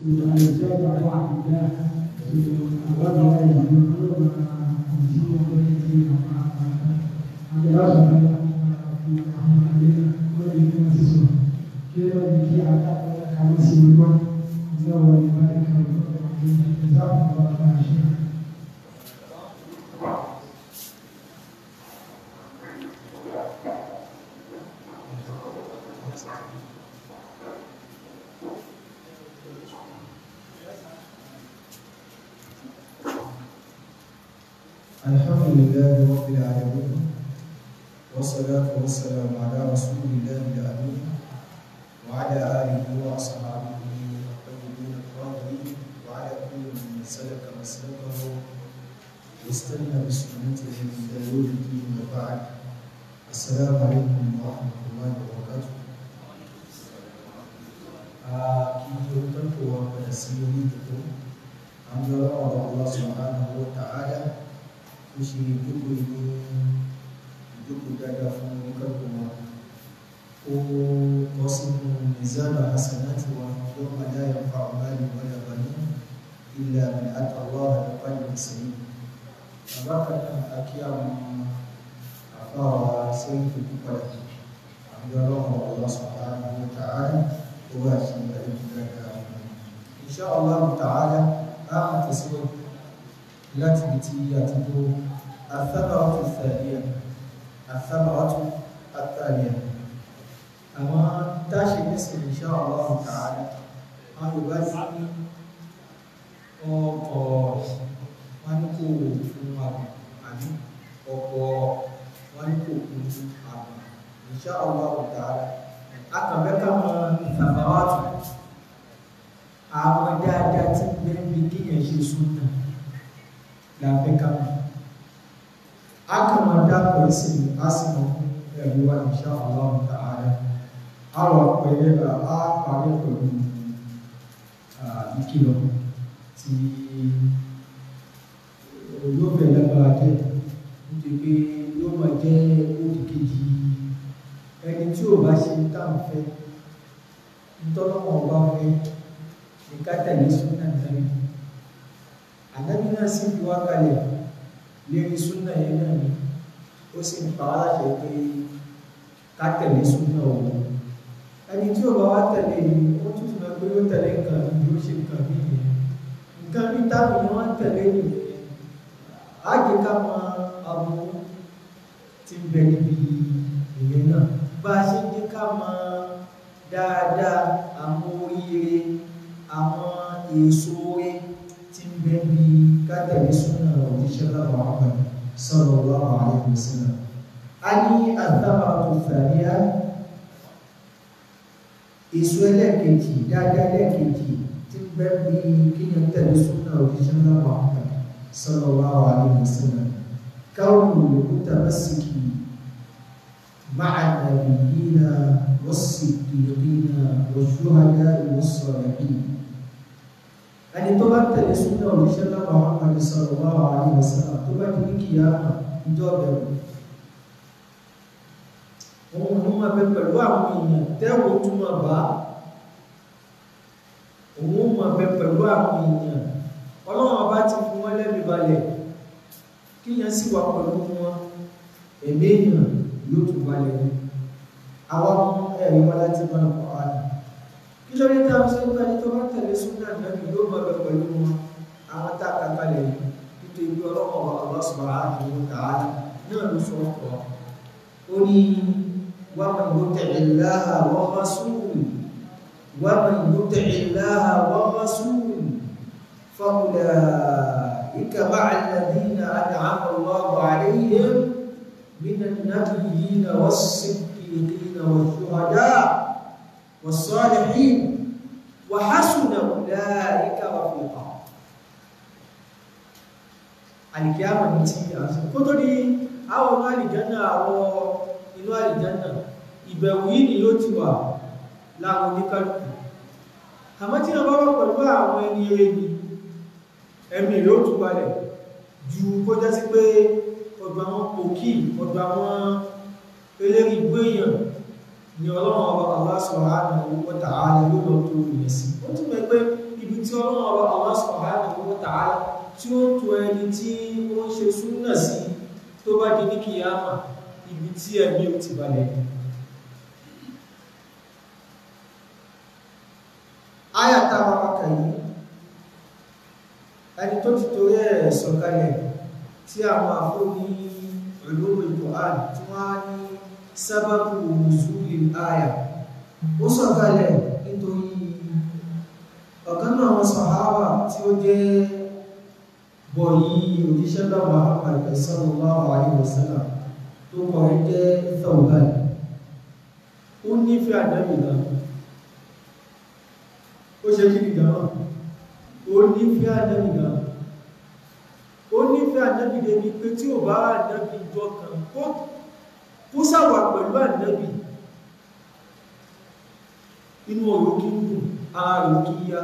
الحمد لله رب العالمين والصلاة والسلام على رسول الله الأمين وعلى آله وأصحابه الطيبين الطاهرين وعلى كل من سلك مسلكه واستنى بسنته إلى يوم الدين وبعد السلام عليكم ورحمة الله وبركاته kí o tọ́jú wa padà sí orí ìdìbò àwọn ọlọ́run Allah subhanahu wa ta'ala ó ṣe ìjókòó ìlú ìjókòó dáadáa fún oníkàkùn wa ó bọ́ sínú mizana hasanati wa yóò máa dá yẹn fa ọ̀gá ìlú wọlé àbáyé ilẹ̀ àmì àtàwọn àdàpàdé ìsẹ̀yìn bàbá kan náà àkí àwọn àfáwà sẹ́yìn tó kú padà àwọn ọlọ́run Allah subhanahu wa ta'ala ó wà sí àdéhùn dáadáa insha Allah ta'ala á máa tẹ̀síwájú láti ibi tí a ti tó athamaratu thaniya athamaratu athaniya àwọn táṣe nísìn insha Allah ta'ala wọn yóò bá ní ọkọ̀ wọn ní kò fún àbùn àbí ọkọ̀ wọn ní kò fún àbùn insha Allah ta'ala akàbẹ́kà mọ́ athamaratu àwọn dáadáa tí bẹ́ẹ̀ bí kíyàn ṣe súnà láfíkà a kà máa dákọ̀ ìsìn lásìkò ẹ̀rù wa insha Allah ta'ala a wà pẹ̀lẹ́ a parí pẹ̀lú ìkìlọ̀ tí yóò bẹ̀ lágbára jẹ́ nítorí pé yóò máa jẹ́ òdì kejì ẹni tí ò bá ṣe táwọn fẹ́ ntọ́lọ́wọ́ bá fẹ́ ní ká tẹ̀lé súnà náà ànábì náà sì fi wá kalẹ̀ lérí súnà yẹn náà ni ó sì ń pa wá láṣẹ pé ká tẹ̀lé súnà òun ẹni tí ò bá wá tẹ̀lé yìí ó tún fi hàn pé ó tẹ̀lé nǹkan bí ó ṣe nǹkan bí yẹn nǹkan bí táwọn ni wọ́n tẹ̀lé nìyẹn á jẹ́ ká mọ aburú tí ń bẹ níbi ìyẹn náà bá a ṣe jẹ́ ká mọ dáadáa àwọn oríire àwọn èso rẹ̀ bẹ́ẹ̀ni kátàlí súnà òjíṣẹ́ láwọn àwọn sallallahu alaihi wasallam a ní àtàbà tó fàríà èso ẹlẹ́ẹ̀kejì dáadáa ẹlẹ́ẹ̀kejì tí bẹ́ẹ̀ni kíyàn tẹ̀lé súnà òjíṣẹ́ láwọn àwọn sallallahu alaihi wasallam káwọn olùkúta mẹ́sìkì مع النبيين والصديقين والشهداء والصالحين ẹni tó bá tẹ̀lé súnà òṣìṣẹ́ láwọn Muhammad sallallahu alaihi wasallam tó bá di ní kìyàmà ìjọ bẹ̀rù òun ló máa bẹ pẹ̀lú àwọn èèyàn tẹ́wọ̀ tún máa bá òun máa bẹ pẹ̀lú àwọn èèyàn ọlọ́run ọba ti fún wọn lẹ́bi balẹ̀ kíyàn sì wà pẹ̀lú wọn ẹ̀mí èèyàn yóò tún balẹ̀ ní àwọn ẹ̀rí wọn láti máa kọ́ àná nítorí tá a sọ pé ẹni tó bá tẹ̀lé súnà nàbì yóò máa bẹ pẹ̀lú wọn àwọn tá a kà kalẹ̀ yìí nítorí ọlọ́mọ wa Allah subhanahu wa ta'ala náà ló sọ ọkọ̀ ó ní wa man yuti'i Allaha wa rasulahu wa man yuti'i Allaha wa rasulahu fa ulaika ma'a alladhina an'ama Allahu 'alayhim minan nabiyyina was-siddiqina wash-shuhada' والصالحين وحسن أولئك رفيقا القيامة نتي kótó di àwọn inú àlìjánà àwọn inú àlìjánà ìbẹ̀wò yìí ni yóò ti wà láwọn oníkálùkù àmọ́ tí wọ́n bá wà pẹ̀lú àwọn ẹni ẹni ẹ̀mí yóò tún balẹ̀ ju kó jẹ́ sí pé ọ̀dọ̀ àwọn pòkì ọ̀dọ̀ àwọn eléri gbéyàn ni ọlọ́run ọba Allah subhanahu wa ta'ala ló lọ tó ìyẹn sí ó tún mẹ́ pé ibi ọlọ́run ọba Allah subhanahu wa ta'ala tí ó tó ẹni tí ó ń ṣe súnnà sí tó bá di ní kìyàmà ibi tí ẹ̀mí ò ti balẹ̀ ayàtà àpapọ̀ yìí ẹni tó ti torí ẹ̀ sọ̀kalẹ̀ tí àwọn àfóní ulumul Qur'an tí wọ́n á ní sábàbù nuzulil àyà ó sọ̀kalẹ̀ nítorí ọ̀kan náà wọn sàhábà tí ó jẹ́ bọ̀yí òjíṣẹ́ náà Muhammad sallallahu alaihi wasallam tó kọ̀rẹ́ jẹ́ Thawban ó nífẹ̀ẹ́ àdábì náà ó ṣe kí ni gàmà ó nífẹ̀ẹ́ àdábì náà ó nífẹ̀ẹ́ àdábì débi pé tí ò bá àdábì jọ kan kó sàwà pẹ̀lú àdábì inú ọ̀rọ̀ kí ń dùn ara rẹ̀ kí yá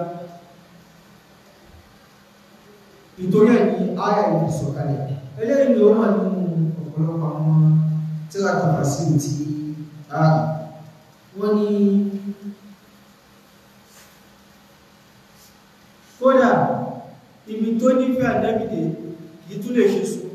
ìtorí ẹni ayà ìlú sọ̀kalẹ̀ eléyìí ló wà nínú ọ̀pọ̀lọpọ̀ àwọn tíráta fàṣílù tí a wọ́n ní kódà ibi tó nífẹ̀ẹ́ àdábìdè kìí tún lè ṣe sùúrù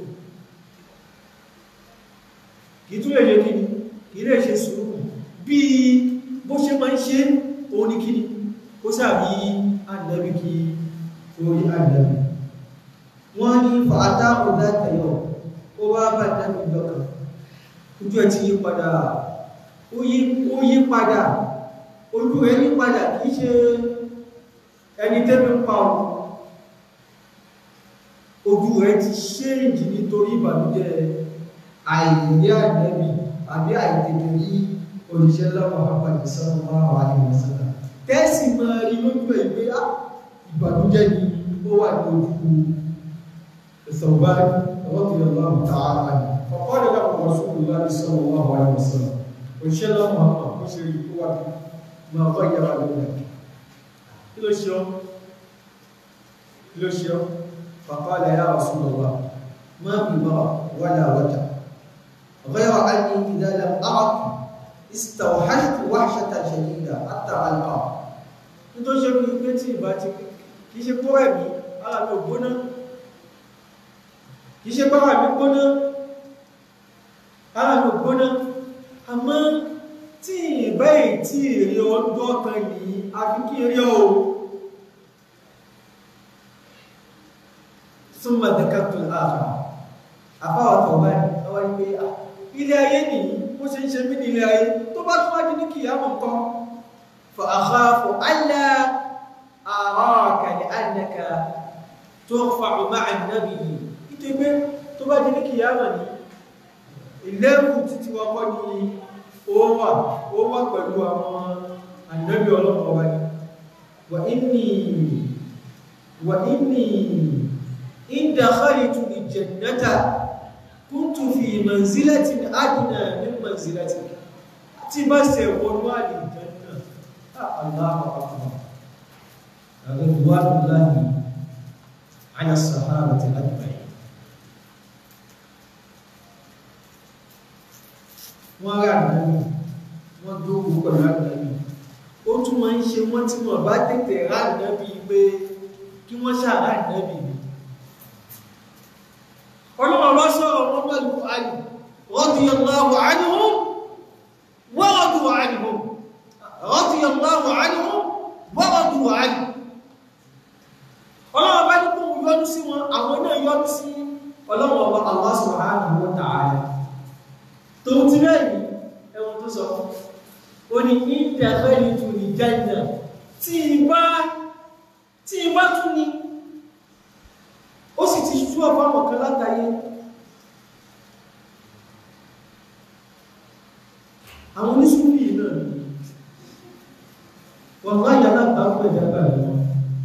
kìí tún lè ṣe kíni kìí lè ṣe sùúrù bí bó ṣe máa ń ṣe òun ní kíni kó sàbí àdábì kí orí àdábì wọ́n ní fàátà ọ̀dá tẹ̀yọ̀ ó wá bá àdábì lọ́kàn ojú ẹ̀ ti yí padà ó yí padà ojú rẹ̀ yí padà kìí ṣe ẹni tẹ́bí ń pa ọ̀rọ̀ ojú rẹ̀ ti ṣéǹjì nítorí ìbànújẹ́ àìrí ànábì àbí àìtètè rí òṣìṣẹ́ lọ́wọ́ àpàdé sallallahu alaihi wasallam tẹ́sì máa rí lójú ẹ̀ pé á ìbànújẹ́ ni ó wà ní ojú Thawban radiyallahu ta'ala anhu faqala lahu Rasulullahi sallallahu alaihi wasallam òṣìṣẹ́ lọ́wọ́ àpàdé ṣe rí kó wà máa bá yàrá lónìí kí ló ṣe ọ́ kí ló ṣe ọ́ فقال يا رسول الله ما بي مرض ولا وجع غير أني إذا لم أعد استوحشت وحشة شديدة حتى ألقاه nítorí ṣe fi pé tí ìbá ti kìí ṣe pọ́ ẹ̀mí ara mi ò gbóná kìí ṣe pọ́ ẹ̀mí gbóná ara mi ò gbóná àmọ́ tí ìbá tí èrè ọdún ọkàn ní àfi kí eré o súnmọ̀ dẹ̀kàtù ààrùn àfáwà tọ̀wà àwọn ìgbé ilé ayé ní bó ṣe ń ṣe mí ní ilé ayé tó bá tún wájú ní kìí àmọ̀ kan fa àkháfù allá àrọ́ọ̀kà ní annaka tó fa'u ma'a nàbì yìí ìtò pé tó bá jí ní kìí àmọ̀ ní ìlẹ́rù títí wọ́n kọ́ ní ó wà ó wà pẹ̀lú àwọn ànábì ọlọ́pàá wáyé wà inni wà inni إن دخلت الجنة كنت في منزلة أدنى من منزلتك تبس ونوال الجنة الله أكبر رضوان الله على الصحابة أجمعين wọ́n rà nàbí wọ́n dóòwò pẹ̀lú ànàbí ó tún máa ń ṣe wọ́n tí wọ́n bá tètè rà nàbí pé kí wọ́n ṣàrà nàbí ni ọlọ́wọ́ bá sọ́rọ̀ wọn pẹ̀lú àyí radiyallahu anhum wa radu anhum radiyallahu anhum wa radu anhu ọlọ́wọ́ bá ní kún yọ́nú sí wọn àwọn náà yọ́nú sí ọlọ́wọ́ bá Allah subhanahu wa ta'ala tó ti rẹ̀yìn ẹwọ́n tó sọ ó ní dakhaltu al-janna tí bá tún ní ó sì ti ṣú ọ̀pọ̀ àwọn kan látàyé àwọn oníṣúlì náà ni wọ́n máa yà alábàákù ẹ̀dàgbà wọn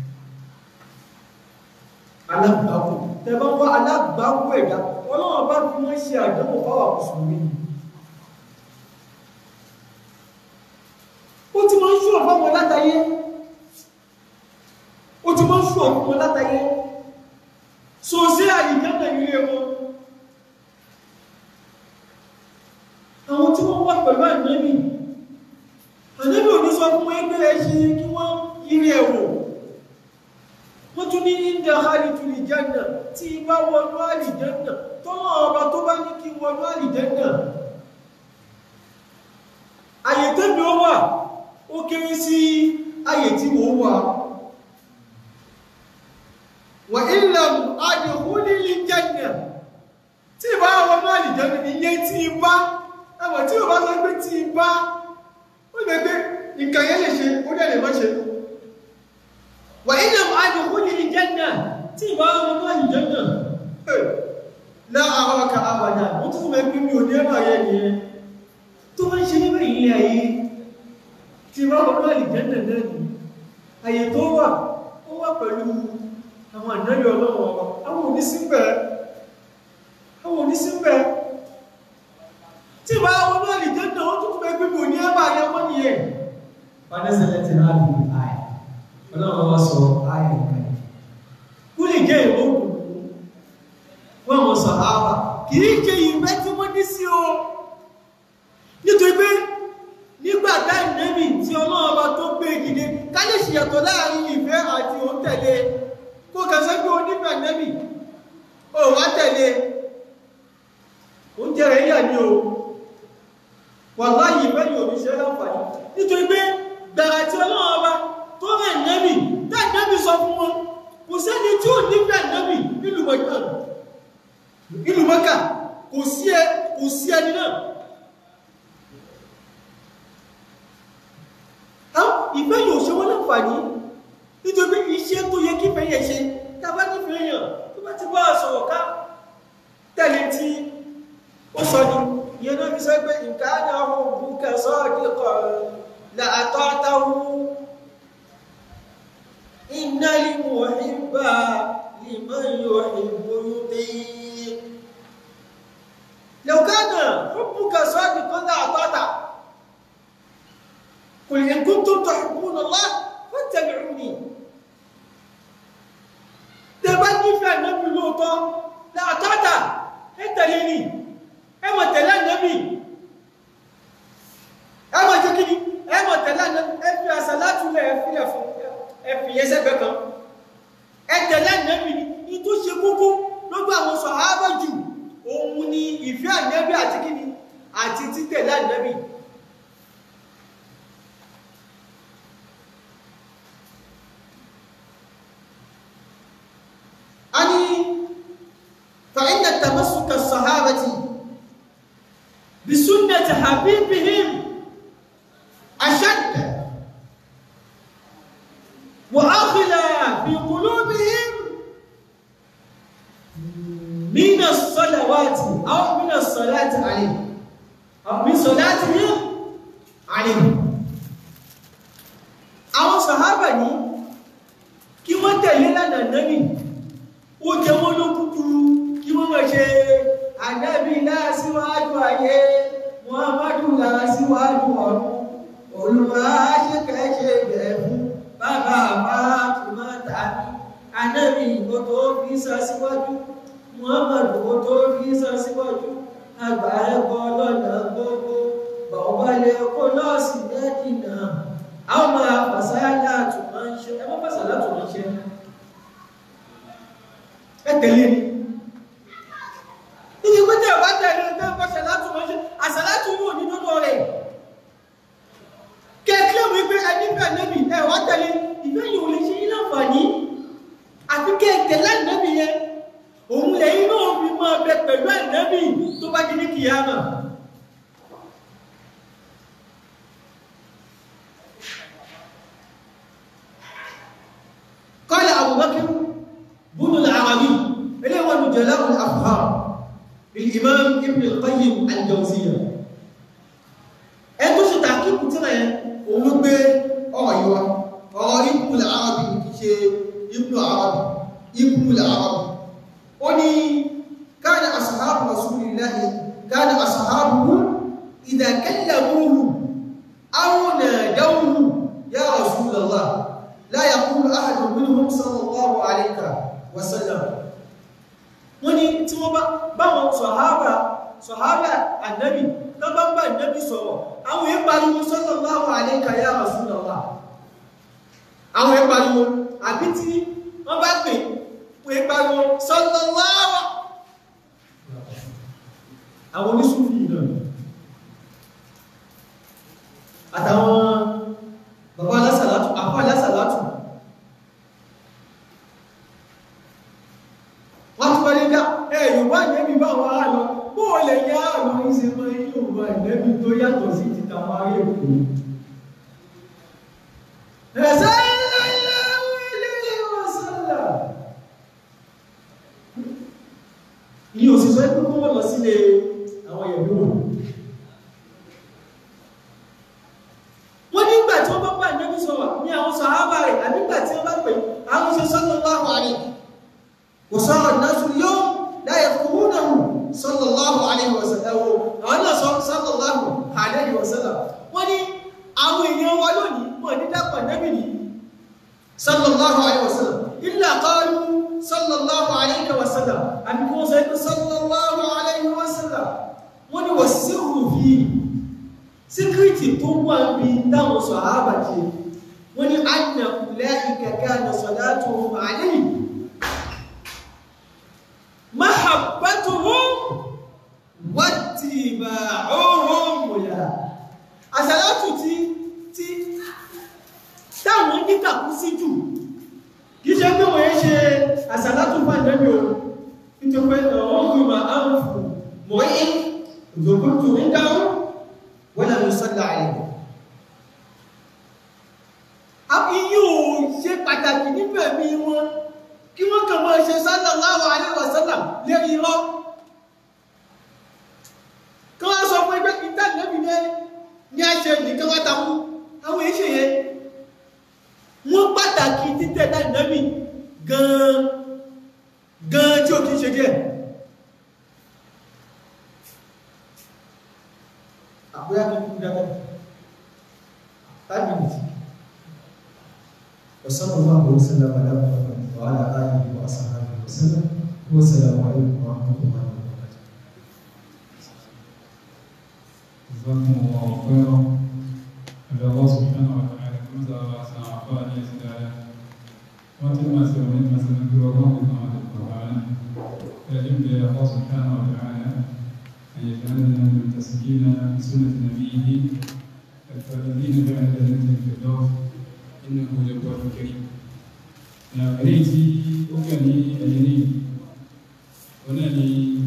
alábàákù tẹ́bá wá alábàákù ẹ̀dà ọlọ́wọ́n bá fi wọ́n ṣe àdánwò fáwà mùsùlùmí ó ti máa ń ṣú ọ̀pọ̀ àwọn látàyé ó ti máa ń ṣú ọ̀pọ̀ àwọn látàyé so sí àyíkẹ́mẹ̀ ilé wọn àwọn tí wọ́n wà pẹ̀lú ànábì ànábì ò ní sọ fún ẹgbẹ́ ẹṣin kí wọ́n yírí ẹ̀wò dakhaltu al-janna tí bá wọnú àlìjẹ́nà tọ́lọ́ ọba tó bá ní kí wọnú àlìjẹ́nà àyè tẹ́mi ó wà ó kéré sí àyè tí mo wà wà illam adkhulil janna tí bá wọnú àlìjẹ́nà iye tí bá ẹwọ̀n tí ó bá sọ pé tí bá ó lè pé nǹkan yẹn lè ṣe ó dẹ̀ lè má ṣe wà ilẹ̀ adkhulil janna tí bá wọnú àlìjẹ́nà láàárọ̀ ka àbàdà ó tún mẹ́ pín mi ò ní ẹ̀rọ ayẹ́ ni ẹ tó wọ́n ṣe níbẹ̀ ilé ayé tí bá wọnú àlìjẹ́nà náà ni àyè tó wà ó wà pẹ̀lú àwọn ànáyọ ọlọ́wọ́ àwọn onísìnbẹ̀ àwọn onísìnbẹ̀ tí bá wọnú àlìjẹ́nà ó tún mẹ́ pín mi ò ní ẹ̀rọ ayẹ́ wọ́n ni ẹ̀ fanẹ́sẹ̀lẹ̀ ti rà bí àyà ọlọ́wọ́ wá sọ àyà ìkàlẹ̀ kú lè jẹ́ ìwọ́n wọ́n mọ̀ sàhábà kìí jẹ ìfẹ́ tí wọ́n ní sí o nítorí pé nígbà táì nẹ́bì tí ọlọ́ọba tó gbé ìdílé ká lè ṣìyàtọ̀ láàrin ìfẹ́ àti òun tẹ̀lé kó kẹsẹ́ pé onífẹ́ nẹ́bì ó wá tẹ̀lé oúnjẹ rẹ̀ yà ní o wà láyé ìfẹ́ yóò ní ṣe láǹfààní nítorí pé gbàrà tí ọlọ́ọba tó rẹ̀ nẹ́bì táì nẹ́bì sọ fún wọn kò sẹ́ni tí ò nífẹ́ nẹ́bì nílùú mọ̀jọ́ ìlú mọ́kà kò sí ẹ kò sí ẹni náà ìfẹ́ yóò ṣe wọ́n láǹfààní nítorí iṣẹ́ tó yẹ kí fẹ́ yẹ ṣe tàbá nífẹ́ èèyàn tó bá ti bá sọ̀rọ̀ ká tẹ̀lé tí ó sọ ní ìyẹn náà fi sọ pé nǹkan á náà hùn bùkà sọ́ọ̀dì kọ̀ láàtọ́ àtàwù iná limu ìbá liman yuhibbu yuti' لو كان حبك صادقا لأطاعته قل إن كنتم تحبون الله فاتبعوني تبني في النبي لوطا لأطاعته أنت ليني أما تلا النبي أما تكني أما تلا النبي أفي صلاة لا أفي أفي يسبك أنت لا النبي يتوشي كوكو lọ́gbà àwọn sọ̀hábà jù òun ni ìfẹ́ ànẹ́bí àti kíni àti títẹ̀lé ànẹ́bí a ní فإن تمسك الصحابة بسنة حبيبهم أشد وأغلى في قلوبهم من الصلوات أو من الصلاة عليه أو من صلاتهم عليه àwọn sàhábà ní kí wọ́n tẹ̀lé lánà náàbì ó jẹ wọ́n ló kúkúrú kí wọ́n mọ̀ ṣe ànábì láàsíwájú ayé muhammadu láàsíwájú ọ̀run olùwà ṣẹ́kẹ́ṣẹ́ bẹ̀ẹ̀ fún bàbá àbá tòmátà ní ànábì kò tó fi sọ síwájú muhammadu kò tó fi sọ síwájú àgbà ẹ̀kọ́ lọ́nà gbogbo bàwọ́lẹ̀ kó lọ́ọ̀sì mẹ́dínà àwọn máa fàṣálà tó máa ń ṣe ẹmọ́ fàṣálà tó máa ń ṣe ẹ tẹ̀lé ni níbi pé tẹ̀ bá tẹ̀lé ẹgbẹ́ fàṣálà tó máa ń ṣe àṣálà tó yóò ní lọ́dọ̀ rẹ̀ kẹ́kẹ́ mi pé ẹni fẹ́ nẹ́bì ẹ wá tẹ̀lé ìfẹ́ yìí ò lè ṣe yín láǹfààní àfi kẹ́kẹ́ láì nẹ́bì yẹn òun lẹ́yìn náà fi máa bẹ pẹ̀lú ànẹ́bì tó bá di ní kìyàmà قال أبو بكر بن العربي إليه هو جلاء الأفهام للإمام ابن القيم الجوزية ẹ̀tọ́ ṣe tàkíkù tí rẹ̀ òun ló gbé ọ̀rọ̀ yíwa ọ̀rọ̀ ibùn l'Arabi kì ṣe ibùn Arabi ibùn l'Arabi ó ní kana ashabu rasulillahi kana ashabuhu idha kallamuhu aw nadawhu ya rasulallah لا يقول أحد منهم صلى الله عليه وسلم wọ́n ní tí wọ́n bá báwọn sọ̀hábà sọ̀hábà ànábì tó bá bá ànábì sọ̀rọ̀ àwọn èé pariwo sallallahu alayka ya Rasulullah àwọn èé pariwo àbí tí wọ́n bá pè wọ́n ń pariwo sallallahu àwọn oníṣúfì náà àtàwọn bàbá alásàlátù àpá alásàlátù wọ́n tún wọ́n ní dá ẹ̀ yorùbá ìnẹ́bí bá wọn á lọ bó o lè yá àwọn ìṣe mọ́ yorùbá ìnẹ́bí tó yàtọ̀ sí ti tàwọn ará èkó ẹ̀sẹ̀ ní òsìsọ́ ẹgbẹ́ kó wọ́n lọ sílé àwọn ìyẹ̀bí wọn wọ́n nígbà tí wọ́n bá bá ìnẹ́bí sọ̀rọ̀ ní àwọn sàhábà rẹ̀ ànígbà tí wọ́n bá pè àwọn ṣe sallallahu alaihi wa sara an-nasu al-yawm la yafqahunahu sallallahu alaihi wa sallam àwọn náà sọ sallallahu alaihi wa sallam wọ́n ní àwọn èèyàn wa lónìí wọ́n ní dápọ̀ ìnẹ́bí ni sallallahu alaihi wa sallam illa qalu sallallahu alaihi wa sallam àbí kí wọ́n sọ pé sallallahu alaihi wa sallam wọ́n ní wọ́n sí rúfin síkírìtì tó wà bí dáwọn sọ àábàjẹ́ wọ́n ní anna ulaika kana salatuhum alayhi mahabbatuhum wattiba'uhum la àsàlátù tí tí táwọn níkàkú sí jù kìí ṣe pé wọ́n yẹ́ ṣe àsàlátù fún àjẹ́bí o nítorí pé ọ̀hún gbìmọ̀ àrùfù mọ̀ ẹ́ ìdòkútù ń dáhùn wọ́n lè sọ́lá ẹ̀ àbíyí ò ṣe pàtàkì nígbà bí wọn kí wọ́n kàn máa ṣe sallallahu alaihi wasallam lérí irọ́ kí wọ́n sọ fún ẹgbẹ́ kìí tàbí lẹ́bí ní àṣẹ nìkan wá takú àwọn èṣe yẹn wọ́n pàtàkì títẹ̀ dáìnàmì gan gan tí ó kìí ṣe díẹ̀ àbúyá kí kú dábọ̀ five minutes وصلى الله وسلم على محمد وعلى اله واصحابه وسلم والسلام عليكم ورحمه الله وبركاته جزاكم الله خيرا أدعو الله سبحانه وتعالى كما سأل أحسن أعطاني سدالا وتما سيرون ما سنذكر الله سبحانه وتعالى فأجب الله سبحانه وتعالى أن يجعلنا من تسكين بسنة نبيه الذين بعد جنة الفردوس إنه جبار كريم أريتي أكني أجني ونني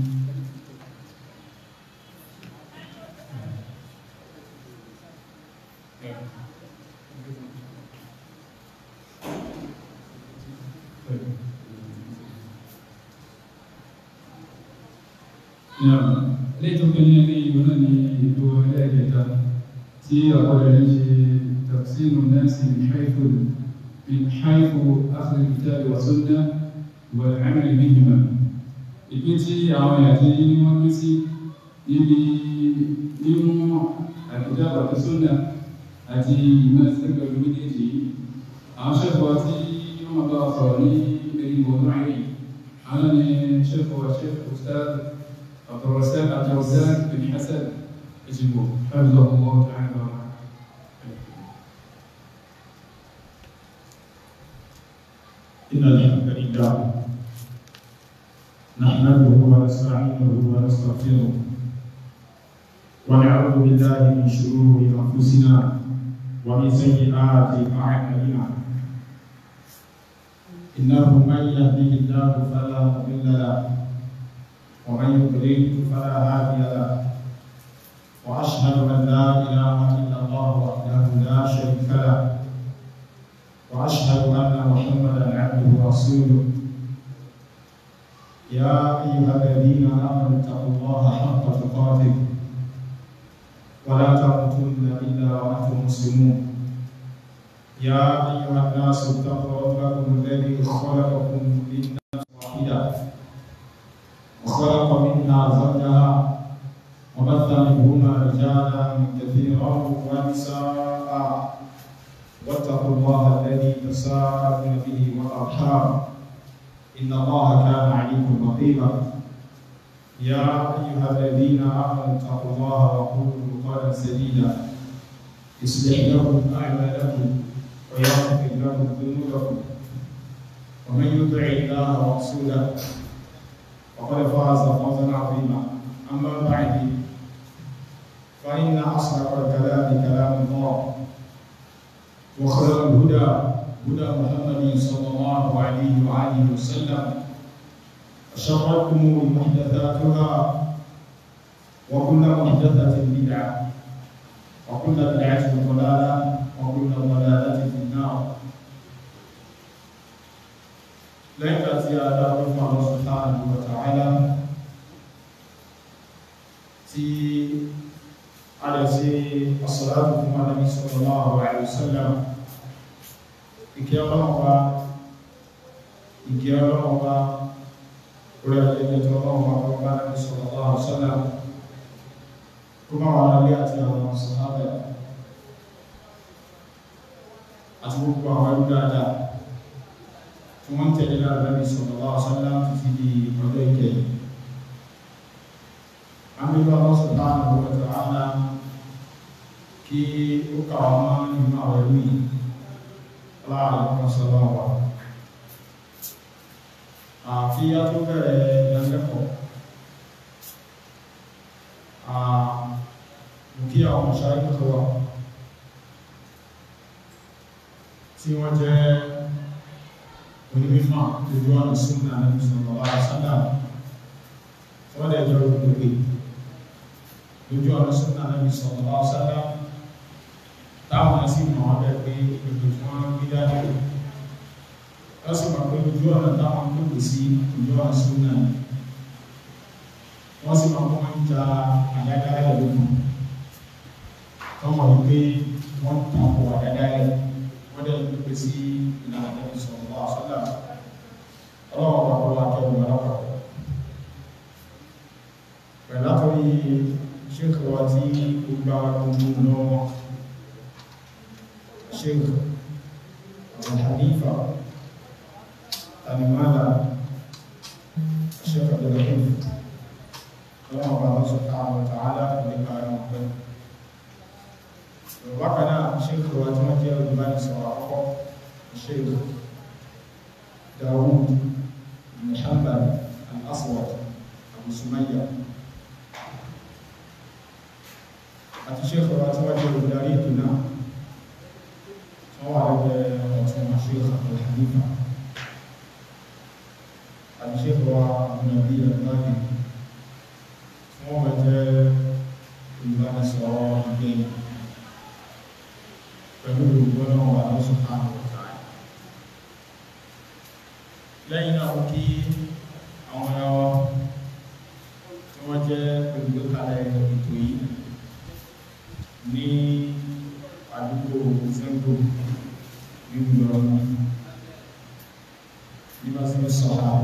lẹ́yìn tó kẹ́ni ní ìlú náà ní ètò ẹlẹ́ẹ̀kẹta tí àkọọ́lẹ̀ ń ṣe tafsiru nasi min haythu min haythu akhdhi al-kitab wa sunnah wal 'amal bihima ìpín tí àwọn èèyàn tí wọ́n pín sí níbi mímú al-kitab wa sunnah àti ìmọ̀ ìsẹ́gbẹ̀ pẹ̀lú méjèèjì yìí àwọn ṣẹ́fọ̀ tí wọ́n bá sọ̀rọ̀ ní ẹni gbọ̀nà ayé àwọn ni ṣẹ́fọ̀ ṣẹ́fọ̀ ustaz عبد الرزاق عبد الرزاق بن حسن اجيبه حفظه الله تعالى ورعاه إن الحمد لله نحمده ونستعينه ونستغفره ونعوذ بالله من شرور أنفسنا ومن سيئات أعمالنا إنه من يهده الله فلا مضل له ومن يضلل فلا هادي له واشهد ان لا اله الا الله وحده لا شريك له واشهد ان محمدا عبده ورسوله يا ايها الذين امنوا اتقوا الله حق تقاته ولا تموتن الا وانتم مسلمون يا ايها الناس اتقوا ربكم الذي خلقكم من نفس واحده وخلق منها زوجها وبث منهما رجالا كثيرا ونساء واتقوا الله الذي تساءلون به والارحام ان الله كان عليكم رقيبا يا ايها الذين امنوا اتقوا الله وقولوا قولا سديدا يصلح لكم اعمالكم ويغفر لكم ذنوبكم ومن يطع الله ورسوله فقد فاز فوزا عظيما اما بعد فان اصدق الكلام كلام الله وخير الهدى هدى محمد صلى الله عليه واله وسلم وشر الامور محدثاتها وكل محدثه بدعه وكل بدعه ضلاله وكل ضلاله في النار lẹ́yìn ìgbà tí a dá ọdún fún àwọn subhanahu wa ta'ala tí a lè ṣe as-salatu fún Ànábì sallallahu alaihi wasallam ìkẹ́ ọlọ́ọ̀bá ìkẹ́ ọlọ́ọ̀bá orí ẹgbẹ́ tó ọlọ́ọ̀bá ọlọ́ọ̀bá Ànábì sallallahu alaihi wasallam kó máa wà lálé àti àwọn sàhábà àti gbogbo àwọn ẹgbẹ́ dáadáa tí wọ́n tẹ̀lé lára Nabi sallallahu alaihi wasallam títí di ọjọ́ ìkẹyìn. Àmìlú Allah subhanahu wa ta'ala kí ó kàwà mọ́ nínú àwọn ìlú yìí láàrín ọmọ sọ́lọ́ wa. Àfi a tó bẹ̀rẹ̀ ìdánilẹ́kọ̀ọ́. Mo kí àwọn ọ̀ṣáyé tó wà tí wọ́n jẹ́ onímífà lójú ọ̀nà súnmọ́ àmì sallallahu alaihi wasallam wọ́n lè jọ gbogbo lójú ọ̀nà súnmọ́ àmì sallallahu alaihi wasallam táwọn sì mọ̀ ọ́ bẹ́ẹ̀ pé ètò tí wọ́n gbé dání wọ́n sì mọ̀ pé lójú ọ̀nà táwọn gbogbo sí lójú ọ̀nà súnmọ́ wọ́n sì mọ̀ pé wọ́n ń ja àdádáyẹ̀ lókun tọ́mọ̀ wípé wọ́n tàkò àdádáyẹ̀ wọ́n dẹ̀ gbogbo sí ìlànà Nabi sallallahu alaihi wasallam ọlọ́wọ́ bá wọ́n láti ọdún ọlọ́pàá pẹ̀lú látọrí sheikh wa tí ó gbá gbogbo lọ́wọ́ sheikh Abu Hanifa alimada sheikh abdullahi ọlọ́wọ́ bá wọ́n subhanahu wa ta'ala nípa ẹran pẹ̀lú bákan náà sheikh wa tí wọ́n jẹ́ olùbánisọ̀rọ̀ àkọ́kọ́ الشيخ داوود بن حنبل الأسود أبو سمية àti sheikh wa tí wọ́n jẹ́ olùdarí ètò náà wọ́n wà lẹ́gbẹ̀ẹ́ ọ̀tún sheikh Abdul Hanifa àti sheikh wa abúnabi alibani wọ́n wọ́n jẹ́ olùbánisọ̀rọ̀ ìgbẹ̀yìn pẹ̀lú olùgbọ́nà wà lọ́sùn àwọn lẹ́yìn náà kí àwọn ẹwà tí wọ́n jẹ́ olùgbékalẹ̀ ètò yìí ní àdúgbò zango nínú ìrọ̀lú ní bá sí sọ̀rọ̀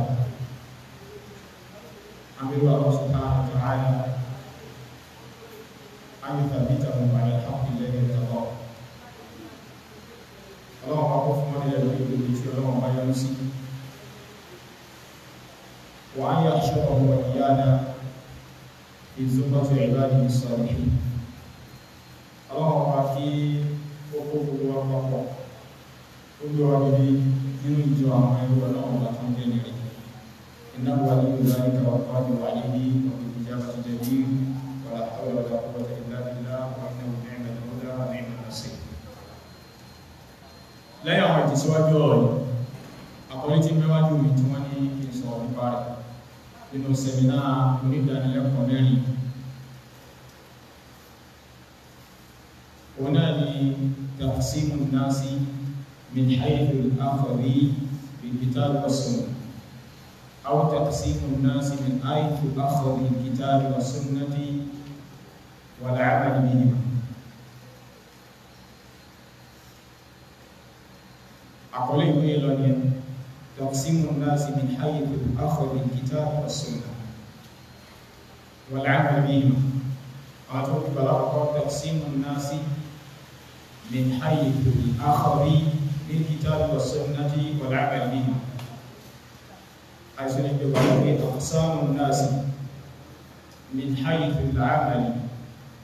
àmìrò àwọn sọ̀tà àti àyà àmì tàbí tàbí bàrẹ̀ àpì lẹ́yìn ìtàbọ̀ ọlọ́wọ́ bá kó fún wọn nílẹ̀ lórí ìgbèlè tí ọlọ́wọ́ bá yọ sí وأن يحشره وإيانا في زمرة عباده الصالحين اللهم أعطي وقوف وقوف كل واحد من الجوع ويقول اللهم لا تنجني إنه ولي ذلك والقادر عليه وبالإجابة جدير ولا حول ولا قوة إلا بالله وإنه نعم المولى ونعم النصير لا يعمل تسوى جوي أقول لك مواجهة من تماني كي سوى بارك nínú sẹmínà onídàánilẹ́kọ̀ọ́ mẹ́rin òun náà ni taqsimu nasi min haythu al-akhadhi bil-kitab was-sunnah aw taqsimu nasi min haythu akhadhi al-kitab was-sunnati wal-amal bihima àkọlé ìwé lọ ni تقسيم الناس من حيث أخذ الكتاب والسنة والعمل بهما أعطوك بلاغة تقسيم الناس من حيث الأخذ بالكتاب والسنة والعمل بهما حيث نجد أقسام الناس من حيث العمل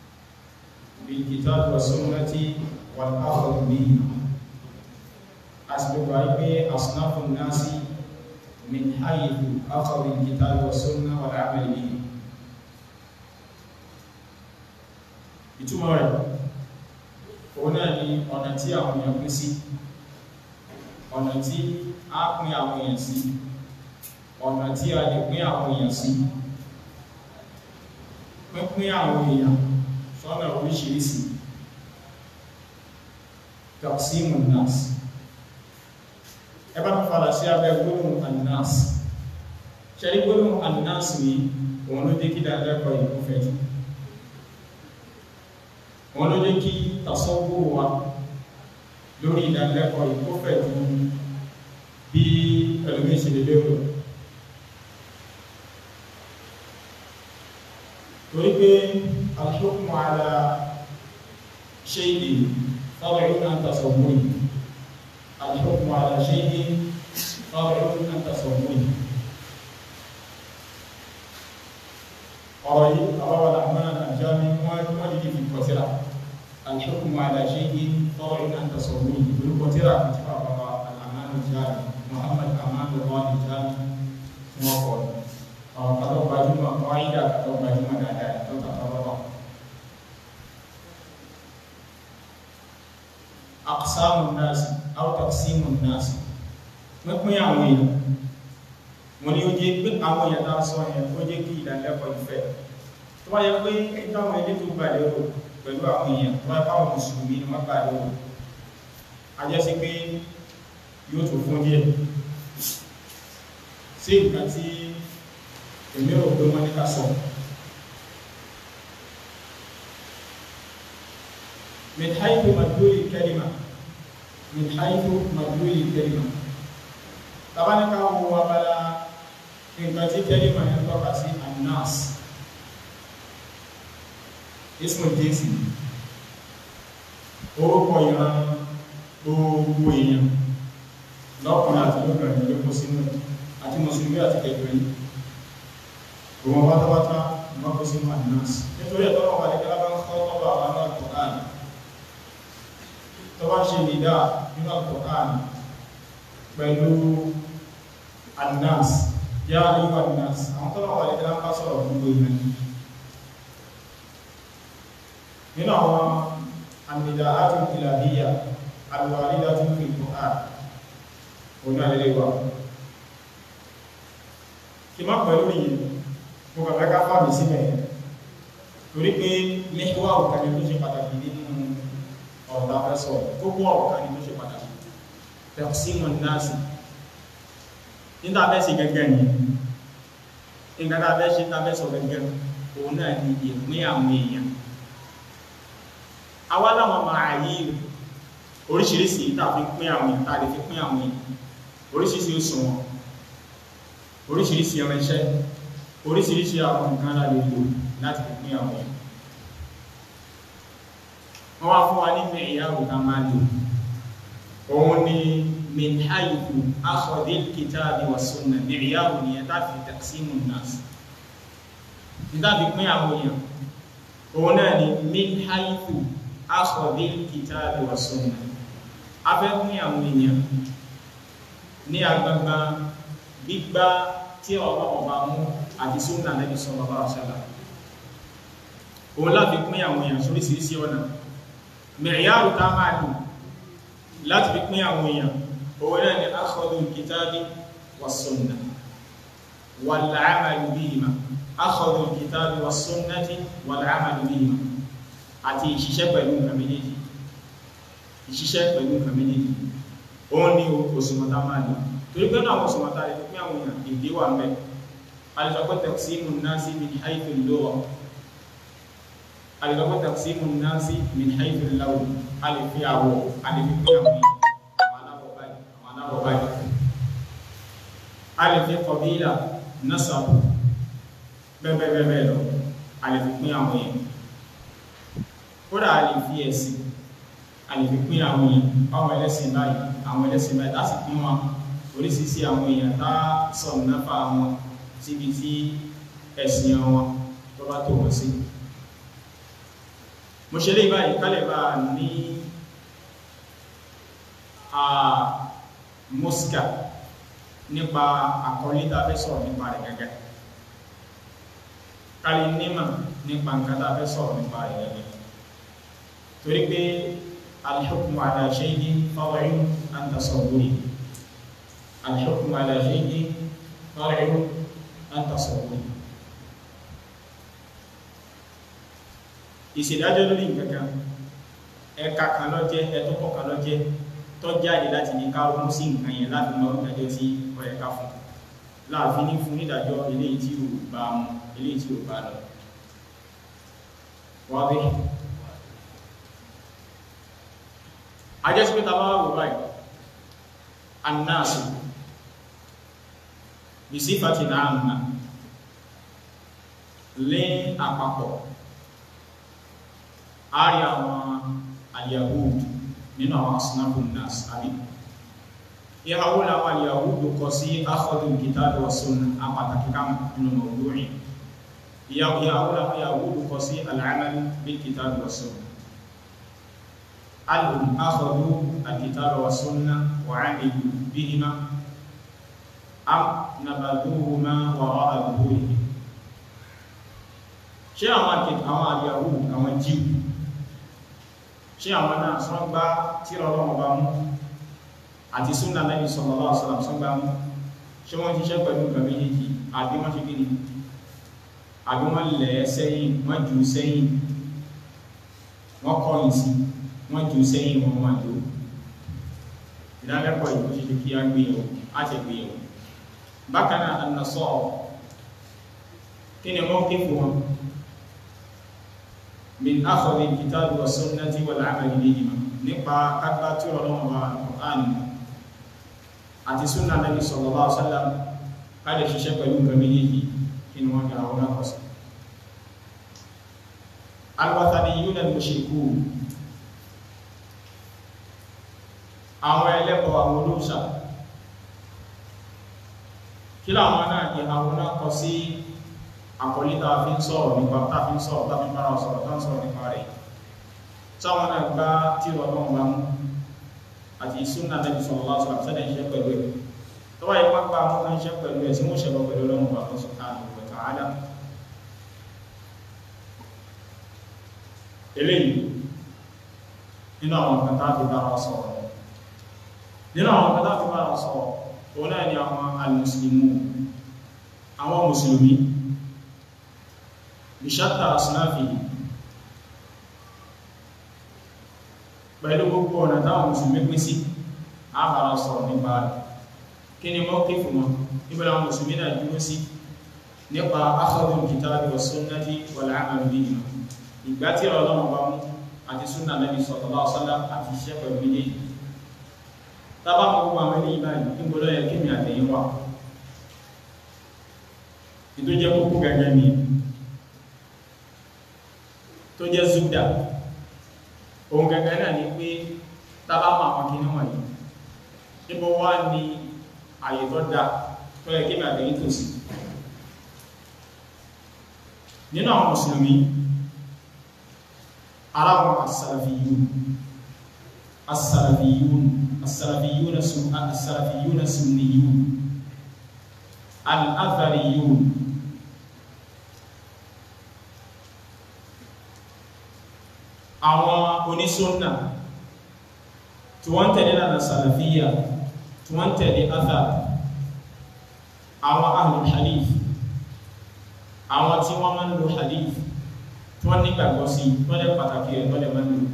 بالكتاب والسنة والأخذ بهما àsìkò wípé asnafu nasi min haythu akhadhi al-kitabi wa sunnah wal 'amal bihi ìtumọ̀ rẹ̀ òun náà ni ọ̀nà tí àwọn èèyàn pín sí ọ̀nà tí a pín àwọn èèyàn sí ọ̀nà tí a lè pín àwọn èèyàn sí pínpín àwọn èèyàn sọ́nà oríṣiríṣi taqsimun nas ẹ bá tún padà sí abẹ́ gbólóhùn annas ṣẹ́rí gbólóhùn annas ni òun ló dé kí dáadáa ìlú fẹ́ jù òun ló dé kí tasọ́gbó wa lórí ìdánilẹ́kọ̀ọ́ ìkó fẹ́ jù bí ẹlòmíín ṣe lè lérò torí pé al-hukmu ala shay'in tabi'un an tasawwuri al-hukmu ala shay'in tabi'un an tasawwuri ọ̀rọ̀ yìí àbáwọ̀ làmán àjámi wọ́n dìdí fi kọtíra al-hukmu ala shay'in tabi'un an tasawwuri ìlú kọtíra àti bàbá al-aman àjámi Muhammad aman lọ́wọ́ àjámi tí wọ́n kọ̀ àwọn kàtọ́ gbajúmọ̀ kọ́ídà kàtọ́ gbajúmọ̀ dáadáa tó kàtọ́ lọ́wọ́ aqsamu nasi aw taqsimu nasi pínpín àwọn èèyàn mo ní ó jẹ́ pé àwọn èèyàn tá a sọ yẹn ó jẹ́ kí ìdánilẹ́kọ̀ọ́ ìfẹ́ tó bá yẹ pé táwọn ilé tó gbà lérò pẹ̀lú àwọn èèyàn tó bá báwọn mùsùlùmí ni wọ́n gbà lérò a jẹ́ sí pé yóò tó fún díẹ̀ sí nǹkan tí èmi rò pé wọ́n ní ká sọ min haythu madluli kalima min haythu madluli kalima tabanika wo abala nǹkan tí kalima yẹn tọ́ka sí annas ismu jinsi orúkọ ìran gbogbo èèyàn lọ́kùnrin àti lóbìnrin ló kó sínú àti mùsùlùmí àti kẹfìrí gbogbo pátápátá wọ́n kó sínú annas nítorí ẹ̀tọ́ wọn wà ní kálábá ń kọ́ tọ́lọ̀ àwọn náà Qur'an tó bá ṣe nìdá nínú Al-Qur'an pẹ̀lú annas yá ayúwà annas àwọn tó lọ́wọ́ àlejò lápá sọ̀rọ̀ gbogbo ìrìn nínú àwọn àmìdá àti ìlàhíyà alwàrídá tí fi Qur'an òun àlejò wa kí má pẹ̀lú yìí mo kàn fẹ́ ká fàmì síbẹ̀ torí pé mẹ́wàá òkàní ló ṣe pàtàkì nínú ọ̀rọ̀ afẹ́sọ̀ gbogbo ọ̀rọ̀ kan ní tó ṣe pàtàkì taqsimun nasi nígbà bẹ́ sí gẹ́gẹ́ ni nígbà bẹ́ ṣe tàbẹ́ sọ gẹ́gẹ́ òun náà ni ìpín àwọn èèyàn awá láwọn máa yí oríṣiríṣi tàbí pín àwọn èèyàn tàbí fi pín àwọn èèyàn oríṣiríṣi òṣùwọ̀n oríṣiríṣi irinṣẹ́ oríṣiríṣi àwọn nǹkan láti lò láti fi pín àwọn èèyàn wọ́n wá fún wa ní mẹ́ìyàwó ká máa lò òun ni min haythu akhadhi al-kitabi wa sunnah mẹ́ìyàwó ni ẹ̀ta fi taqsimu an-nas níta fi pín àwọn èèyàn òun náà ni min haythu akhadhi al-kitabi wa sunnah afẹ́ pín àwọn èèyàn ní agbagba gbígbá tí ọ̀rọ̀ ọba mú àti sunnah Nabi sallallahu alaihi wasallam òun láti pín àwọn èèyàn sóríṣiríṣi ọ̀nà mẹ̀yàrù tá máa lò láti fi pín àwọn èèyàn òun náà ni akhadhu al-kitabi was-sunnah wal-'amalu bihima akhadhu al-kitabi was-sunnati wal-'amalu bihima àti ìṣiṣẹ́ pẹ̀lú nǹkan méjèèjì ìṣiṣẹ́ pẹ̀lú nǹkan méjèèjì òun ni òṣùmọ̀tá máa lò torí pé náà òṣùmọ̀tá rẹ̀ pín àwọn èèyàn èdè wà mẹ́ alìsọ̀pẹ́ taqsimu an-nasi min haythu al-lugha alìlọ́pọ̀ taqsimu an-nasi min haythu al-lawn alìfi àwọ̀ alìfi pín àwọn àwọn aláwọ̀ báyìí àwọn aláwọ̀ báyìí alìfi qabila nasabu bẹ́ẹ̀bẹ́ẹ̀bẹ́ẹ̀ lọ alìfi pín àwọn èèyàn kódà alìfi ẹ̀sìn alìfi pín àwọn èèyàn àwọn ẹlẹ́sìn báyìí àwọn ẹlẹ́sìn báyìí láti pín wọn oríṣiríṣi àwọn èèyàn tá sọ̀rọ̀ náfà wọn síbi tí ẹ̀sìn wọn tó bá tó wọn sí mo ṣe lè báyìí kálẹ̀ bá ní mosca nípa àkọlé tá a fẹ́ sọ̀rọ̀ nípa rẹ̀ gẹ́gẹ́ kálí nímọ̀ nípa nǹkan tá a fẹ́ sọ̀rọ̀ nípa rẹ̀ gẹ́gẹ́ torí pé al-hukmu ala shay'in far'un an tasawwuri al-hukmu ala shay'in far'un an tasawwuri ìṣèdájọ́ lórí nǹkan kan ẹ̀ka kan ló jẹ́ ẹ̀tọ́kọ̀ kan ló jẹ́ tó jáde láti ní ká mú sí nǹkan yẹn láti mọ ìdájọ́ tí ó yẹ ká fún láàfin ní fún nídàjọ́ eléyìí tí ò bá mu eléyìí tí ò bá lọ wá bí ajẹ́sí pé tàbá wò báyìí annáàsì bí sífàtì náà nà lé àpapọ̀ a rí àwọn al-Yahud nínú àwọn asinabu nas àbí ìhàwó làwọn al-Yahud kọ sí akhadhu al-kitabi wa sunnah apàtàkì kama nínú mawdu'i ìyàwó làwọn Yahud kọ sí al-amal bil-kitabi wa sunnah alhum akhadhu al-kitabi wa sunnah wa 'amilu bihima am nabadhuhuma wara'a dhuhurihim ṣé àwọn al-Yahud àwọn jíù ṣé àwọn náà sọ́n gbá tírà Ọlọ́run bá mú àti súnà Nábì sallallahu alaihi wasallam sọ́n gbá mú ṣé wọ́n ti ṣẹ́ pẹ̀lú nǹkan méjèèjì àbí wọ́n ṣe kí ni àbí wọ́n lẹ̀ sẹ́yìn wọ́n jù sẹ́yìn wọ́n kọ̀yìn sí wọ́n jù sẹ́yìn wọn wọ́n jù ìdálẹ́kọ̀ọ́ yìí ó ṣe ṣe kí á gbé yẹ̀wò á ṣe gbé yẹ̀wò bákan náà an-Nasara kí ni wọ́n ké fún wọn min akhadhi alkitabi wa sunnati wal amali bihima nípa kápá tí ọlọ́run wa Qur'an àti sunna nabi sallallahu alaihi wasallam káàdì ṣiṣẹ́ pẹ̀lú nǹkan méjèèjì kí ni wọ́n gbà wọn náà kọsí. alwathaniyuna al-mushrikun àwọn ẹlẹ́bọ̀ àwọn olóòṣà kí làwọn náà ní àwọn náà kọ sí àkọlé tá a fi ń sọ̀rọ̀ nípa tá a fi ń sọ̀rọ̀ tá a fi ń bára sọ̀rọ̀ tá a ń sọ̀rọ̀ nípa rẹ̀ táwọn náà gbá tí wọ́n bá wọn bá mú àti sunna Nabi sallallahu alaihi wasallam sẹ́dẹ̀ iṣẹ́ pẹ̀lú ẹ̀ tó wáyé pápá wọn náà iṣẹ́ pẹ̀lú ẹ̀ tí wọ́n ṣẹlọ pẹ̀lú ọlọ́run bá wọn subhanahu wa ta'ala eléyìí nínú àwọn kan tá a fi bára sọ̀rọ̀ nínú àwọn kan tá a fi bára sọ̀rọ̀ òun náà ni àwọn al-muslimun àwọn mùsùlùmí ìṣàtà àsìnáfì pẹ̀lú gbogbo ọ̀nà táwọn mùsùlùmí pín sí àbára sọ̀rọ̀ nípa rẹ̀ kí ni mọ́ kí fún wọn níbẹ̀rẹ̀ àwọn mùsùlùmí náà dúró sí nípa akhadhul kitabi wa sunnati wal amal bihima ìgbà tí ọlọ́run bá mú àti súnà Nabi sallallahu alaihi wasallam àti iṣẹ́ pẹ̀lú méjèèjì tábà mọ́ gbogbo àwọn eléyìí báyìí níbo ló yẹ kí mi àtẹ̀yìn wà ètò jẹ́ kókó gẹ́gẹ́ ni tó jẹ́ zúdà ohun gẹ́gẹ́ náà ni pé tábà mọ́ àwọn kìíní wọ̀nyí níbo wá ní àyè tó dá tó yẹ kí mi àtẹ̀yìn tó sí nínú àwọn mùsùlùmí aláwọn asàlàfíyún asàlàfíyún asàlàfíyún asàlàfíyún sunniyún al-athariyun àwọn onísúnnà tí wọ́n tẹ̀lé lànà sàlàfíyà tí wọ́n tẹ̀lé athar àwọn ahlul hadith àwọn tí wọ́n máa ń lo hadith tí wọ́n nígbàgbọ́ sí wọ́n lẹ́ pàtàkì rẹ̀ wọ́n lẹ́ máa ń lò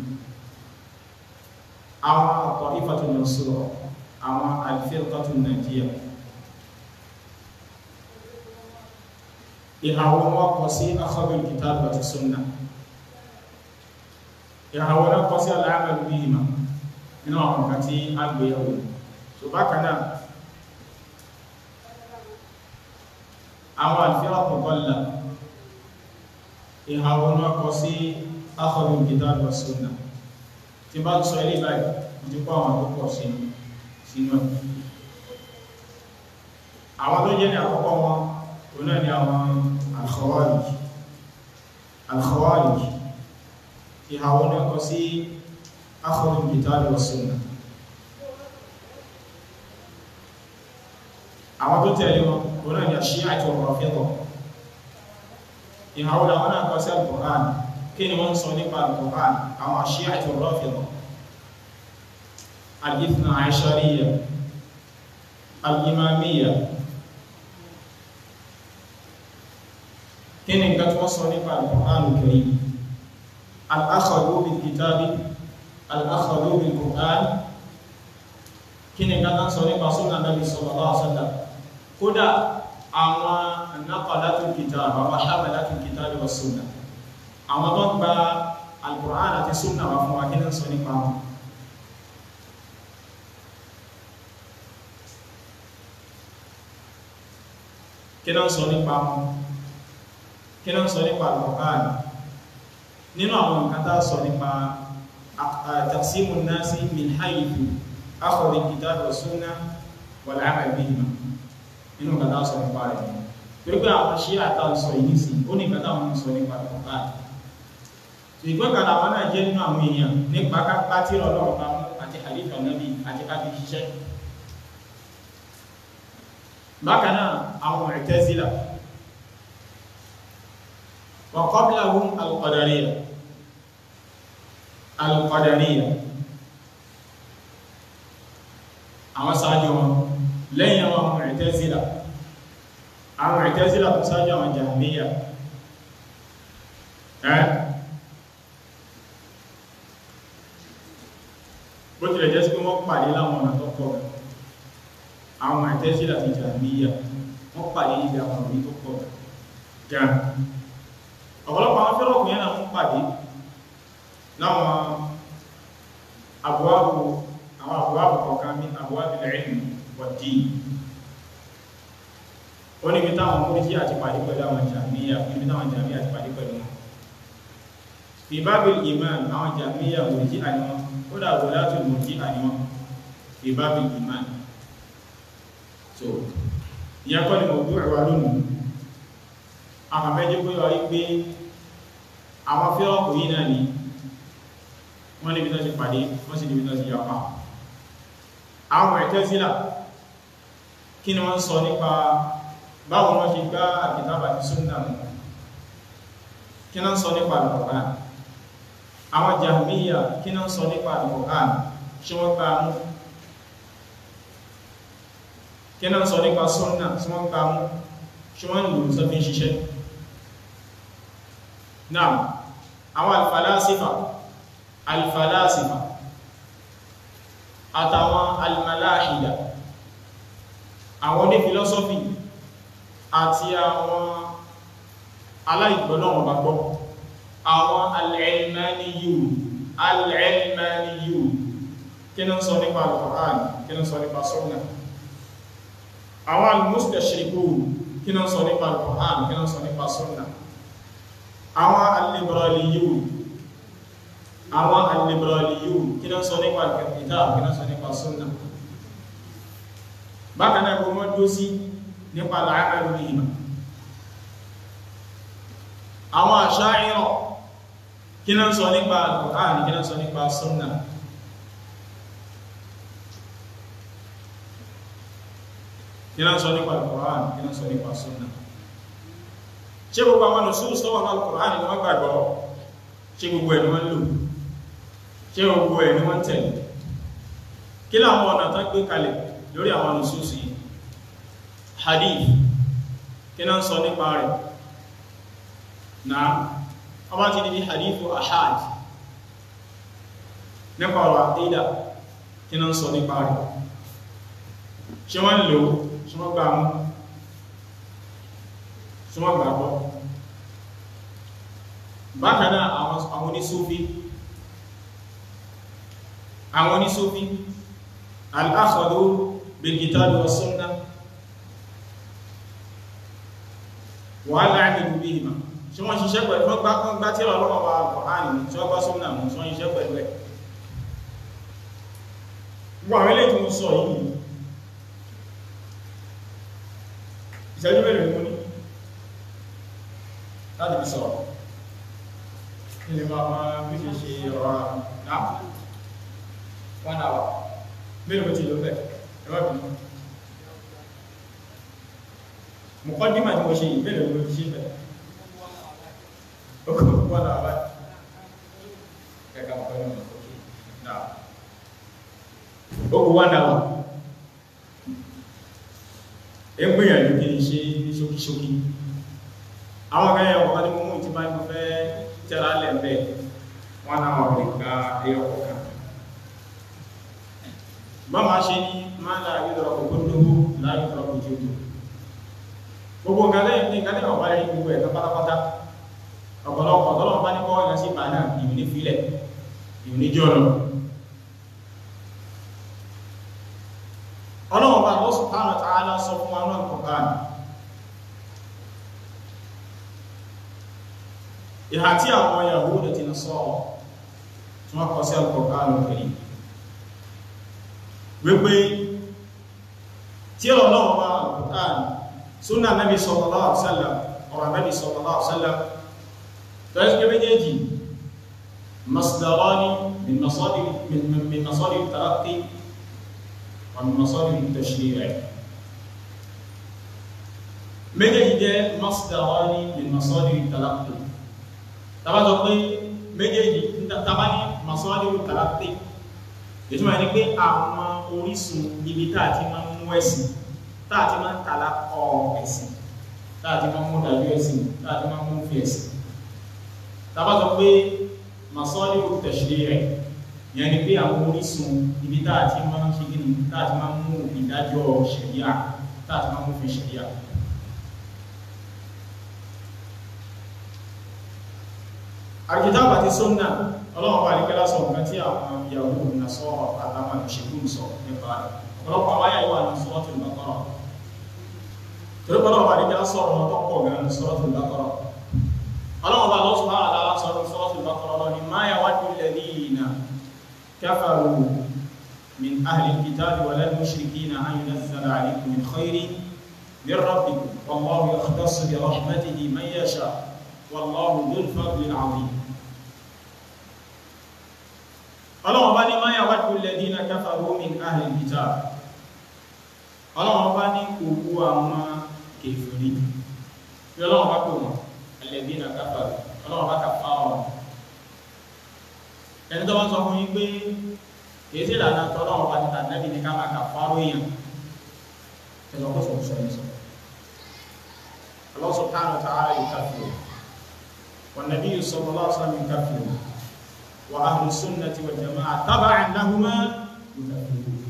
àwọn at-ta'ifatun mansura àwọn al-firqatun najiyya ìhàwọ́ wọn kọ sí akhadul kitab àti sunna ìhàwọ́ náà kọ sí al-amal bihima nínú àwọn nǹkan tí a gbé yàwó tó bákan náà àwọn al-firqatu dalla ìhàwọ́ náà kọ sí akhadul kitab àti sunna tí bá sọ ilé báyìí mo ti kọ́ àwọn tó pọ̀ sínú sínú ẹ̀ àwọn tó jẹ́ ní àkọ́kọ́ wọn هنا الخوارج الخوارج في هؤلاء قصي أخذ الكتاب والسنة àwọn tó tẹ̀lé wọn wọn náà ni àṣíyà àti ọ̀rọ̀ fẹ́tọ̀ ìhàwó làwọn náà kọ sí alukur'an kí ni wọ́n sọ nípa alukur'an àwọn àṣíyà àti ọ̀rọ̀ fẹ́tọ̀ alìfnà àìṣàríyà alìmàmíyà kí ni nǹkan tí wọ́n sọ nípa alukur'an karim al-akhadhu bil kitabi al-akhadhu bil qur'an kí ni nǹkan tán sọ nípa súnà Nabi sallallahu alaihi wasallam kódà àwọn naqalatul kitab àwọn hamalatul kitab wa súnà àwọn tó gba al-Qur'an àti súnà wà fún wa kí ní sọ nípa wọn kí ní sọ nípa wọn kí ní sọ nípa al-Qur'an nínú àwọn nǹkan tá sọ nípa taqsimun nasi min haythu أخذ الكتاب والسنة والعمل بهما inú kàtà sọ nípa rẹ̀ torí pé àwọn ṣí àtà sọ yìí sí ó ní kàtà wọn sọ nípa ọ̀pá ìgbẹ́ kàtà wọn náà jẹ́ nínú àwọn èèyàn nípa kápá tí ọlọ́run bá mú àti àlífà nábì àti kábí ṣiṣẹ́ bákan náà àwọn Mu'tazila wa qablahum al-Qadariyya al-Qadariyya àwọn sáájú wọn lẹ́yìn àwọn Mu'tazila àwọn Mu'tazila tó sáájú àwọn Jahmiyya ẹ́ bó tilẹ̀ jẹ́ sí pé wọ́n pàdé láwọn ọ̀nà tó pọ̀ àwọn Mu'tazila àti Jahmiyya wọ́n pàdé níbi àwọn orí tó pọ̀ gan ọ̀pọ̀lọpọ̀ àwọn fẹ́rọ̀kùn yẹn náà ń pàdé láwọn àbúwábù àwọn àbúwábù kọ̀ọ̀kan ní àbúwábù ilmi wad-din ó níbi táwọn múríjí àti pàdé pẹ̀lú àwọn jàmíyà níbi táwọn jàmíyà àti pàdé pẹ̀lú wọn fi bábil iman àwọn jàmíyà múríjí àníwọn ó dà wọ́n láti múríjí àníwọn fi bábil iman so ìyẹn kọ́ ni mo gbé ẹ̀wà lónìí àwọn méjì pé wọ́n rí pé àwọn fẹ́rọ̀kù yìí náà ni wọ́n níbi tó ti pàdé wọ́n sì níbi tó ti yapa àwọn Mu'tazila kí ni wọ́n sọ nípa báwo wọ́n ṣe gbá àkìtàbà ti súnnà mú kí náà sọ nípa Al-Qur'an àwọn Jahmiyya kí náà sọ nípa Al-Qur'an ṣe wọ́n gbá mú kí náà sọ nípa súnnà tí wọ́n gbá mú ṣe wọ́n lò sọ́fí ṣiṣẹ́ náà àwọn al-falasifa al-falasifa àtàwọn al-malahida àwọn ní filosofi àti àwọn aláìgbọ́lọ́wọ̀n bá gbọ́ àwọn al-ilmaniyun al-ilmaniyun kí ní sọ nípa al-Qur'an kí ní sọ nípa sunnah àwọn al-mustashriqun kí ní sọ nípa al-Qur'an kí ní sọ nípa sunnah àwọn al-liberaliyun àwọn al-liberaliyun kí ní sọ nípa al-kitab kí ní sọ nípa sunnah bákan náà gbogbo tó sí nípa al-amalu bihima àwọn Asha'ira kí ní sọ nípa al-Qur'an kí ní sọ nípa sunnah kí ní sọ nípa al-Qur'an kí ní sọ nípa sunnah ṣe gbogbo àwọn nusus tó wà ní al-Qur'an ni wọ́n gbàgbọ́ ṣe gbogbo ẹ̀ ni wọ́n lò ṣe gbogbo ẹ̀ ni wọ́n tẹ̀lé kí láwọn ọ̀nà tán gbé kalẹ̀ lórí àwọn nusus yìí hadith kí náà sọ nípa rẹ̀ náà ọba ti níbi hadithu ahad nípa ọ̀rọ̀ àdídà kí náà sọ nípa rẹ̀ ṣe wọ́n lò ṣe wọ́n gbà mú ṣe wọ́n gbà bọ́ bákan náà àwọn onísúfí àwọn onísúfí al-akhadhu bil-kitabi wa sunnah wa al-'amalu bihima ṣe wọ́n ṣiṣẹ́ pẹ̀lú wọ́n gbá gbá tí ọlọ́wọ́ wa al-Qur'an ní tí wọ́n gbá sunnah mú tí wọ́n ṣiṣẹ́ pẹ̀lú ẹ̀ gbogbo àwọn ilé tí mo sọ yìí ìṣẹ́jú mẹ́rin mú ní láti fi sọ̀rọ̀ ilé máa máa bí ṣe ṣe ọ̀rọ̀ náà one hour mélòó tí ló bẹ̀ ẹwà bí mọ̀kọ́dímà tí mo ṣe ìbẹ̀rẹ̀ ló ti ṣe bẹ̀ ó kò wọ́n náà bá kẹ́kẹ́ mọ̀kọ́ ní ọ̀nà òkè náà ó kò wọ́n náà ẹ gbìyànjú kí n ṣe ní ṣókíṣókí àwọn akẹ́yẹ ọkọ̀ ní mú tí máa ń fẹ́ tẹ́ra lẹ́ẹ̀bẹ̀ wọ́n náà wọ́n lè gba ẹyọ kọ̀ọ̀kan bá máa ṣe ní máa ń láàrín lọ́rọ̀ kò gbóndógó láàrín lọ́rọ̀ kò jẹ́ gbogbo nǹkan lẹ́yìn ní nǹkan lẹ́yìn ọ̀bá lẹ́yìn gbogbo ẹ̀ka pátápátá ọ̀pọ̀lọpọ̀ tọ́lọ̀ bá ní kọ́ ẹ̀yàn sí ìgbà náà ìwé ní filẹ̀ ìwé ní jọ́ lọ ọlọ́run bá Allah subhanahu wa ta'ala sọ fún wa náà Qur'an ìhà tí àwọn Yahuda ti nà sọ́ọ̀ tí wọ́n kọ sí Al-Qur'an Al-Karim wípé tí ọlọ́run bá Al-Qur'an súnà Nabi sallallahu alaihi wasallam ọ̀rọ̀ Nabi sallallahu alaihi wasallam tó ẹ́ sí méjèèjì masdarani min masadir min masadir talaqqi wa min masadir tashri' méjèèjì jẹ́ masdarani min masadir talaqqi tàbá sọ pé méjèèjì tàbá ní masadir talaqqi ìtumọ̀ ní pé àwọn orísun ibi tá àti máa ń mú ẹ̀sìn tá àti máa ń tàlá ọ ẹ̀sìn tá àti máa ń mú dájú ẹ̀sìn tá àti máa ń mú fi ẹ̀sìn tàbá sọ pé masadir tashri' yẹn ni pé àwọn orísun ibi tá àti máa ń ṣe gíní tá àti máa ń mú ìdájọ́ ṣẹ̀ríà tá àti máa ń mú fi ṣẹ̀ríà àkìtàbà ti sọ́nà ọlọ́run bá ní kẹ́lá sọ nǹkan tí àwọn ìyàwó na sọ àtàwọn ìṣègùn sọ nípa rẹ̀ ọ̀pọ̀lọpọ̀ àwọn àyàwó àti Suratul Baqara torí pé ọlọ́run bá ní kẹ́lá sọ̀rọ̀ wọn tó pọ̀ gan Suratul Baqara ọlọ́run bá lọ́sùn bá àdára sọ̀rọ̀ Suratul Baqara lọ ní ma yawaddu alladhina kafaru min ahli al-kitabi wal mushrikina an yunazzala alaykum min khayrin min rabbikum wallahu yakhtassu bi rahmatihi man yasha wallahu dhul fadli al-azim ọlọ́wọ́n bá ní máa yà wájú alladhina kafaru min ahli al-kitab ọlọ́wọ́n bá ní kòkó àwọn kèfèrí bí ọlọ́wọ́n bá kò wọ́n alladhina kafaru ọlọ́wọ́n bá kàfà wọn ẹni tó wọ́n sọ fún yín pé kìí sí ìlànà tọ́lọ́wọ́n bá ti tà nẹ́bí ní ká máa kàfà ròyìn ẹ̀sọ́ kó sọ sọ ẹ̀sọ́ Allah subhanahu wa ta'ala yukaffiru wan nabiyyu sallallahu alaihi wasallam yukaffiru وأهل السنة والجماعة تبعا لهما يكفرون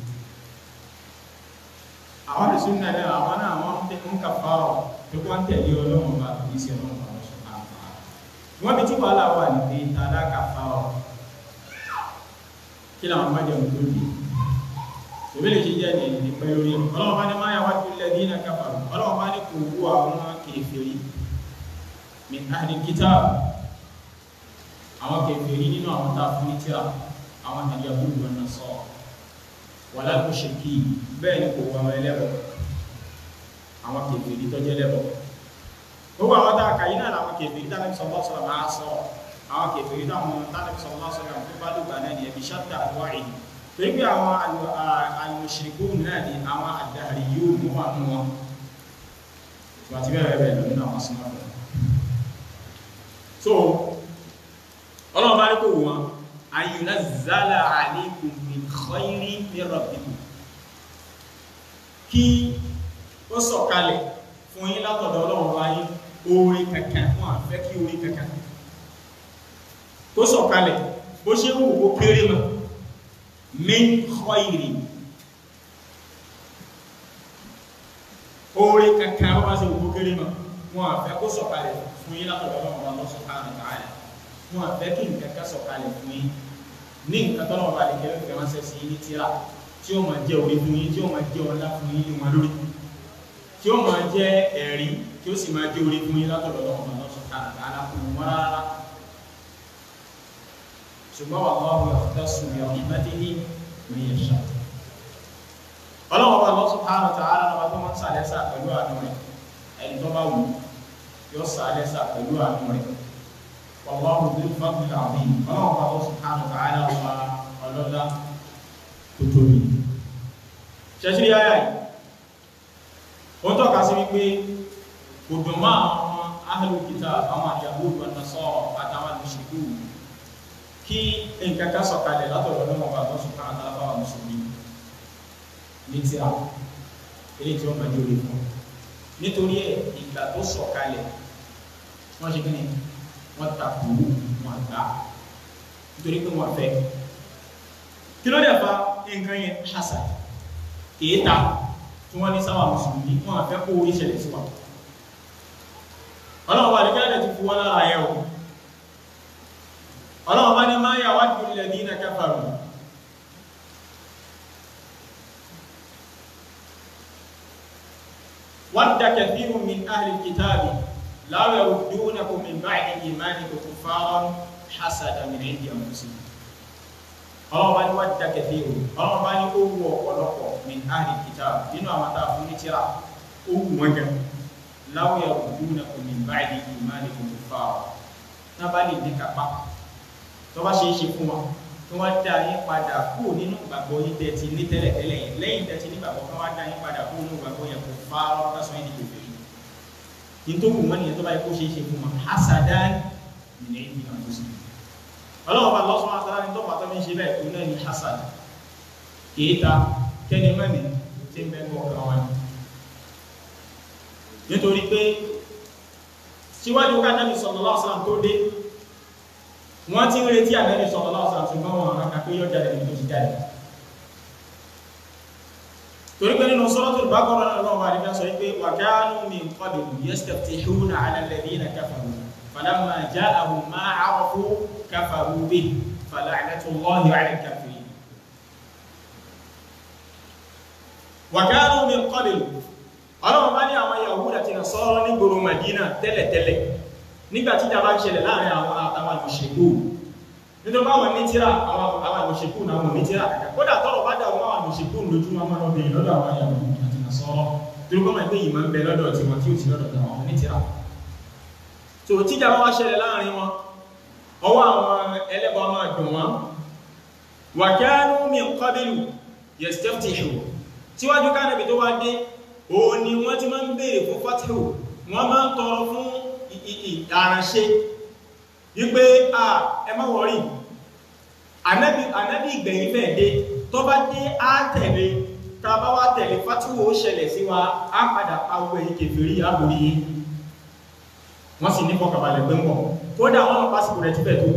àwọn ìsúnnà náà àwọn náà wọ́n tẹ́ ń kàfàrọ̀ tó wọ́n tẹ̀lé ọlọ́run bá kìí sí ọlọ́run bá lọ́sọ̀ àpá wọ́n bí tí wà láwà ní pé tàdá kàfàrọ̀ kí làwọn májẹ̀ ń lórí ìbílẹ̀ ṣe jẹ́ ní ìpẹ́ lórí ọlọ́run bá ní máa yàwá tó lẹ́ ní kàfàrọ̀ ọlọ́run bá ní kò wú àwọn kèfèrí min ahli kitab àwọn kèfèrí nínú àwọn tá a fún ní tíra àwọn àyàwó wọn náà sọ wàlá mushriki bẹ́ẹ̀ ni kò wọ́n ẹlẹ́bọ̀ àwọn kèfèrí tó jẹ́ lẹ́bọ̀ gbogbo àwọn tá a kà yí náà làwọn kèfèrí tá nàbí sallallahu alaihi wasallam máa sọ àwọn kèfèrí táwọn tá nàbí sallallahu alaihi wasallam tó bá lùgbà náà ni ẹbí ṣáàtà àdúrà yìí torí pé àwọn al-mushrikun náà ni àwọn ad-dahriyun mú wà nù wọn àti bẹ́ẹ̀ bẹ́ẹ̀ lọ nínú àwọn sinmi so ọlọ́run bá ní kò wọ́n ayùnà zala alaykum min khayri min rabbikum kí ó sọ̀kalẹ̀ fún yín látọ̀dọ̀ ọlọ́run bá yín oore kankan wọn àfẹ́ kí oore kankan kó sọ̀kalẹ̀ bó ṣe wù kó kéré mọ́ min khayri oore kankan wọ́n bá ṣe wù kó kéré mọ́ wọn àfẹ́ kó sọ̀kalẹ̀ fún yín látọ̀dọ̀ ọlọ́run bá lọ́sọ̀ káàrin káàrin wọn àfẹ́ kí nǹkan ká sọ̀kalẹ̀ fún yín ní nǹkan tọ́lọ́ ọba àdìgẹ́ ló fẹ́ ránṣẹ́ sí ní tíra tí ó máa jẹ́ orí fún yín tí ó máa jẹ́ ọlá fún yín ní wọn lórí tí ó máa jẹ́ ẹ̀rí tí ó sì máa jẹ́ orí fún yín látọ̀dọ̀ lọ́wọ́ ọba lọ́sọ̀ káàkiri alákùnrin wọn rárá ṣùgbọ́n wà lọ́wọ́ yakhtassu bi rahmatihi man yasha ọlọ́wọ́ ọba lọ́sọ̀ káàkiri tààrà lọ́wọ́ tó máa ń sàlẹ́sà pẹ̀lú àánú rẹ̀ ẹni tó bá wù yóò sàlẹ́sà pẹ̀lú àánú rẹ̀ والله ذو الفضل العظيم ọlọ́run bá lọ́sùn hánà tààlà ọba ọlọ́lá tó tóbi ṣẹ́ṣírí ayá yìí ó ń tọ́ka sí wípé kò dùn mọ́ àwọn ahlul kitab àwọn Yahud wan Nasara àtàwọn mùsùlùmí kí nǹkan ká sọ̀kalẹ̀ látọ̀dọ̀ lọ́wọ́ bá tó sùn káàkiri àbáwá mùsùlùmí ní tí a ilé tí wọ́n máa jẹ́ orí fún nítorí ẹ̀ ìgbà tó sọ̀kalẹ̀ wọ́n ṣe kí ni wọ́n takò wọn àgbà nítorí pé wọ́n fẹ́ kí ló dẹ̀ fa nǹkan yẹn hasad kìí ta tí wọ́n ní sáwà mùsùlùmí wọ́n àfẹ́ kó orí ṣẹlẹ̀ sí wa ọlọ́run bá ní kílẹ̀ ti fi wọ́n lára ẹ̀ o ọlọ́run bá ní máa yà wá ju ilẹ̀ ní iná kafaru wadda kathirun min ahli kitabi law yaruddunakum min ba'di imanikum kuffaran hasada min indi anfusihim ọlọ́run bá ní wadda kathirun ọlọ́run bá ní ó wù ọ̀pọ̀lọpọ̀ min ahli kitabi nínú àwọn tá a fún ní tíra ó wù wọ́n gan law yaruddunakum min ba'di imanikum kuffaran náà bá lè ní kápá tó bá ṣe é ṣe fún wọn kí wọ́n dá yín padà kú nínú ìgbàgbọ́ yín tẹ́ ti ní tẹ́lẹ̀ tẹ́lẹ̀ yẹn lẹ́yìn tẹ́ ti ní ìgbàgbọ́ kí wọ́n dá yín padà kú nínú ìgbàgbọ́ yẹn kò fárọ́ lásán yín dìbò fèrè yín tó wù wọ́n nìyẹn tó bá yẹ kó ṣe é ṣe fún wọn hasadan nìyẹn yín náà tó sì ọlọ́run bá lọ́sùn àtàrà ní tọ́pọ̀ àtọ́ mi ṣe bẹ́ẹ̀ tó náà ní hasad kìí ta kẹ́ni mẹ́ni tí ń bẹ́ẹ̀ kọ́ kan wọn nítorí pé síwájú ká Nábì sallallahu alaihi wasallam tó dé wọ́n ti ń retí ànábì sallallahu alaihi wasallam ṣùgbọ́n wọn àwọn akpé yóò jáde níbi tó ti jáde torí pé nínú Suratul Baqara náà lọ́wọ́ àdìgbà sọ pé wa kanu min qablu yastaftihuna ala alladhina kafaru falamma ja'ahum ma 'arafu kafaru bihi fala'natullahi 'ala al-kafirin wa kanu min qablu ọlọ́run bá ní àwọn Yahuda àti Nasara ní gbòòrò Madina tẹ́lẹ̀tẹ́lẹ̀ nígbà tí ìjàmbá ń ṣẹlẹ̀ láàrin àwọn àtàwọn àmọ̀ṣẹ́kù nítorí báwọn ní tíra àwọn àmọ̀ṣẹ́kù náà wọn ní tíra kàkà kódà tọ́rọ̀ bá dà wọn àwọn àmọ̀ṣẹ́kù lójú wọn máa lọ́dọ̀ yìí lọ́dọ̀ àwọn àyàwó àti nàṣọ́rọ́ torí kọ́ máa gbé yìí máa ń bẹ lọ́dọ̀ tí wọn tí ò sí lọ́dọ̀ àwọn ní tíra tó tí ìjàmbá wá ṣẹlẹ̀ láàrin wọn ọwọ́ àwọn ẹlẹ́bọ máa dùn wọn wa kanu min qablu yastaftihu síwájú kánàbì tó wá dé òun ni wọ́n ti máa ń béèrè fún fatihu wọ́n máa ń tọrọ fún ìdáránṣẹ́ wípé à ẹ má wọ́rí ànábì ìgbẹ̀yìn fẹ́ dé tó bá dé á tẹ̀lé tá bá wá tẹ̀lé fátíwò ó ṣẹlẹ̀ sí wa á padà pàwọ̀ èyí kèfèrí àbòrí yìí wọ́n sì ní fọkàbalẹ̀ pé ń bọ̀ kódà wọ́n mọ̀ pásìkò rẹ̀ ti fẹ́ tó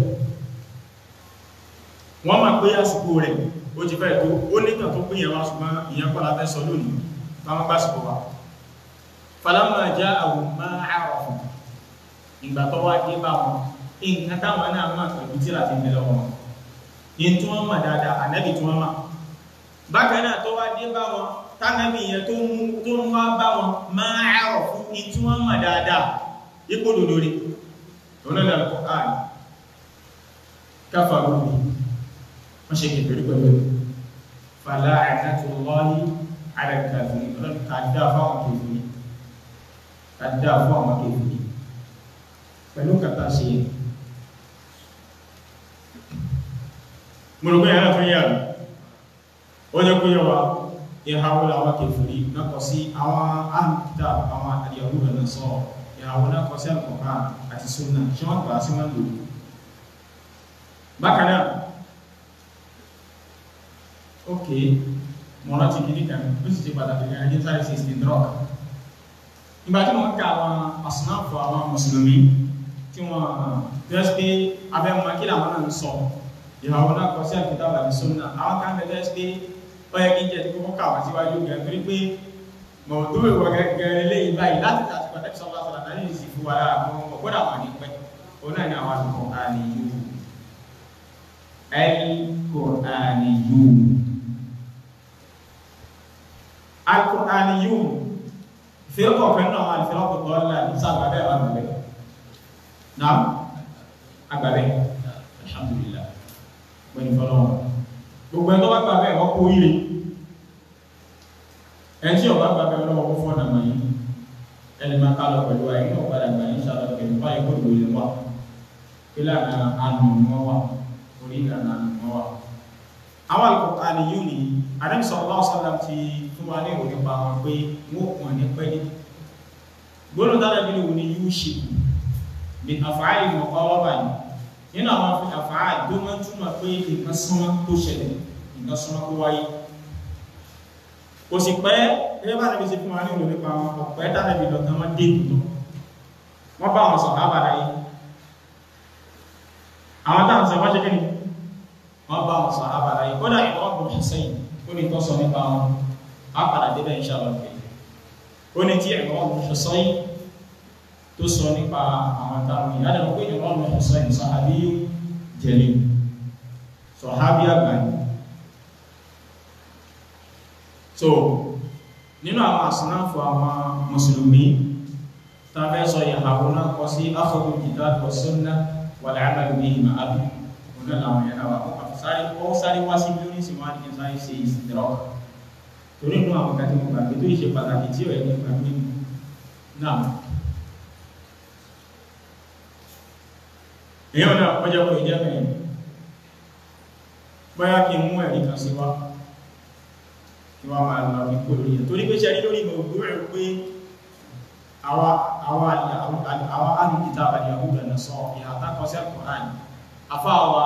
wọ́n mọ̀ pé àsìkò rẹ̀ ó ti fẹ́ tó ó nìkan tó pín ìyẹn ṣùgbọ́n ìyẹn kọ́ la fẹ́ sọ lónìí báwọn pásìkò wa falamma ja'ahum ma 'arafu ìgbà tó wá dé bá wọn nǹkan táwọn náà máa pẹ̀lú tíra ti bẹ̀rẹ̀ wọn ní tí wọ́n mọ̀ dáadáa ànábì tí wọ́n mọ̀ bákan náà tó wá dé bá wọn tánábì yẹn tó mú tó ń wá bá wọn máa àrọ̀ fún ní tí wọ́n mọ̀ dáadáa ipò lòdòdó òun náà lọ́kọ̀ ààrẹ káfà lóbi wọ́n ṣe kẹfẹ́ pẹ̀lú fàlà àìsàtò lọ́ọ̀lì àrẹ̀kàfẹ́ ọlọ́dún kàdá fáwọn kẹfẹ́ kàdá fáwọn kẹfẹ́ pẹ̀lú kàtà ṣe yẹn mọ̀rọ̀gbẹ́ yàrá tó yà rí ó jẹ́ kó yẹwà ìhàwó làwọn kèfèrí náà kọ sí àwọn àmìta àwọn àdìyàwó rẹ̀ náà sọ ìhàwó náà kọ sí àkọ̀ká àti súnà ṣe wọ́n gbà sí wọ́n lò bákan náà ok mọ̀rọ̀ ti kìíní kan ó sì ṣe pàtàkì kan ẹjẹ́ sáré sí ìsìn drọ́ọ̀kì ìgbà tí wọ́n ká àwọn àsùnáfọ̀ àwọn mùsùlùmí tí wọ́n tẹ́sí pé abẹ́mọ̀ kí làwọn náà ń sọ ìhàwọ́ náà kọ sí àkíta wà ní súnà àwọn kan bẹ̀rẹ̀ pé ó yẹ kí n jẹ́ tí kókó kà wá síwájú gẹ̀ torí pé mọ̀ tó wè wọ gẹ́gẹ́ lẹ́yìn báyìí láti tàbí pàtàkì sọ́lá sọ́lá náà yìí sì fún wa lára àwọn ọgbọ́dà wà ní pẹ́ ó náà ní àwọn àlùkò àníyù ẹ̀lkò àníyù àlùkò àníyù fẹ́rọ̀kọ̀ fẹ́ náà wà ní fẹ́rọ̀kọ̀ tọ́lá ní sàgbàbẹ́ wà níbẹ̀ náà agbàbẹ́ alhamdulillah pẹ̀lú fọ́lọ́wọ́ gbogbo ẹ̀ tó bá gbàbẹ́ wọ́n kó ire ẹ̀ tí ọba gbàbẹ́ ọlọ́wọ́ kó fọ́nà mọ̀ yìí ẹni máa ká lọ pẹ̀lú ayé náà padà gbà ní sàlọ pẹ̀lú báyìí kó lò lè wà ìlànà àánú ni wọ́n wà orí ìlànà àánú ni wọ́n wà. àwọn Al-Qur'ani yìí ni Ànábì sallallahu alaihi wasallam ti fún wa ní ìròyìn pa wọn pé wọ́n pọ̀ ní pẹ́ ní gbọ́nà dára bí wọ́n ni yíò ṣe bí àfáàrí mọ̀kọ́lọ́bà ní nínú àwọn àfáàrí tó mọ́ túnmọ̀ pé nǹkan súnmọ́ tó ṣẹlẹ̀ nǹkan súnmọ́ tó wáyé kò sì pẹ́ gẹ́gẹ́ bá níbi sí fún wa ní òun nípa wọn ọ̀pẹ́ dára bí lọ tán wọ́n dé ìlú wọ́n bá wọn sọ̀rọ̀ àbàdà yìí àwọn táwọn sọ wọ́n ṣe kí ni wọ́n bá wọn sọ̀rọ̀ àbàdà yìí kódà ìwọ́n bọ̀ sẹ́yìn ó ní tó sọ nípa wọn á padà débẹ̀ inshallah ó ní tí ẹ̀rọ ọ̀rọ̀ sọ́yìn tó sọ nípa àwọn tàbí ìyádẹ̀ pé ẹ̀rọ ọ̀rọ̀ sọ́yìn sọ́hábí jẹ́lẹ̀ sọ́hábí àgbáyé so nínú àwọn àsìnáfò àwọn mùsùlùmí tàbí sọ ìyàwó náà kọ sí akhadhu kitab wa sunnah wal amal bihima àbí òun náà làwọn yẹn náà wà ó sáré wá sí bí ó ní sì wá ní sáré ṣe ìsìndìrọ́kà torí inú àwọn kan tí mo gbàgbé tó ṣe pàtàkì tí ọ̀rẹ́ ní gbàgbé náà èyàn náà ọjọ́ pé ìjẹ́ mẹ́rin báyá kí n mú ẹ̀rí kan sí wá kí wá máa lọ ní kó lórí ẹ̀ torí pé ṣe rí lórí ìmọ̀ ògbó rẹ̀ pé àwọn alùpìtà àbàdì àwùjọ náà sọ ìhàtà kan sí Al-Qur'an afáwa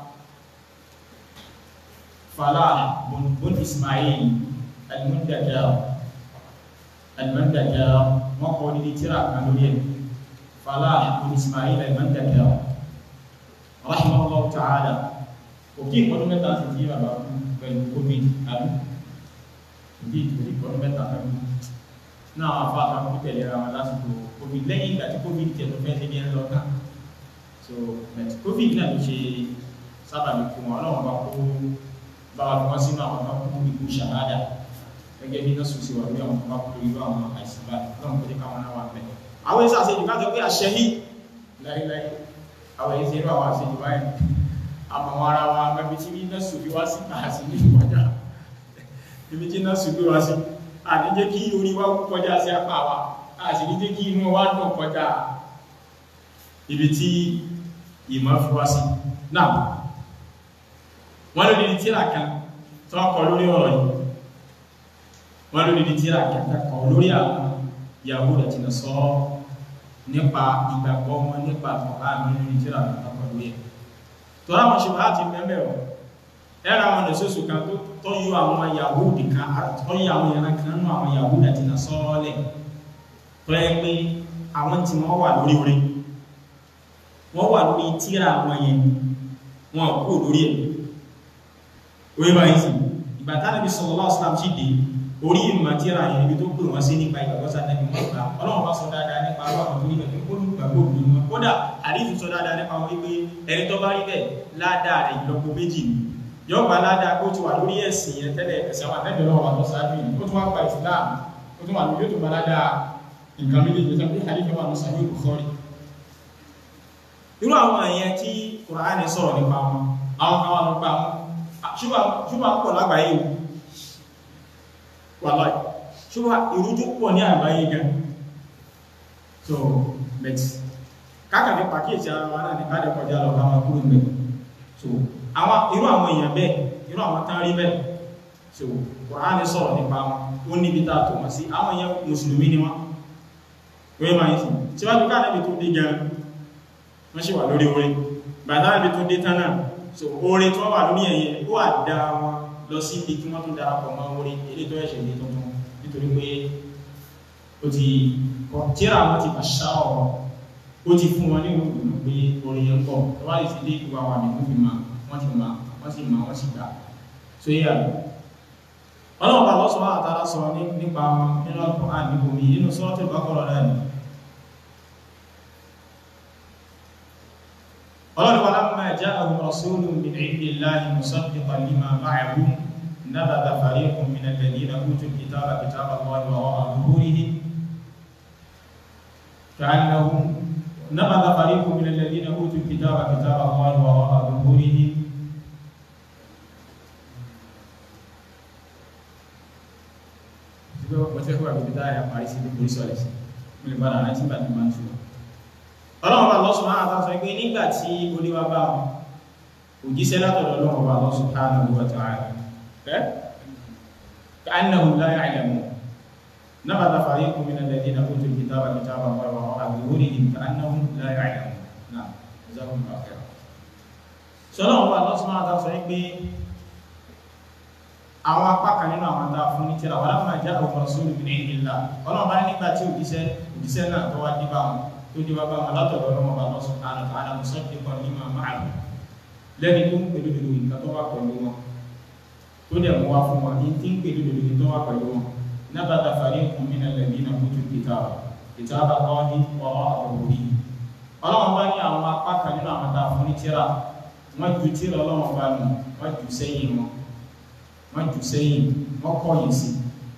Falah bun Ismail المندجر المندجر وقول لترى كانوا فلاح بن اسماعيل المندجر رحمه الله تعالى وكيف قالوا متى تجيب بين كوفيد ابي كوفيد كوفيد قالوا متى náà wà fún àtàkùn tẹ̀lé ra wọn lásìkò covid lẹ́yìn ìgbà tí covid tẹ̀ tó fẹ́ ṣe ní ẹ̀rọ kan so covid náà ló ṣe sábàbí fún wọn ọlọ́run bá kó bá wa fi wọn sínú àwọn kan kú ikú ṣàhádà gẹ́gẹ́ bí náà sùn sí wà lórí àwọn ọmọ kúrò irú àwọn àìsàn báyìí lọ́nà kó jẹ́ káwọn náà wà pẹ́. àwọn èsì àṣejù ká sọ pé àṣẹ yìí láíláí àwọn èsì irú àwọn àṣejù báyìí àmọ́ àwọn ara wa mẹ́bi tí náà sùn fi wá sí àti ní ìwájà ibi tí náà sùn fi wá sí àti jẹ́ kí orí wa kọjá sí apá wa àti ní jẹ́ kí inú wa dùn kọjá ibi tí ìmọ̀ fi wá sí. náà wọ́n lórí ní tíra kan tó kọ lórí ọ̀rọ̀ yìí wọ́n lórí ní tíra kẹta kan lórí àwọn Yahudi àti Nasara nípa ìgbàgbọ́ wọn nípa àkọ́kọ́ àmì lórí tíra kẹta kan lórí ẹ̀ tó láwọn ṣe bá ti mẹ́mẹ́ ọ̀ ẹ̀rọ àwọn ẹ̀sọ́sù kan tó yọ àwọn Yahudi kan tó yọ àwọn ìran kan nínú àwọn Yahudi àti Nasara lẹ̀ tó yẹ pé àwọn tí wọ́n wà lórí orí wọ́n wà lórí tíra àwọn yẹn wọn kú lórí ẹ̀ orí báyìí sí ìgbà tánàbí sallallahu alaihi wasallam sí dé orí ìmọ̀tíra yẹn ibi tó pè wọ́n sí nípa ìgbàgbọ́sá nẹ́bí wọ́n gbà ọlọ́run bá sọ dáadáa nípa àwọn tó níbẹ̀ pé olùgbàgbọ́ òbí wọn kódà àdífù sọ dáadáa nípa wọn wípé ẹni tó bá rí bẹ́ẹ̀ ládàá rẹ̀ ìlọ́po méjì ni yóò gba ládàá kó ti wà lórí ẹ̀sìn yẹn tẹ́lẹ̀ ẹ̀sìn àwọn àtẹ́bẹ̀ lọ́wọ́ àtọ́ sáájú yìí ó tún wá gba Islam ó tún wà lórí yóò tún gba ládàá nǹkan méjèèjì tó bí àdífù wà ní Sahih Bukhari irú àwọn èèyàn tí Kùránì sọ̀rọ̀ nípa wọn àwọn kan wà lọ pa wọn ṣùgbọ́n pọ̀ lágbàáyé o wàláì ṣùgbọ́n ìrújú pọ̀ ní àgbáyé gan so bet kákàfí pàkíyèsí ara wa náà ní káàdì kọjá lọ bá wọn kúrò ń bẹ̀ so àwọn irú àwọn èèyàn bẹ́ẹ̀ irú àwọn tán rí bẹ́ẹ̀ so Kùránì sọ̀rọ̀ nípa wọn ó níbi tá a tò wọ́n sí àwọn èèyàn mùsùlùmí ni wọ́n wọ́n máa ń sìn síwájú káàdì tó dé gan wọ́n sì wà lórí orin bàtà ibi tó dé tán náà so orin tó wà lórí ẹ̀yẹ ó àdá wọn lọ sí ibi kí wọ́n tó darapọ̀ mọ́ orin ilé tó ẹ̀ṣẹ̀ ní tuntun nítorí pé ó ti tíra wọn ti pàṣà ọ̀rọ̀ ó ti fún wọn ní ìwòkùnrin pé orin yẹn pọ̀ tó wá lè ti dé ìwà wà nínú fi máa wọ́n ti máa wọ́n sì máa wọ́n sì gbà so yé àlọ́ ọlọ́run bá lọ́sọ̀rọ̀ àtàrà sọ nípa wọn nínú ọkọ̀ àdìbòmí nínú sọ́ọ́tì bákọ̀rọ̀ náà ni قال ولما جاءهم رسول من عند الله مصدقا لما معهم نبذ فريق من الذين اوتوا الكتاب كتاب الله وراء ظهورهم كانهم نبذ فريق من الذين اوتوا الكتاب كتاب الله وراء ظهورهم وتكوى بالبداية باريس بوليس وليس من البلد أنا تبعت من شو ọlọ́run bá lọ́sùn máa tàbí sọ pé nígbà tí olíwá bá wọn òjíṣẹ́ látọ̀dọ̀ ọlọ́run bá lọ́sùn subhanahu wa ta'ala ẹ́ ka'annahum la ya'lamun nabadha fariqun mina alladhina utul kitaba kitaba ظهورهم كأنهم لا يعلمون نعم جزاكم الله خيرا sọlá wọn bá lọ́sùn máa ta sọ pé àwọn apá kan nínú àwọn tá a fún ní tíra wàlá máa já àwọn sórí mi ní ìlà ọlọ́run bá ní nígbà tí òjíṣẹ́ òjíṣẹ́ náà tó wá dé bá wọn tó dé bá bá wọn látọ̀dọ̀ ọlọ́run bá lọ́sùn àná tó àná mùsọ̀ dé kan ní màmá àlù lẹ́ni tó ń pè lódodo nǹkan tó wà pẹ̀lú wọn tó dẹ̀ mú wá fún wọn ní tí ń pè lódodo nǹkan tó wà pẹ̀lú wọn nábàtà fàrí nǹkan mí náà lẹ́bí náà kójú kìtà kìtà bá kọ́ ní ọ̀rọ̀ àwòrí ọlọ́run bá ní àwọn apá kan nínú àwọn tá a fún ní tíra wọ́n ju tíra ọlọ́run bá nù wọ́n ju sẹ́yìn wọn wọ́n jù sẹ́yìn wọ́n kọ̀yìn sí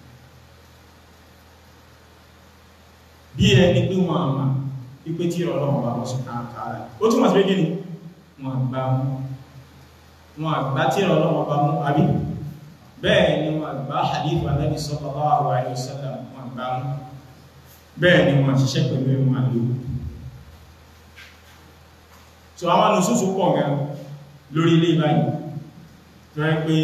bí ẹni pé wọn àmà pípé tí ọlọ́run bá lọ́sùn káàkiri ó túnmọ̀ sí pé gíní wọn àgbà mú wọn àgbà tí ọlọ́run bá mú àbí bẹ́ẹ̀ ni wọn àgbà hadith Ànábì sallallahu alaihi wasallam wọn àgbà mú bẹ́ẹ̀ ni wọn ṣiṣẹ́ pẹ̀lú ẹ̀wọ̀n àlò so àwọn nùsùsù pọ̀ gan lórí ilé báyìí lọ́rẹ́ pé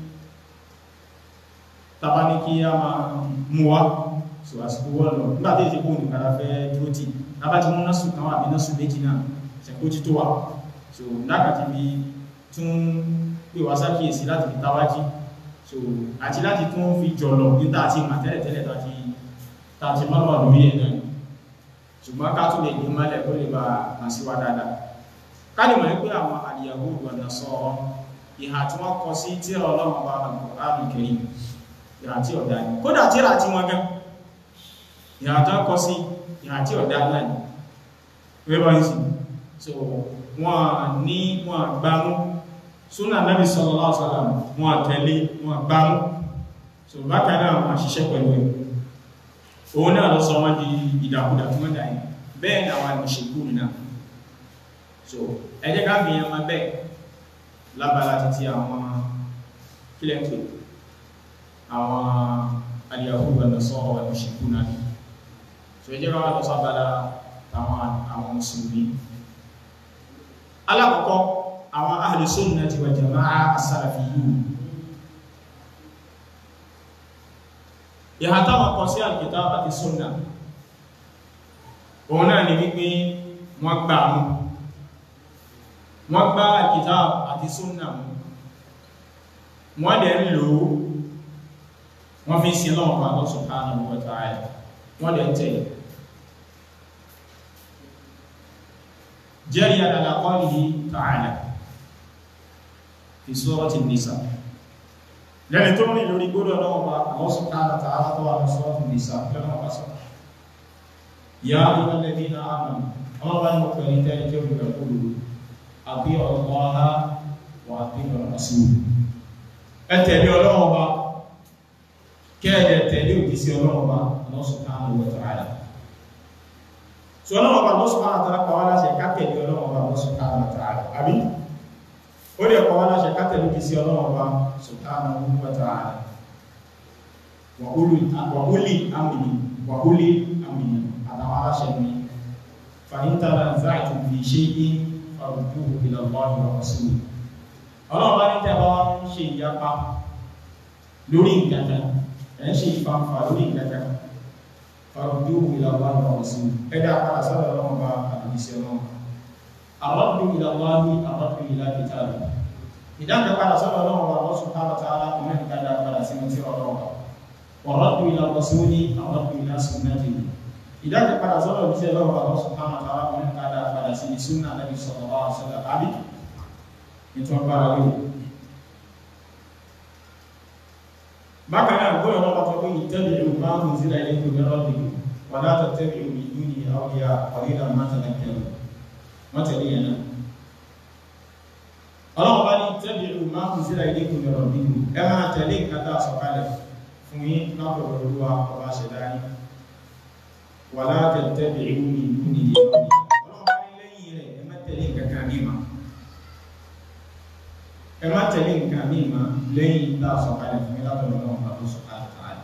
tàbá ní kí a máa mú wá so àsìkò wọ́n lọ nígbàtí èsì kó nìkan fẹ́ dúró tí tàbá ti mú násù kan wà bí násù méjì náà ṣẹ̀kó tí tó wà so lákàtí bí tún pè wá sákìyèsí láti fi tàwájí so àti láti tún fi jọlọ níta àti ìmà tẹ́lẹ̀tẹ́lẹ̀ tàti tàti mọ́lọ̀ lórí ẹ̀ náà ṣùgbọ́n ká tún lè ní mọ́lẹ̀ kó lè bá hàn sí wa dáadáa ká lè mọ̀ pé àwọn àdìyàwó ìwọ̀nà sọ ìhà tí wọ́n kọ sí tí ọlọ́run bá àrùn kẹrin ìhà tí ọ̀dá ní kódà tíra tí wọ́n gán ìhà tó kọ sí ìhà tí ọ̀dá náà ní wẹ́bọ̀ ní sí so wọ́n ní wọ́n gbámú súnà Nábì sallallahu alaihi wasallam wọ́n tẹ̀lé wọ́n gbámú so bákan náà wọ́n ṣiṣẹ́ pẹ̀lú ẹ̀ òun náà lọ sọ wọ́n di ìdàkudà tí wọ́n dà yìí bẹ́ẹ̀ ni àwọn ìṣèkú náà so ẹ jẹ́ ká fi ẹmọ bẹ́ẹ̀ lábala títí àwọn kílẹ̀ ń pè àwọn aliyahu wa nasọ́rọ̀ wa ìṣèkú náà ni so ẹ jẹ́ ká wà lọ sábàlá àwọn àwọn mùsùlùmí alákọ̀ọ́kọ́ àwọn ahlu sunnati wal jama'a as-salafiyyun ìhà táwọn kọ sí al-kitab àti sunna òun náà ni wípé wọ́n gbà mú wọ́n gbá al-kitab àti sunna mú wọ́n dẹ̀ ń lò ó wọ́n fi sin lọ́wọ́ Allah subhanahu wa ta'ala wọ́n dẹ̀ ń tẹ̀lé جريا على قوله تعالى في سورة النساء لأن توني لوري قول الله الله سبحانه وتعالى طبعا في سورة النساء لما قصر يا أيها الذين آمنوا الله المكرمين كيف يقولوا أطيعوا الله وأطيعوا الرسول أتبعوا الله كان يتبعوا كسي الله الله سبحانه وتعالى tí ọlọ́wọ́ bá lọ́sùn máa tàrà pàwọ́ láṣẹ kátẹ̀lé ọlọ́wọ́ bá lọ́sùn máa tàrà àbí ó lè pàwọ́ láṣẹ kátẹ̀lé kì sí ọlọ́wọ́ bá subhanahu wa ta'ala wàhúlì amìnì wàhúlì amìnì àtàwọn aláṣẹ mi fàyíntàrà záàtù fi ṣe é farudú ila Allahi wa rasuli ọlọ́wọ́ bá ní tẹ́bá wá ń ṣe ìyapa lórí ìgbàgbà ẹ̀ ń ṣe ìfanfà lórí ìgbàgbà farudúhu ila Allah wa rasul ẹ̀dá padà sọ́dọ̀ ọlọ́run bá àdìsí ọlọ́run àrọ́dù ila Allah àrọ́dù ila kitabi ìdájọ́ padà sọ́dọ̀ ọlọ́run bá Allah subhanahu wa ta'ala kò mẹ́rin dáadáa padà sínú tí ọlọ́run bá àrọ́dù ila rasuli àrọ́dù ila sunnatihi ìdájọ́ padà sọ́dọ̀ tí ọlọ́run bá Allah subhanahu wa ta'ala kò mẹ́rin dáadáa padà sínú sunna nabi sallallahu alaihi wasallam àbí nítorí bára wí bákan náà gbọ́dọ̀ lọ́pàá tó kún ìtẹ́lẹ̀ ìlú máa ń zíra ilé ìlú rọ́bì wà látà tẹ́lẹ̀ ìlú ìlú ní àwòyà ọ̀rẹ́dà mátàlákẹ́rù mọ́tẹ̀lẹ̀ yẹn náà ọlọ́pàá bá ní tẹ́lẹ̀ ìlú máa ń zíra ilé ìlú rọ́bì ẹ máa tẹ̀lé ìkátà sọ̀kalẹ̀ fún yín lápọ̀lọ̀ olúwa ọba ṣẹ̀dáyé wà látà tẹ́lẹ̀ ìlú ìlú ní ọlọ́pàá ní lẹ́yìn rẹ̀ ẹ má tẹ̀lé kankan ní ma ẹ má tẹ̀lé nǹkan ní ìmá lẹ́yìn tá a sọ̀kalẹ̀ fún mi látọ̀rọ̀ náà bá tó sọ̀kalẹ̀ tààlẹ̀.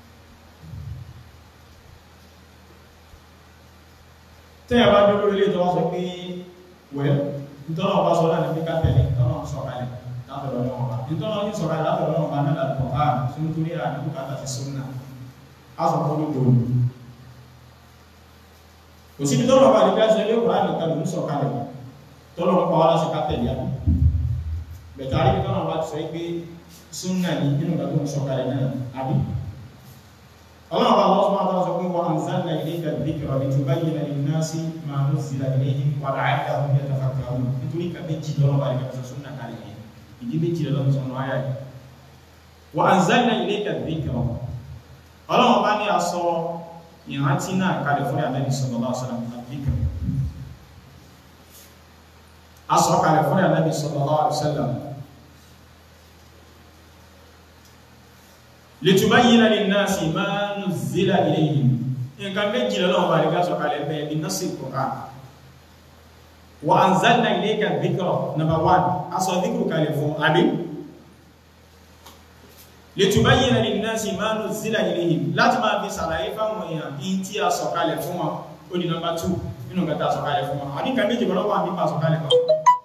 tẹ́yà bá dúró ilé tó wá sọ pé wẹ́ nítorí ọba sọ láti fi ká tẹ̀lé nítorí sọ̀kalẹ̀ látọ̀rọ̀ náà bá nítorí ní sọ̀kalẹ̀ látọ̀rọ̀ náà bá náà làtọ̀ á tó nítorí àdúgbò kàtà ti sún náà á sọ fún olóògbé òní. kò síbi tọ́lọ̀ bá lè gbáṣẹ́ ilé kùrán nìkan ló ń sọ kalẹ̀ tọ́lọ̀ ń pa wá láti ká tẹ̀lé àmì bẹ̀tà rí bí tọ́lọ̀ bá ti sọ pé súnnà ní nínú ìgbà tó ń sọ kalẹ̀ náà àbí ọlọ́run bá lọ́sọ́ máa tọ́lọ́ sọ pé wọ́n anzalna ilayka dhikra litubayyina linnasi ma nuzzila ilayhim wa la'allahum yatafakkarun nítorí ka méjì lọ́wọ́ bá lè gbà súnnà kalẹ̀ yẹn ìdí méjì lọ́wọ́ sọ náà yáyì wa anzalna ilayka dhikra ọlọ́run bá ní aṣọ ìrántí náà kalẹ̀ fún Ànábì sallallahu alaihi wasallam dhikra aṣọ kalẹ̀ fún Ànábì sallallahu alaihi wasallam litubayyina linnasi ma nuzzila ilayhim nǹkan méjì lọ́wọ́ bá lè gbà sọ kalẹ̀ bẹ́ẹ̀ bí nọ́sì Qur'an wa anzalna ilayka dhikra number one aṣọ dhikru kalẹ̀ fún àbí litubayyina linnasi ma nuzzila ilayhim láti máa fi sàlàyé fáwọn èèyàn in tí a sọ̀kalẹ̀ fún wọn ó di nọmbà 2 nínú gata sọ̀kalẹ̀ fún wọn àbí kàméjì bọ́lọ́wọ́ àbí pa sọ̀kalẹ̀ kan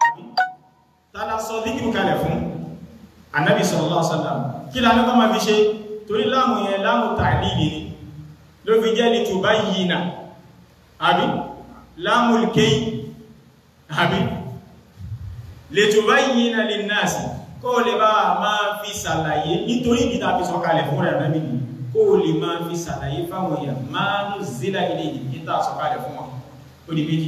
tààlà sọ díkìrù kalẹ̀ fún anábì sallallahu alaihi wasallam kí la nípa máa fi ṣe torí láàmù yẹn láàmù ta'lili ni ló fi jẹ́ litubayyina àbí láàmù kéyì àbí litubayyina linnasi kó lè bá máa fi sàlàyé nítorí ìdíta fi sọ kalẹ̀ fún rẹ̀ náà kó lè máa fi sàlàyé fáwọn èèyàn máa ń zílá ilé ìdíta sọ kalẹ̀ fún wọn ó di méjì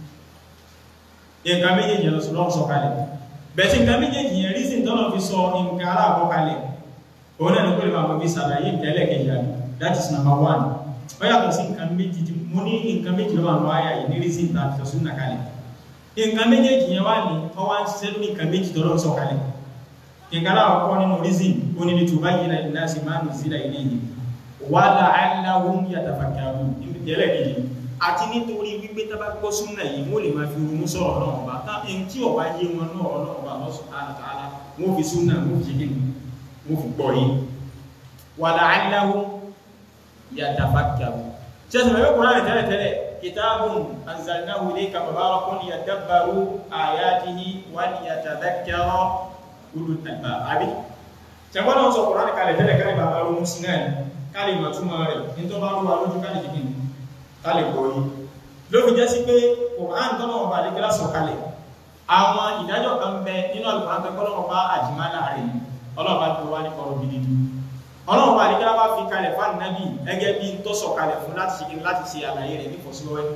nǹkan méjèèjì lọ sọ́lọ́ sọ kalẹ̀ bẹ̀tí nǹkan méjèèjì yẹn rísìn tọ́nà fi sọ nǹkan aláàbọ̀ kalẹ̀ òun náà ní kó lè máa fi sàlàyé nǹkan ẹlẹ́kẹ̀ẹ́jì àbí that is number one ó yàtọ̀ sí nǹkan méjì tí mo ní nǹkan méjì lọ́wọ́ àwọn àyà yìí ní rísìn tàbí sọ sún nàkalẹ̀ nǹkan méjèèjì yẹn wà ní ọwá ń ṣiṣẹ́ lórí nǹkan méjì tọ́lọ́ sọ kalẹ̀ ìgbàlá ọkọ̀ nínú rízìn onílé tó bá yìí náà láti máa nù sílẹ̀ ilé yìí wà láàáláwún yàtàfàkàrù ìbìtẹ̀lẹ̀ kejì àti nítorí wípé tábà gbọ́ súnmọ́ yìí wọ́n lè máa fi ronú sọ̀rọ̀ náà ọba táwọn tí ọba yé wọn náà ọ̀rọ̀ ọba lọ́sùn àtàlá wọ́n fi súnmọ́ wọ́n fi ṣe wọ́n fi gbọ́ yìí wà láàáláwún yàtàfàkàrù ṣẹ́sìn mẹ́fẹ́ kúrò rẹ̀ tẹ́lẹ̀ tẹ́lẹ̀ kitabun anzalnahu ilayka mubarakun yadabbaru ayatihi wa liyatadhakkara ulul albab àbí tẹ̀wọ́n náà sọ kùránì kalẹ̀ tẹ́lẹ̀ káàlì bàbá ronú sí náà káàlì mọ̀túnmọ̀ rẹ̀ ní tó bá rúwa lójú káàlì jìkì káàlì gbọ́yí ló fi jẹ́ sí pé kùránì tọ́nà ọba àdékẹ́lá sọ kalẹ̀ àwọn ìdájọ́ kan bẹ nínú alùpùpù pẹ́ kọ́lọ́wọ́ bá àjìmá láàrin ọlọ́ọ̀bá tó wá ní kọrọ̀ gidi ọlọ́ọ̀bá àdékẹ́lá bá fi kalẹ̀ fún ànábì ẹgẹ́ bí tó sọ kalẹ̀ fún láti ṣe láti ṣe àlàyé rẹ̀ ní fọ́síwẹ́wẹ́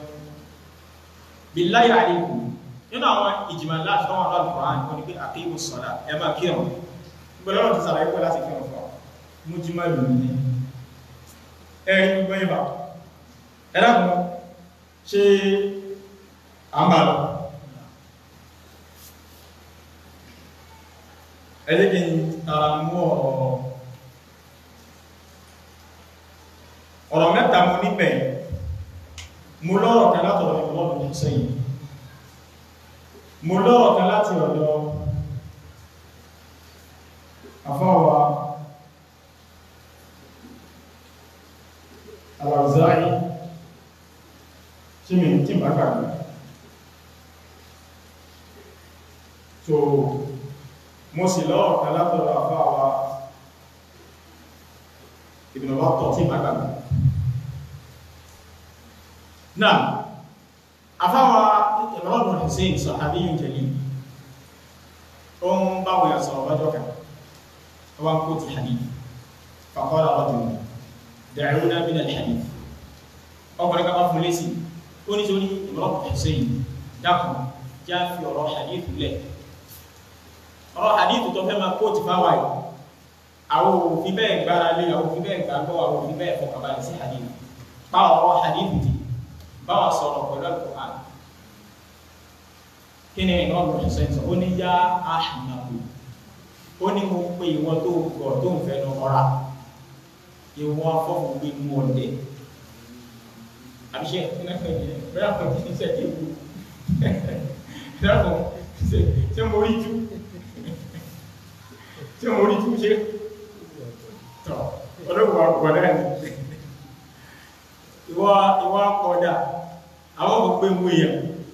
billahi alaykum nínú àwọn ìjìmọ̀ láti tọ́wọ́ alùpùpù wọn ni pé àkéwò sọ̀dá ẹ máa kírun gbọ́lọ́rọ̀ ti sàlàyé pẹ́ láti kírun fún mú jí máa lò ní ẹ̀rí gbogbo ìbá ẹ̀dàkùn ṣe àmbàlọ̀ ẹ̀dẹ́gẹ̀ tààrà mú ọ̀rọ̀ ọ̀rọ̀ mẹ́ta mú níbẹ̀ mú lọ́rọ̀ kan látọ̀rọ̀ ìwọ̀n sẹ́yìn mú lọ́rọ̀ kan láti ọ̀dọ̀ àfáwà Al-Awza'i tí mi tí bá gbàgbé so mo sì lọ́rọ̀ kan látọ̀rọ̀ àfáwà Ibn Battah tí bá gbàgbé náà àfáwà Imran ibn Hussein sahabiyyun jalil ó ń báwo yà sọ̀rọ̀ lọ́jọ́ kan wọ́n kó ti hadith faqala rajul da'una min al-hadith ọkùnrin kan bá fún lésì ó ní sórí Imran Hussein dákùn já fi ọ̀rọ̀ hadith lẹ̀ ọ̀rọ̀ hadith tó fẹ́ máa kó ti fáwà yìí àwọn òfin bẹ́ẹ̀ gbára lé àwọn òfin bẹ́ẹ̀ gbàgbọ́ àwọn òfin bẹ́ẹ̀ fọkàbalẹ̀ sí hadith bá ọ̀rọ̀ hadith ti bá wa sọ̀rọ̀ pẹ̀lú Al-Qur'an kí ni Imran Hussein sọ ó ní yá ahmaku ó ní mo pe ìwọ tó gọ̀ tó ń fẹnu ọ̀rá ìwọ afọ́fún gbé mú ọdẹ àbíṣe bẹ́ẹ̀ kò kí ní sẹ́kì ìlú dákùn ṣe mo rí jú ṣe mo rí jú ṣe tọ́ ọlọ́gbọ̀n ọgbọ̀n náà ni ìwọ ìwọ akọ̀dà àwọn ọmọ pé mú èèyàn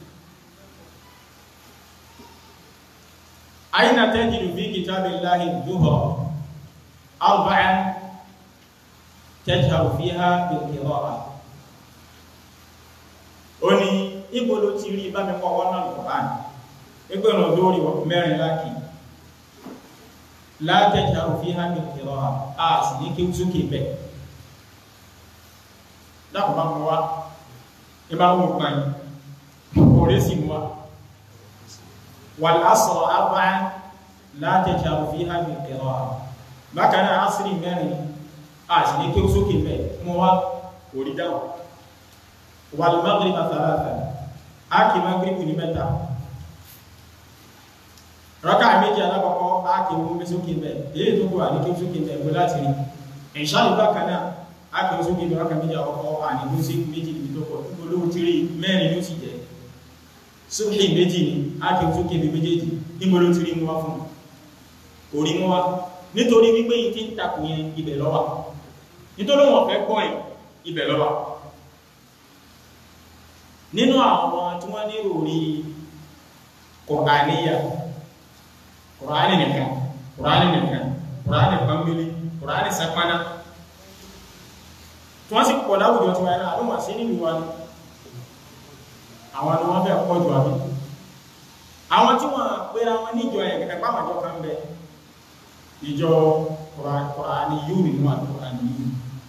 أين تجد في كتاب الله الظهر أربعا تجهر فيها بالقراءة ó ní ibo ló ti rí bá mi kọ́ wọ́n náà Kùránì ẹgbẹ́ ọ̀nà lórí mẹ́rin láàkì látẹ̀jà òfin hàmì kìrọ̀ à sì ní kí ó sókè bẹ̀ dákùnbá mọ́ wá ibá wọ́n pa yìí orí sì mọ́ wà lásọ̀ àbá látẹ̀jà òfin hàmì kìrọ̀ à bákan náà asìrì mẹ́rin à sì ní kí ó sókè bẹ̀ mọ́ wá orí dáhùn wà lùmọ́gbìrì màtàlátà á kì mọ́gbìrì kù ní mẹ́ta rọ́kà méjì alákọ̀ọ́kọ́ ákèwò mẹ́sókè mẹ́ èyí tó kò àníkè sókè mẹ́ ẹgbẹ́ láti rí ìṣá ìgbà kan náà ákèwò sókè mẹ́ rọ́kà méjì àkọ́kọ́ àníkò sí méjì níbi tó pọ̀ olówó tí rí mẹ́rin ló sì jẹ́ sókè méjì ni ákèwò sókè mẹ́ méjèèjì níbo ló ti rí mú wá fún orí mú wá nítorí wípé yìí ti ń takò yẹn ibẹ̀ lọ́wà nítorí wọn fẹ́ gbọ́ yẹn ibẹ̀ lọ́wà nínú àwọn tí wọ́n ní orí kọ̀ọ̀káníyà Qur'ani nìkan Qur'ani nìkan Qur'ani pàmbélé Qur'ani sapana tí wọ́n sì pọ̀ láwùjọ tí wọ́n àwọn wà sí nílùú wa ní àwọn ni wọ́n fẹ́ pọ̀ jù àbí àwọn tí wọ́n pèrà wọn níjọ ẹ̀ ẹ̀pá àjọ kan bẹ ìjọ Qur'ani yóò nínú àjọ Qur'ani yìí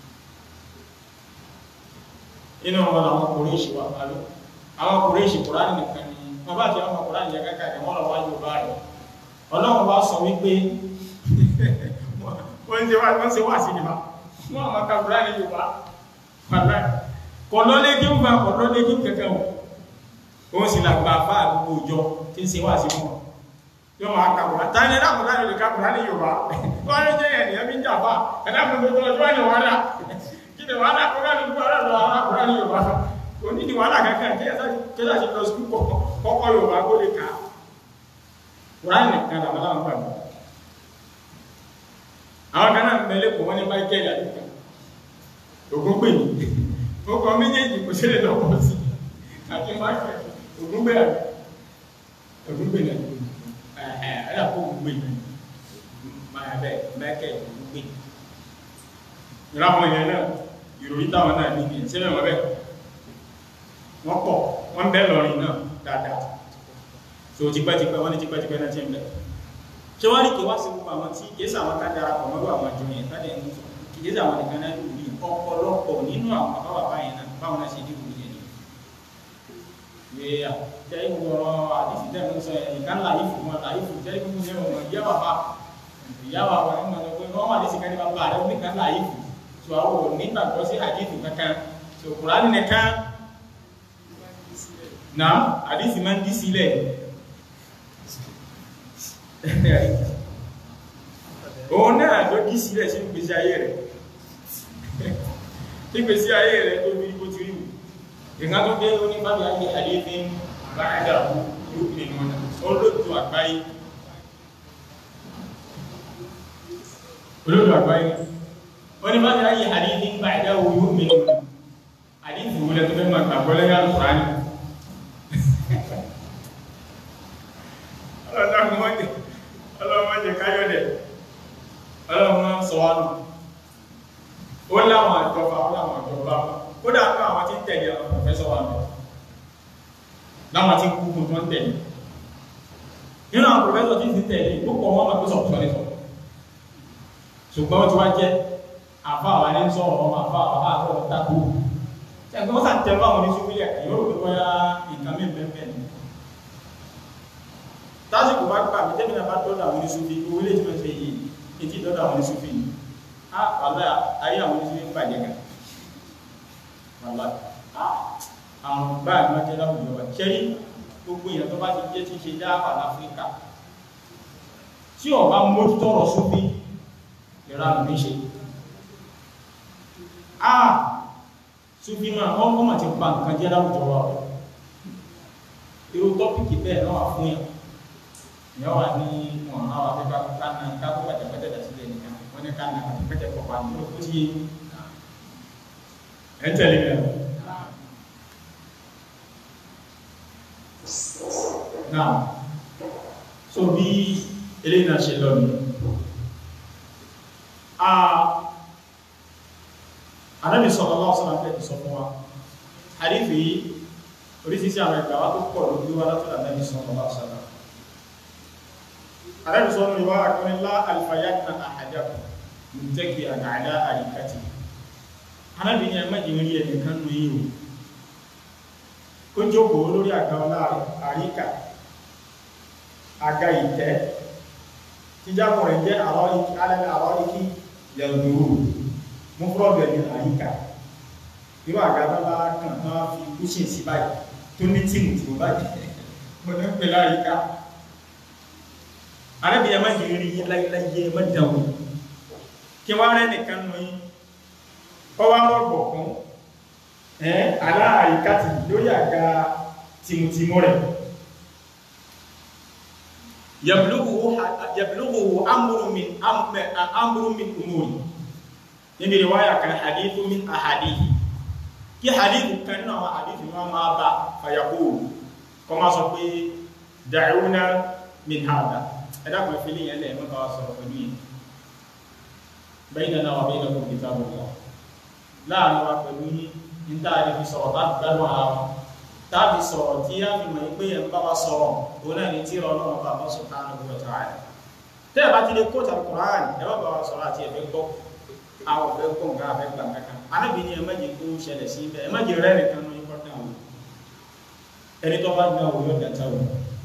inú wọn làwọn Kùrẹ́ṣì wà pàlú àwọn Kùrẹ́ṣì Qur'ani nìkan ni wọ́n bá ti àwọn Qur'ani jẹ kákàkiri wọ́n lọ wá Yorùbá rẹ̀ ọlọ́run wá sọ wípé wọ́n ṣe wá wọ́n ṣe wá sí nípa wọ́n àmọ́ kàbúrá ní yorùbá pàdé kọ̀lọ́lé kí ń fa kọ̀lọ́lé kí ń kẹ̀kẹ́ wọn òun sì làgbà bá àgbogbo òjọ tí ń ṣe wá sí wọn yóò máa kàbúrá táyé ní lákòókò láti lè kàbúrá ní yorùbá wọ́n ló jẹ́ ẹ̀nìyàn bí ń jà fà ẹ̀dá fún gbogbo ọjọ́ ní wàhálà kí ni wàhálà kó ká ní gbogbo ọ̀rẹ́ lọ arákùnrin ní yorùbá kò ní ní wàhálà kankan kí ẹ̀sà ṣe lọ sí kọ́kọ́ yorùbá kó lè kà á Kùránì nìkan làwọn aláwọ̀ gbàgbọ́. Àwọn kan náà mẹ́lẹ́ kò wọ́n ní Michael àdúgbò. Ògún pè ní. Ó kọ méjèèjì kò sílẹ̀ lọ́pọ̀ sí. Àti Michael. Ògún pè àbí. Ògún pè náà. Ẹ̀ẹ́ ẹ̀dá kó ògún pè náà. Máa bẹ̀ Michael ògún pè. Ìráwọn yẹn náà, ìròyìn táwọn náà níbi ìṣẹ́lẹ̀ wọn bẹ́ẹ̀. Wọ́n pọ̀, wọ́n bẹ́ lọ́rin náà dáadáa so tipẹ́tipẹ́ wọ́n ní tipẹ́tipẹ́ náà tí ń bẹ̀. ṣé wọ́n rí kí wá sí gbogbo àwọn tí kéésà àwọn ká darapọ̀ mọ́rú àwọn àjọ yẹn ká dẹ̀ ń sọ kéésà àwọn nìkan náà lù rí ọ̀pọ̀lọpọ̀ nínú àwọn bàbá bàbá yẹn náà báwọn náà ṣe dìbò yẹn ni. ìwé à jẹ́ ìwọ̀rọ̀ àdìsí tẹ̀ ń sọ yẹn nìkan láyé fún wọn láyé fún jẹ́ ìkúkú yẹn wọn ìyá bàbá ìyá bàbá wọn mọ̀ pé wọ́n wà lẹ́sìn kẹ́ni bàbá rẹ̀ nìkan láyé fún so àwọn ò nígbàgbọ́ sí àdìsí kankan so Kùránì nìkan náà àdìsí máa ń dí sílẹ̀ òun náà ló dí sílẹ̀ sí ìgbésí ayé rẹ̀ ìgbésí ayé rẹ̀ tó bí bó ti rí ìgbà tó dé oníbàbí ayé àléfín báyìí yóò fi nínú ọ̀nà olóòtú àgbáyé olóòtú àgbáyé oníbàbí ayé àléfín báyìí yóò fi nínú ọ̀nà àdífù wọlé tó fẹ́ máa gbàgbọ́ lẹ́yìn alùpùránì ọlọ́mọdé káyọ̀dẹ̀ ọlọ́mọ sọ̀wánù ó láwọn àjọba ó láwọn àjọba kódà ní àwọn tí ń tẹ̀lé àwọn pòfẹ́sọ̀ wà mẹ́ láwọn tí ń kúkú tó ń tẹ̀lé nínú àwọn pòfẹ́sọ̀ tí ń tẹ̀lé ó pọ̀ wọ́n máa tó sọ̀rọ̀ sọ́rí sọ̀rọ̀ ṣùgbọ́n ó ti wá jẹ́ àfa àwọn ẹni sọ̀rọ̀ ọmọ àfa àfa àfa àfa tako ṣẹ́gun ó sàn tẹ̀lé àwọn oníṣúwílẹ̀ yóò rò pé bóyá nǹkan mí bẹ́ẹ̀ ni tásìkò bá gbà mí tẹ́mi náà bá dọ́dọ̀ àwọn oníṣúfì owó ilé tí wọ́n ṣe yìí etí dọ́dọ̀ àwọn oníṣúfì yìí á wàlá ayé àwọn oníṣúfì ń bàjẹ́ gan wàlá àwọn báyìí wọ́n jẹ́ láwùjọ wa ṣẹ́rí gbogbo èèyàn tó bá ti jẹ́ tí ṣe dáàbà láfíríkà tí ọba mójútó ọ̀rọ̀ súfì ìranù ní ṣe ah súfì náà wọ́n kọ́ mà ti pa nǹkan jẹ́ láwùjọ wa irú tọ́pìkì bẹ́ẹ̀ náà wà fún yàn ìyá wa ní wọn náà wà fẹ́ ká ká ká kó pàtẹ́pẹ́tẹ́ dà sílẹ̀ nìkan wọ́n ní ká nà pàtẹ́pẹ́tẹ́ kọ̀ wá ní ó ti yé ẹ̀ ń tẹ̀lé mi náà so bí eléyìí náà ṣe lọ ní Ànábì sallallahu alaihi wasallam fẹ́ sọ fún wa àrífì yìí oríṣiríṣi àwọn ìgbà wá tó pọ̀ ló gbé wá látọ̀dọ̀ Ànábì sallallahu alaihi wasallam Ànábì sọ́nù ìwà àkọ́nilá alfayakna ahadakum mùtẹ́kì àdáadá àríkàtì Ànábì ní ẹmẹ́jì rí ẹnìkan nù yíò kó jókòó lórí àga ọlá àríkà àga ìtẹ́ tí jábọ̀ rẹ̀ jẹ́ àrọ́ríkí yẹ̀lùdúró mú fúrọ̀bẹ̀ ní àríkà irú àga tó bá kàn tán fi kúṣìn sí báyìí tó ní tíìmù tí ó bá jẹ́ mọ́ ní pẹ̀lú àríkà Ànábì ẹmẹ́jì rí láyé ẹmẹ́dàwó kí wá rẹ̀ nìkan nù yí ọwá rọ̀gbọ̀ fún ẹ́ aláàríkàtì lórí àga tìmùtìmù rẹ̀ yablugu amru min amru min umuri níbi riwaya kan hadithu min ahadithi kí hadithu kan náà wá hadithu náà máa bá fayaqulu kọ máa sọ pé da'una min hada ẹ̀dàkùn ìfìlì yẹn lẹ́ẹ̀ mọ́ta wá sọ̀rọ̀ pẹ̀lú yìí baynana wa baynakum kitabullah láàrin wa pẹ̀lú yí ní táàrí fi sọ̀rọ̀ láti gbádùn ara wọn tàbí sọ̀rọ̀ tí a fi mọ̀ pé ẹ̀ ń bá wa sọ̀rọ̀ òun náà ni tí ọlọ́run bá bọ́ subhanahu wa ta'ala tẹ́ ẹ̀ bá ti lè kó tàbí Qur'an ẹ bá bá wa sọ̀rọ̀ àti ẹ̀fẹ́ gbọ́ àwọn ọ̀fẹ́ gbọ́ nǹkan àfẹ́ gbà kankan anábì ni ẹ má jẹ́ kó ṣẹlẹ̀ sí ibẹ̀ ẹ má jẹ́ rẹ́ nìkan ní kọ́tà wò ẹni tó bá gbà wò yóò dàtà wò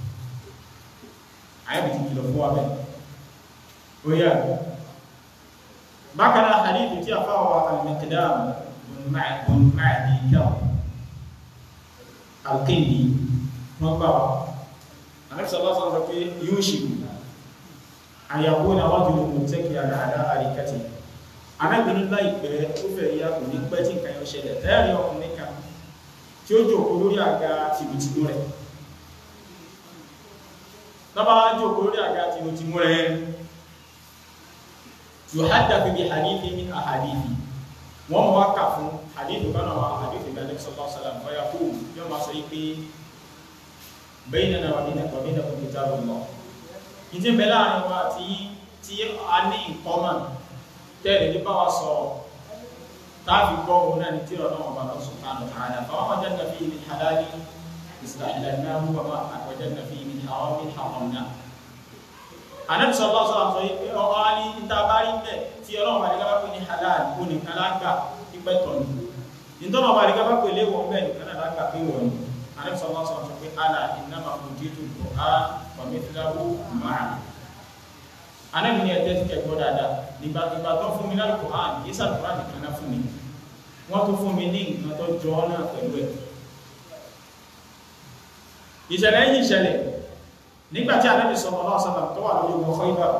àyẹ̀bì ti kìlọ̀ fún wa bẹ́ẹ̀ ó yà bákan náà hadith tí a fáwọn al-Miqdam bin Ma'di Karb al-Kindi wọ́n gbà wá anẹ́sọ̀lá sọ̀rọ̀ pé yóò ṣe an yakuna rajulun muttaki'an ala arikatihi arábìnrin láìpẹ́ ó fẹ́ yá kò ní pẹ́ tí nǹkan yóò ṣẹlẹ̀ lẹ́rìn ọkùnrin kan tí ó jòkó lórí àga tìmùtìmù rẹ̀ lọ́bá jòkó lórí àga tìmùtìmù rẹ̀ yuhaddathu bi hadithi min ahadithi wọ́n mọ̀ wá kà fún hadithu kanáà wá hadithu ìgbàlẹ̀ sallallahu alaihi wasallam fọ́yà kú yóò máa sọ pé baynana wa baynakum kitabullah ìdí ń bẹ láàrin wa tí tí a ní ìkọ́mọ̀ tẹ́lẹ̀ ní bá wa sọ̀rọ̀ táàfi gbọ́ òun náà ní tíra náà bá lọ subhanahu wa ta'ala fáwọn wajadna fihi min halali istahlalnahu wa ma wajadna fihi min haramin haramna anabi sallallahu alaihi wasallam sọ yìí pé ọkọ á ní níta bá rí bẹ́ẹ̀ tí ọlọ́run bá rí gábá pé ní halal ó nìkan lágbà pípẹ́ tọ̀ ní nítorí ọba rí gábá pé léwọ̀ bẹ́ẹ̀ nìkan náà lágbà pé wọ̀ ní anabi sallallahu alaihi wasallam sọ pé ala innama utitu al-Qur'an wa mithlahu ma'a anabi ni ẹ̀tẹ́ ti kẹ́gbọ́ dáadáa nígbà ìgbà tó fún mi láti Qur'an yìí sàlù Qur'an nìkan náà fún mi wọ́n tó fún mi ní nǹkan tó jọ ọ́ náà pẹ̀lú ẹ̀ ìṣẹ̀lẹ̀ yìí ìṣẹ̀lẹ̀ nígbàtí Ànábì sallallahu alaihi wasallam tó wà lórí ogun Khaybar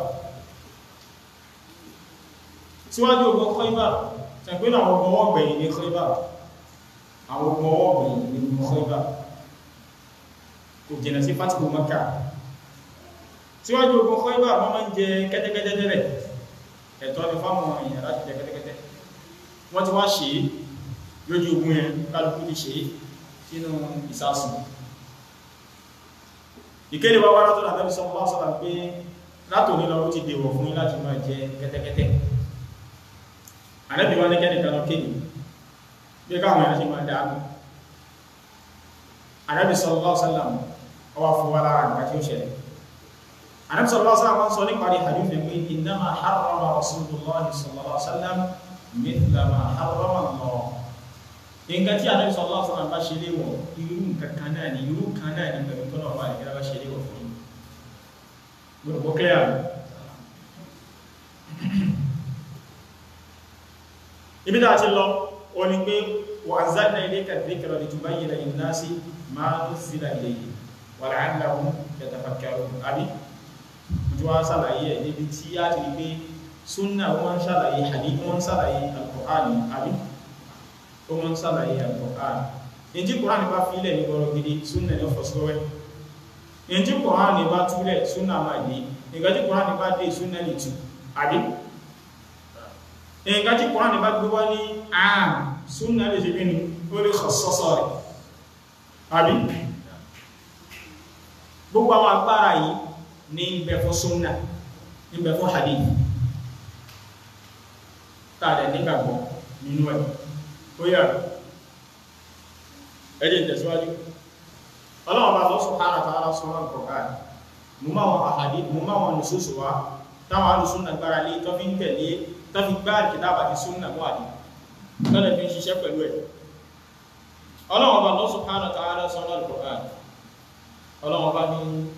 síwájú ogun Khaybar tẹ̀gbẹ́ àwọn ogun ọwọ́ gbẹ̀yìn ní Khaybar àwọn ogun ọwọ́ gbẹ̀yìn ní ogun Khaybar kò jìnà sí fatihu Makkah síwájú ogun Khaybar wọ́n máa ń jẹ kẹ́tẹ́kẹ́tẹ́ tẹ́lẹ̀ ẹ̀tọ́ ni fáwọn èèyàn láti jẹ kẹ́tẹ́kẹ́tẹ́ wọ́n ti wá ṣe é lójú ogun yẹn kálukú ti ṣe é sínú ìsásùn ìkéde wa wá látọ̀ Ànábì sallallahu alaihi wasallam pé látò nílọ ó ti dèwọ̀ fún yín láti máa jẹ kẹ́tẹ́kẹ́tẹ́ Ànábì wá ní kẹ́nìkan lọ kéde bí káwọn èèyàn ṣe máa dáa Ànábì sallallahu alaihi wasallam ọwá fún wa lára nǹkan tí ó ṣẹlẹ̀ Ànábì sallallahu alaihi wasallam sọ nípa hadith pé innama harrama Rasulullah sallallahu alaihi wasallam mithla ma harrama Allah nǹkan tí Ànábì sallallahu alaihi wasallam bá ṣe léwọ̀ irú nǹkan kan náà ni irú kan náà ni pẹ̀lú tọ́nà ọba ìgbéra bá ṣe léwọ̀ fún yín gbọ́dọ̀ clear ibi tá a ti lọ o ni pé wa anzalna ilayka dhikra litubayyina linnasi ma nuzzila ilayhim wa la'allahum yatafakkarun àbí ojú wa ṣàlàyé ẹ̀ níbi tí a ti rí pé súnà wọn ṣàlàyé hadith wọn ṣàlàyé al-Qur'an àbí ó mọ́ ń sàlàyé al-Qur'an in tí Qur'an bá fílẹ̀ ní ọ̀rọ̀ gidi súnà ní ọ̀fọ̀ sílọ́wẹ́ in tí Qur'an bá túlẹ̀ súnà máa dé ìgbà tí Qur'an bá dé súnà lè tù àbí ìgbà tí Qur'an bá gbé wá ní àà súnà lè ṣe gínú ó lè khassasa rẹ̀ àbí gbogbo àwọn agbára yìí ní ibẹ̀ fún súnà ibẹ̀ fún hadith tààdẹ̀ nígbàgbọ́ nínú ẹ̀ ó yà ẹjẹ́ ìtẹ̀síwájú ọlọ́wọ́ bá lọ́sùn hàn àtàrà sọ́rọ̀ al-Qur'an mú máa wọn àhàdí mú máa wọn lùsùsù wa táwọn alùsùn náà gbára lé tó fi ń tẹ̀lé tó fi gbá kìtàbà ti sún náà wàdí lọ́nà fi ń ṣiṣẹ́ pẹ̀lú ẹ̀ ọlọ́wọ́ bá lọ́sùn hàn àtàrà sọ́rọ̀ al-Qur'an ọlọ́wọ́ bá ní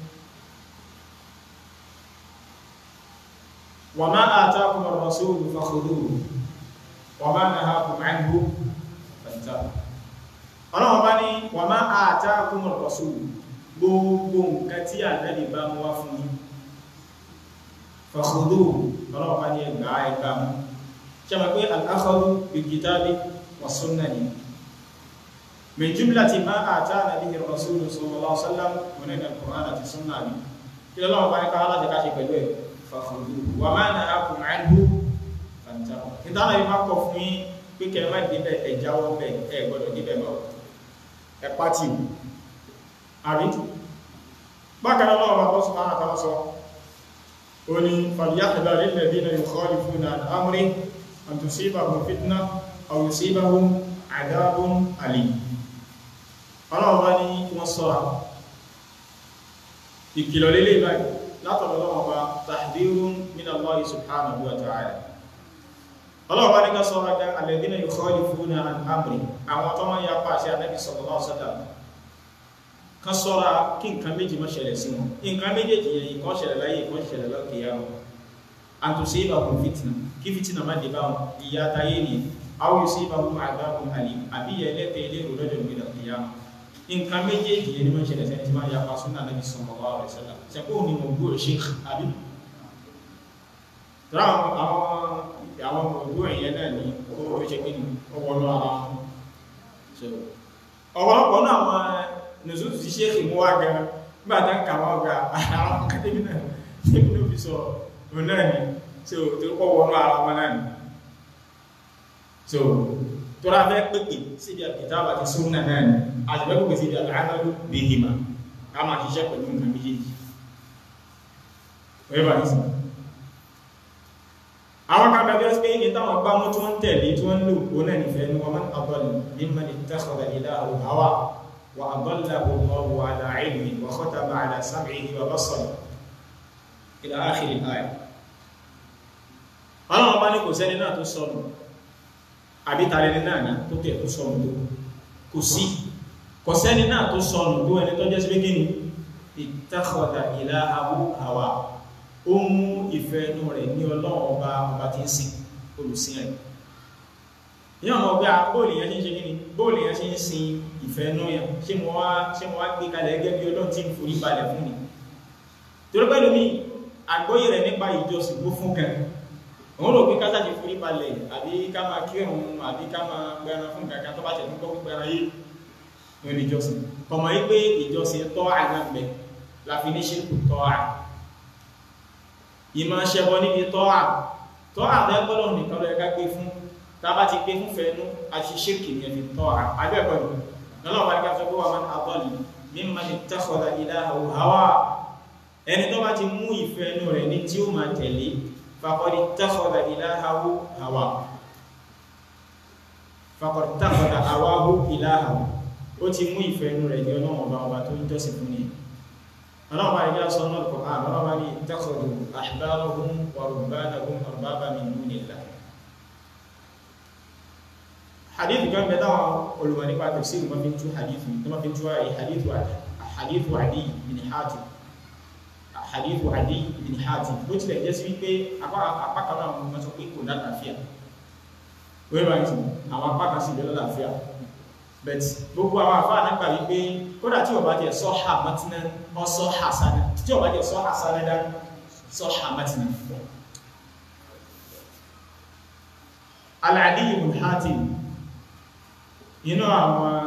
wa ma atakum ar-rasulu fakhudhuhu wa ma nahakum anhu fantahu ọlọ́wọ́ bá ní wa ma atakum ar-rasulu gbogbo nǹkan tí ànábì bá mú wá fún yín fakhudhuhu ọlọ́wọ́ bá ní ẹgbà ẹgbà mú ṣe mọ̀ pé al-akhadhu bil-kitabi was-sunnah ni min jumlati ma atana bihi ar-rasulu sallallahu alaihi wasallam wa nínú al-Qur'an àti sunnah ni kí lọ́wọ́ bá ní ká láti ká ṣe pẹ̀lú ẹ̀ fakhudhuhu wa ma nahakum anhu fantahu ìtànà yìí má kọ̀ fún yín pé kẹ́ má débẹ̀ ẹ̀ jáwọ́ bẹ̀ ẹ̀ gbọ́dọ̀ débẹ̀ bọ̀ ẹ̀ pátì àrí bákan náà lọ́wọ́ bá sọ máa tàbí sọ ó ní falyahdhar alladhina yukhalifuna an amrihi an tusibahum fitna aw yusibahum adhabun alim ọlọ́wọ́ bá ní kí wọ́n sọ́ra ìkìlọ̀ lélẹ̀ báyìí látọ̀dọ̀ lọ́wọ́ bá tahdhirun min Allah subhanahu wa ta'ala ọlọ́wọ́ bá ní ká sọ́ra gan alladhina yukhalifuna an amrihi àwọn tó máa ń yapa àṣẹ Ànábì sallallahu alaihi wasallam kan sọ́ra kí nǹkan méjì má ṣẹlẹ̀ sí wọn nǹkan méjèèjì yẹn ìkan ṣẹlẹ̀ láyé ìkan ṣẹlẹ̀ lọ́kìyà wọn àtúnṣe ìbàkún fìtìnà kí fìtìnà má dé bá wọn ìyá táyé ni àwọn yóò sí ìbàkún àgbàkún àlè àbí yẹ ẹlẹ́tẹ̀ ilé ìrò lọ́jọ́ ìgbé lọ́kìyà wọn nǹkan méjèèjì yẹn ni wọ́n ṣẹlẹ̀ sẹ́ni tí máa ya pa súnà Nabi sallallahu alaihi wasallam ṣẹ̀kọ́ ni mo gbọ́ sheikh àbí tọ́lá àwọn àwọn ògbó ìyẹn náà ní ó ṣe kí ni ó wọnú ara wọn ọ̀pọ̀lọpọ̀ náà wọn nùsùsù tí ṣe ìmú wá gan nígbà tán kà wọ́n gba àwọn akademi náà níbi ló fi sọ òun náà ni tí ó tó kọ́ wọnú ara wọn náà ni so tó rà fẹ́ pèpè síbi àkìtàbà àti súnà náà ni àti fẹ́ pèpè síbi àlàáfẹ́ bí hìmà ká máa ṣiṣẹ́ pẹ̀lú nǹkan méjèèjì wọ́n bá ní sí àwọn kan bẹ̀rẹ̀ sí pé ní táwọn gbá mú tí wọ́n tẹ̀lé tí wọ́n lò ó náà nífẹ̀ẹ́ ní wọ́n máa ń àbọ̀lù mímọ́ ní tẹ́kọ̀ọ́ ìlà àwọ̀ وأضله الله على علمه وختم على سمعه وبصره إلى آخر الآية ọlọ́run bá ní kò sẹ́ni náà tó sọnù àbí tààrẹni náà ní tó tẹ̀ tó sọnù tó kò sí kò sẹ́ni náà tó sọnù tó ẹni tó jẹ́ sí pé ní ittakhadha ilahahu hawa ó mú ìfẹ́ inú rẹ̀ ní ọlọ́run ọba ọba tí ń sìn olùsìn rẹ̀ ní ọmọ ọgbẹ́ bóòlù yẹn ṣe ń ṣe kíni bóòlù yẹn ṣe ń sin ìfẹ́ inú yẹn ṣé mo wá ṣé mo wá gbé kalẹ̀ gẹ́gẹ́ bí ọlọ́run tí ń forí balẹ̀ fún mi torí pẹ́lú mi àgbóyè rẹ̀ nípa ìjọsìn ló fún kan òun rò pé kásá ti forí balẹ̀ àbí ká máa kírun àbí ká máa gbẹran fún kankan tó bá tẹ̀ nígbọ́ gbẹran yé lórí ìjọsìn kọmọ yí pé ìjọsìn tọ́ àgbàgbẹ́ la fi ní ṣírkù tọ́ à ìmọ̀ ṣẹbọ níbi tọ́ à tọ́ àbẹ́gbọ́dọ̀ nìkan lọ ẹ̀ká gbé fún tàbá ti pé fúnfẹ́ inú àti ṣírkì ní ẹni tọ́ àbẹ́ẹ̀kọ́dù lọ́lọ́wọ́ bá ní káfẹ́ pé wà máa àbọ́lì mímọ̀ ní tẹ́kọ̀ọ́dà ilaha hawa ẹni tó bá ti mú ìfẹ́ inú rẹ̀ ní tí ó máa tẹ̀lé faqad ittakhadha ilahahu hawa faqad ittakhadha hawahu ilahahu ó ti mú ìfẹ́ inú rẹ̀ ní ọlọ́wọ́ bá ọba tó ń jọ́sìn fún ni ọlọ́wọ́ bá ní ká sọ náà kọ̀ ọlọ́wọ́ bá ní ittakhadhu ahbarahum wa rubbanahum arbaba min dunillah hadith kan bẹ táwọn olùmọ̀ nípa tafsir ma fi ń tú hadith tó ma fi ń tú àyè hadith wa hadith wa Adi bin Hatim hadith wa Adi bin Hatim bó tilẹ̀ jẹ́ sí wípé apá kan náà mo sọ pé kò lálàáfíà wẹ́rẹ́ bá ti àwọn apá kan sì lè lálàáfíà bẹ́t gbogbo àwọn àfáà náà gbà wípé kódà tí ọba jẹ sọ ha matina ọ sọ ha sana tí ọba jẹ sọ ha sana dá sọ ha matina Al-Adi bin Hatim inú àwọn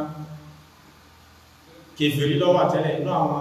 kèfèrí lọ́wọ́ àtẹ́lẹ̀ inú àwọn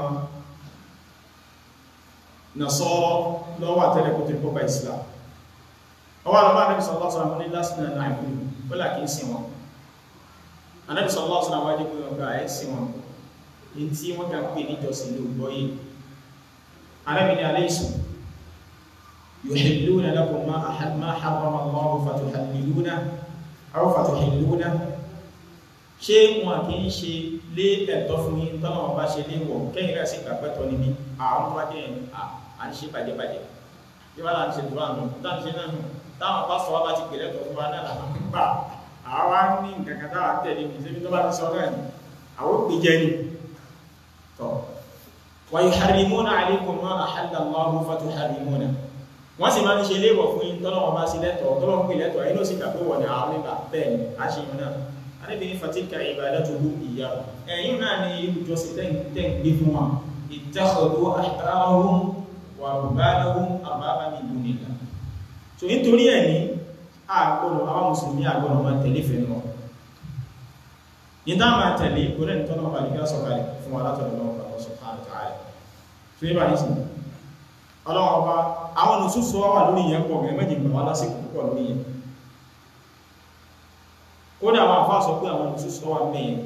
Nasara lọ́wọ́ àtẹ́lẹ̀ kò tí kó bá Islam ọwọ́ alọ́wọ́ Ànábì sallallahu alaihi wasallam ní lásìnà náà ìlú wọ́lá kìí sí wọn Ànábì sallallahu alaihi wasallam wájú pé ọgbà ẹ̀ sí wọn in tí wọ́n kà pè níjọsìn ló gbọ́yé Ànábì ní alaysu yuhilluna lakum ma harrama Allahu fatuhalliluna aw fatuhilluna ṣé wọn kì í ṣe lé ẹ̀tọ́ fún yín tọ́nà wọn bá ṣe lé wọ̀ kẹ́yìn rẹ̀ sì gbàgbẹ́tọ̀ níbi àwọn tó bá jẹ́ ẹ̀ à ń ṣe bàjẹ́bàjẹ́ bí wọ́n là ń ṣe tó wà nù táwọn ṣe náà nù táwọn pásítọ̀ wa bá ti pè lẹ́tọ̀ fún wa náà làwọn ń gbà àwa ní nǹkan kan táwa tẹ̀lé mi ṣé bí tó bá ti sọ náà ni àwọn òpè jẹ́ ni tọ́ wa yuharrimuna alaykum ma ahalla Allahu fatuharrimuna wọ́n sì máa ń ṣe léèwọ̀ fún yín tọ́lọ́ wọn bá sí lẹ́tọ̀ tọ́lọ́ ń pè lẹ́tọ̀ ẹ̀yin ló sì gbà pé wọ̀ ní àwọn nígbà bẹ́ẹ̀ ni a ṣe yín náà anábìnrin fatika ibadatuhu ìyá ẹ̀yin náà ni ìjọsìn tẹ́ ń gbé fún wọn ittakhadhu ahbarahum wa rubbanahum arbaban min dunillah so nítorí ẹ̀ ní àgbọ̀nà àwọn mùsùlùmí àgbọ̀nà máa tẹ̀lé fẹ́nu wọn ní tá máa tẹ̀lé ìgbóná ìtọ́nà ọba nígbà sọ̀kalẹ̀ fún wa látọ̀dọ̀ lọ́wọ́ ọba subhanahu wa ta'ala tó yẹ bá ní sí ọlọ́wọ́ ọba àwọn nùsùsù wà lórí yẹn pọ̀ gẹ̀ẹ́ méjì gbà wá lásìkò púpọ̀ lórí yẹn kódà àwọn àfáà sọ pé àwọn nùsùsù wà mẹ́yẹn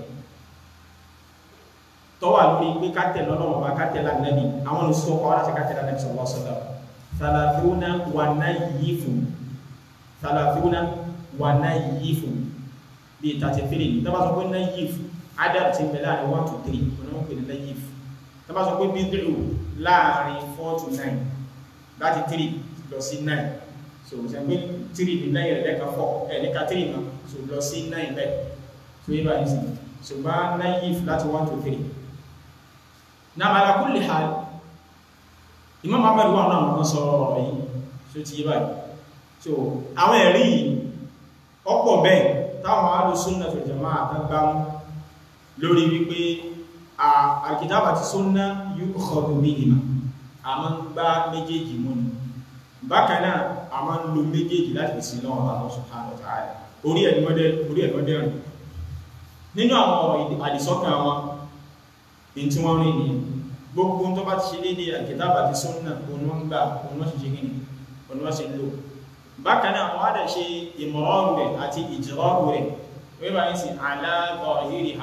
tọ́wà lórí pé kátẹ̀ lọ́lọ́wọ́ ọba kátẹ̀ lánàbì àwọn nùsùsù wà láti kátẹ̀ lánàbì sallallahu alaihi wasallam thalathuna wà náà yìí fún thalathuna wà náà yìí fún bíi thirty three ní tọ́ba sọ pé náà yìí fún adam ti bẹ̀ láàrin one to three ọ̀nà wọn pè ní náà yìí fún tọ́ba sọ pé bídìrù láàrin four to nine láti 3 lọ sí 9 so ṣẹ̀gbé 3 ní lẹ́yìn rẹ̀ lẹ́ka 4 ẹ̀ lẹ́ka 3 náà so lọ sí 9 bẹ́ẹ̀ so yíba ní sí so bá naif láti 1 to 3 na ala kulli hal Imam Ahmad wà náà wọ́n sọ ọ̀rọ̀ yìí so ti yíba so àwọn ẹ̀rí ọ̀pọ̀ bẹ́ẹ̀ táwọn alùsùnnà fil jamā'ah àtàgbàmú lórí wípé al-kitāb àti sunnah yu'khadhu bihimā a máa ń gbá méjèèjì mú ni bákanáà a máa ń lo méjèèjì láti fi sin lọ́wọ́ Allah subhanahu wa ta'ala orí ẹ̀mọ́dẹ́ orí ẹ̀mọ́dẹ́ rìn nínú àwọn ọ̀rọ̀ àdìsọ́kàn wọn in tí wọ́n rìn ní gbogbo tó bá ti ṣe dédé al-kitab àti sunnah òun wọ́n gbà òun wọ́n sì ṣe gíní òun wọ́n sì lò bákanáà wọ́n á dẹ̀ ṣe ìmọ̀ràn rẹ̀ àti ìjìrọ̀rù rẹ̀ wọ́n bá ń sin ala zahiriha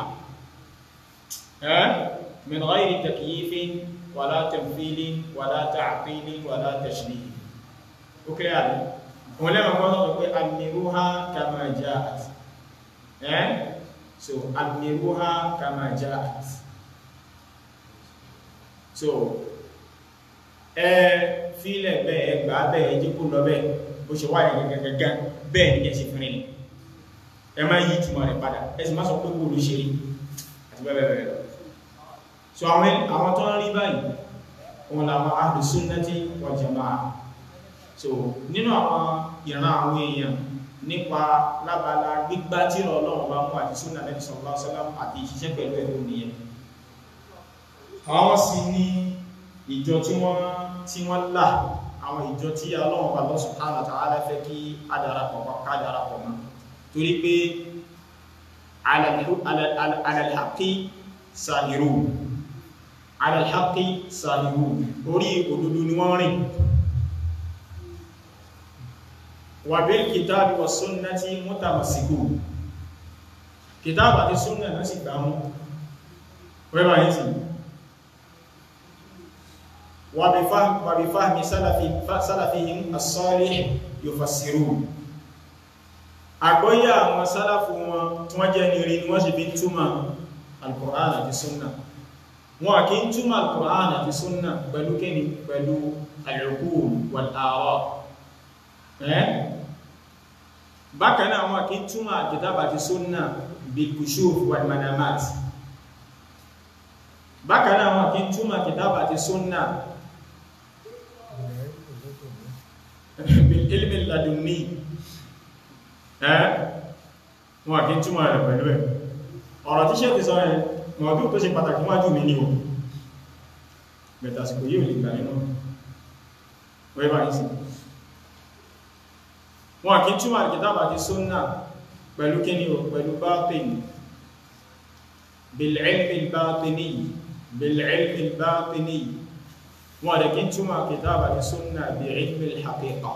min ghayri takyifin ولا تمثيل ولا تعطيل ولا تشبيه اوكي يعني ولما قالوا امروها كما جاءت eh so amruha kama jaat so eh file be gba be ji ku lọ be bó ṣe wà yẹn gẹ́gẹ́gẹ́ bẹ́ẹ̀ ni kẹ́ ṣe fún ni ẹ má yí túmọ̀ rẹ̀ padà ẹ sì má sọ pé kó ló ṣe rí àti bẹ́ẹ̀ bẹ́ẹ̀ lọ so àwọn àwọn tó ń rí báyìí wọn làwọn ahlu sunnati wal jamaa so nínú àwọn ìran àwọn èèyàn nípa lábala gbígbá tí Ọlọ́run bá mú àti súnà Nabi sallallahu alaihi wasallam àti ìṣiṣẹ́ pẹ̀lú ẹ̀rọ nìyẹn àwọn sì ní ìjọ tí wọ́n tí wọ́n là àwọn ìjọ tí Ọlọ́run bá Allah subhanahu wa ta'ala fẹ́ kí adarapọ̀ ká darapọ̀ mọ́ torí pé ala al-haqqi sahirun ala al-haqqi sahirun orí òdodo ni wọ́n rìn wà bil kitabi wa sunnati mutamassikun kìtàbà àti súnnà náà sì gbámú wẹ́bà yìí sí wà bí fahmi sálàfihim as-salih yufassirun àgbọ́yà àwọn sálàfù wọn tí wọ́n jẹ́ ní rí ni wọ́n sì bí túmọ̀ al-Qur'an àti súnnà wọn kí ń túmọ̀ al-Qur'an àti súnnà pẹ̀lú kíni pẹ̀lú al-uqul wal-ārā' bákan náà wọn kí ń túmọ̀ al-kitāb àti súnnà bil-kushūf wal-manāmāt bákan náà wọn kí ń túmọ̀ al-kitāb àti súnnà bil-ilm al-ladunni wọn kí ń túmọ̀ rẹ̀ pẹ̀lú ẹ̀ ọ̀rọ̀ tí ṣe ti sọ ẹ̀ mọ̀ọ́dún tó ṣe pàtàkì wájú mi ní o bẹ̀tàsìkò yíò lè gbà nínú wẹ́bà ní sí wọn kí túnmà kìtàbà ti súnnà pẹ̀lú kí ní o pẹ̀lú bátín bil'ilmi bátini bil'ilmi bátini wọn rẹ̀ kí túnmà kìtàbà ti súnnà bi'ilmi al-haqiqa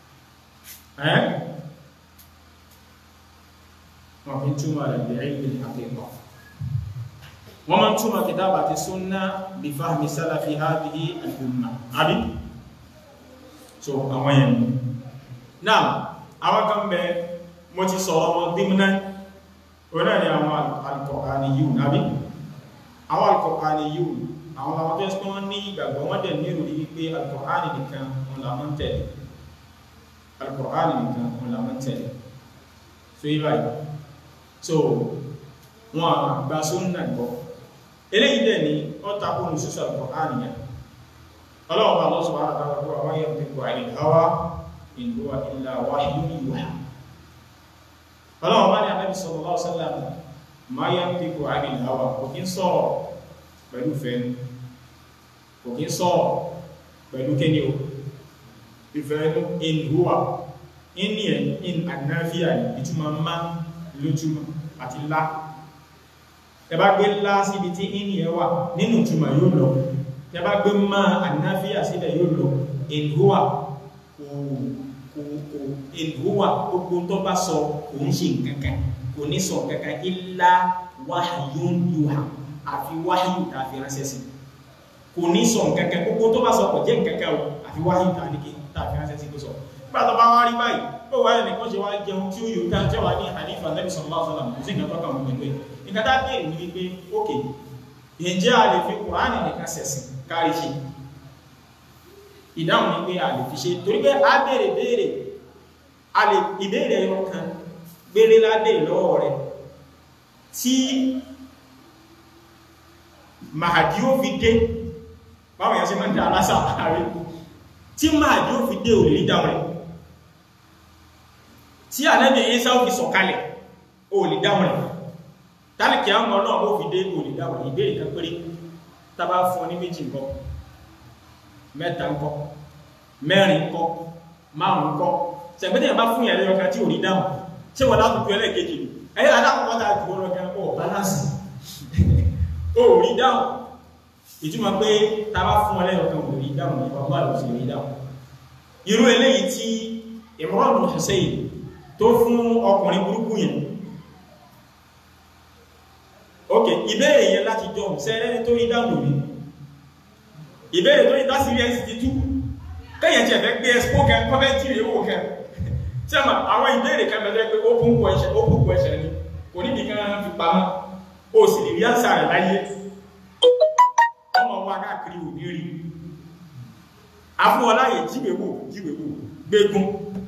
wọn kí túnmà rẹ̀ bi'ilmi al-haqiqa wọ́n máa ń túnmọ̀ kìtàbà àti súnnà bí fahmi sálàfí hadhihi al-umma àbí so àwọn yẹn náà àwọn kan bẹ mo ti sọ̀rọ̀ wọn gbímúná òun náà ni àwọn alkọ̀ọ̀kọ̀ọ̀ni yíò nábí àwọn alkọ̀ọ̀kọ̀ọ̀ni yíò àwọn àwọn tó ẹ́sùn wọ́n ní ìgbàgbọ́ wọ́n dẹ̀ ní ìròrí wípé alkọ̀ọ̀kọ̀ọ̀ni nìkan wọn làwọn tẹ̀lé alkọ̀ọ̀kọ̀ọ̀ni nìkan wọn làwọn tẹ̀lé so yí báyìí so wọn àgbà sóńnà gbọ́ eléyìí dẹ̀ ní wọ́n takò ní sísọ alkọ̀ọ̀kọ̀ọ̀ni yẹn ọlọ́wọ́ bá lọ́sọ̀ wà látara tó àwọn yẹn ti kọ̀ àìlè hawa in huwa illa wahyun yuha ọlọ́wọ́ bá ní Ànábì sallallahu alaihi wasallam ma yantiqu anil hawa kò kí ń sọ̀rọ̀ pẹ̀lú fẹ́nu kò kí ń sọ̀rọ̀ pẹ̀lú kéni o ìfẹ́nu in huwa in ní ẹ̀ in ànáfíà ìtumọ̀ má lójúmọ̀ àti lá ẹ bá gbé lá síbi tí in yẹ wà nínú ìtumọ̀ yóò lọ ẹ bá gbé má ànáfíà síbẹ̀ yóò lọ in huwa kò ìhùwà gbogbo tó bá sọ kò ń ṣe nǹkankan kò ní sọ nǹkankan illa wahyun yuha àfi wáyù tàbí ránṣẹ́ sí kò ní sọ nǹkankan gbogbo tó bá sọ kò jẹ́ nǹkankan o àfi wáyù tàbí ránṣẹ́ sí kó sọ nígbà tó bá wá rí báyìí ó wáyé nìkan ṣe wá jẹun tí ó yóò ká jẹ́ wà ní àdífà Nabi sallallahu alaihi wasallam kò sí nǹkan tó kàn pẹ̀lú ẹ̀ nǹkan tá bèèrè ní wípé ókè ǹjẹ́ a lè fi Kùránì nìkan ṣẹ̀sìn kárí ṣe ìdáhùn ní pé a lè fi ṣe torí pé a bèèrè bèèrè a lè ìbéèrè ẹyọ kan gbélé ládé lọ́wọ́ rẹ̀ tí Mahdi ó fi dé báwọn yẹn sí máa ń dá alásà ààrẹ tí Mahdi ó fi dé ò lè rí dáhùn rẹ̀ tí Ànábì Ìsá ó fi sọ̀kalẹ̀ ò lè dáhùn rẹ̀ tálìkì àwọn náà ó fi dé ò lè dáhùn rẹ̀ ìbéèrè kan péré tàbá fún ọ ní méjì nǹkan mẹ́ta ńkọ́ mẹ́rin ńkọ́ márùn ńkọ́ sẹ̀gbẹ́tẹ̀ yẹn bá fún ìyàlẹ́ ọkàn tí ò ní dáhùn tí wọ́n látùkú ẹlẹ́ẹ̀kejì ni ẹ̀yẹ́ adákọ̀ọ́ta tàà jù ọ̀rọ̀ gan ọ̀ balance ó rí dáhùn ìtumọ̀ pé ta bá fún ọlẹ́ ọkàn ò rí dáhùn ní ọgbà ló sì rí dáhùn irú eléyìí tí Imran bin Hussein tó fún ọkùnrin burúkú yẹn ok ìbéèrè yẹn láti jọ sẹ́rẹ́ tó rí dáhùn rí ìbéèrè tó ní tásìrí ẹ̀sì ti tú kẹ́yẹ̀ tí ẹ̀fẹ́ gbé ẹ̀sìpó kẹ kọ́fẹ́ tí ìrè wò kẹ tí a ma àwọn ìbéèrè kan bẹ̀rẹ̀ pé open question open question ni kò ní bí kan fi pamọ́ ó sì lè rí àṣà rẹ̀ láyé ọmọ wa káàkiri ò ní rí afúnọláyè jíwèwò jíwèwò gbégún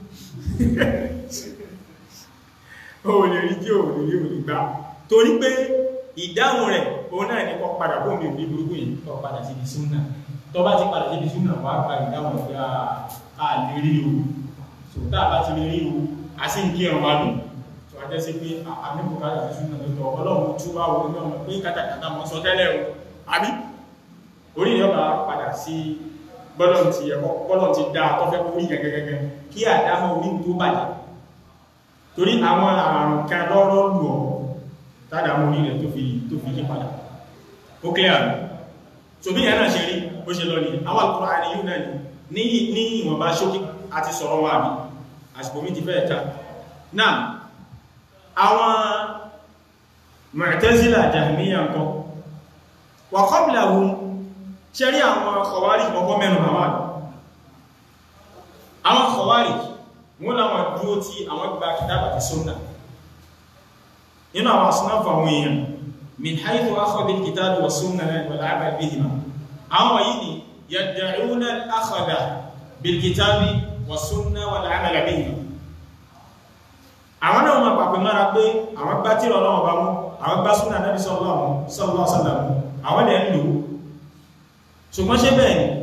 ó lè rí jí ò lè rí ò lè gbà torí pé ìdáhùn rẹ̀ òun náà ní kọ́ padà bó mi ò ní burúkú yìí kọ́ padà sí ibi súnà tó bá ti padà sí ibi súnà wà gba ìdáhùn pé a lè rí o so tá a bá ti lè rí o a sì ń kí ẹ̀rọ wa lù tó a jẹ́ sí pé àmìkò kájà sí súnà tó tọ́ ọlọ́run tú wá wo ní ọmọ pé kátàkátà mọ́ sọ tẹ́lẹ̀ o àbí orí ìyọba padà sí bọ́lọ̀ ti ẹ̀kọ́ bọ́lọ̀ ti dá tọ́fẹ́ orí gẹ́gẹ́gẹ́gẹ́ kí àdámọ́ orí tó bàjẹ́ torí àwọn àrùn kan lọ́rọ́ lù ọ́ tádà mú ní ilẹ̀ tó fi tó fi yí padà ó clear rẹ̀ so bí yẹn náà ṣe rí bó ṣe lọ ní àwọn Al-Qur'ani àríyú náà ní ní ìwọ̀nba ṣókí àti sọ̀rọ̀ wà bí àsìkò mi ti fẹ́ ẹ̀ta náà àwọn Mu'tazila Jahmiyya nǹkan wa qablahum ṣe rí àwọn Khawarij mọ́kọ́ mẹ́nu àwọn àwọn Khawarij wọ́n láwọn dúró tí àwọn gba kìtàbà ti Sunnah nínú àwọn asnáfà àwọn èèyàn min haythu akhadha al-kitabi wa sunnah wal 'amal bihima àwọn yìí ni yad'una al-akhadha bil-kitabi wa sunnah wal 'amal bihima àwọn náà ma pàpẹ mára pé àwọn gbá tí ọlọ́wọ́ bá mú àwọn gbá súnà Nabi sallallahu alaihi wasallam àwọn lẹ́ ń lò ṣùgbọ́n ṣe bẹ́ẹ̀ ni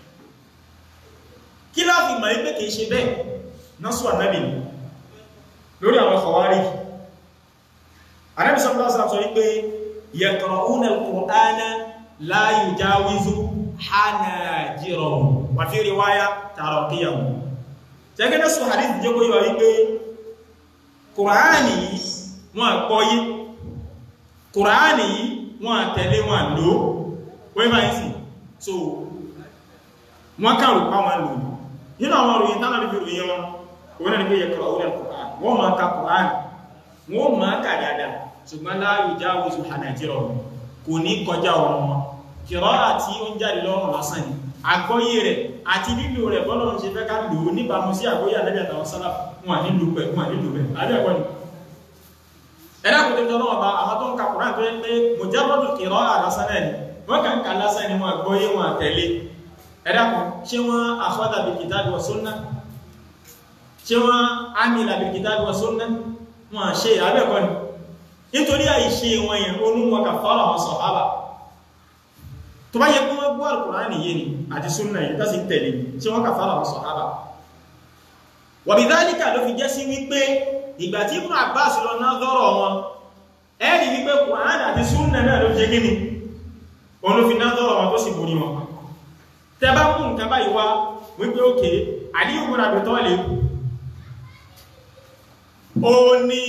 kí láàfin mọ̀ pé kìí ṣe bẹ́ẹ̀ násù ànábì lórí àwọn Khawarij Ànábì sallallahu alaihi wasallam sọ wípé yaqra'una al-Qur'ana la yujawizu hanajirahum wa fi riwaya taraqiyahum tẹ́gẹ́dẹ́ sọ hadith jẹ́ kó yíwa wípé Kùránì wọn àpọ́yé Kùránì wọn àtẹ̀lé wọn lò wọ́n bá yìí sí so wọ́n kàrù pa wọn lò nínú àwọn òròyìn tánà bí ròyìn wọn wọ́n ní pé yaqra'una al-Qur'an wọ́n máa ka Kùránì wọ́n máa kà dáadáa ṣùgbọ́n la yujawizu hanajirahum kò ní kọjá ọ̀rọ̀ wọn kìrọ́ àti ó ń jáde lọ́rùn lásán ni àgbọ́yé rẹ̀ àti lílò rẹ̀ bọ́lọ́run ṣe fẹ́ ká lò ó níbàmú sí àgbọ́yé ànábì àtàwọn sálàfù wọn nílò pẹ̀ wọn nílò rẹ̀ àbí ẹ̀kọ́ ni ẹ̀dá kò tó tọ́lọ́wọ́ bá àwọn tó ń ka Kùránì tó yẹ pé mujarradu qira'a lásán náà ni wọ́n kàn ká lásán ni wọ́n gbọ́ yé wọn tẹ̀lé ẹ̀dá kò ṣé wọ́n akhadha bil kitabi wa sunnah ṣé wọ́n amila bil kitabi wa sunnah wọ́n ṣe abẹ́kọ́ ni nítorí àìṣe wọn yẹn ó mú wọn kà fọ́lọ̀ àwọn sàhábà tó bá yẹ kí wọ́n gbọ́ Al-Kùránì yé ni àti súnnà yìí tó sì ń tẹ̀lé ṣé wọ́n kà fọ́lọ̀ àwọn sàhábà wa bidhalika ló fi jẹ́ sí wípé ìgbà tí Ibn Abbas lọ náà lọ́rọ̀ wọn ẹ́rì wípé Kùránì àti súnnà náà ló jẹ́ gíní òun ló fi náà lọ́rọ̀ wọn tó sì borí wọn tẹ bá mú nǹkan báyìí wá wípé òkè Aliyu ibn Abi Talib ó ní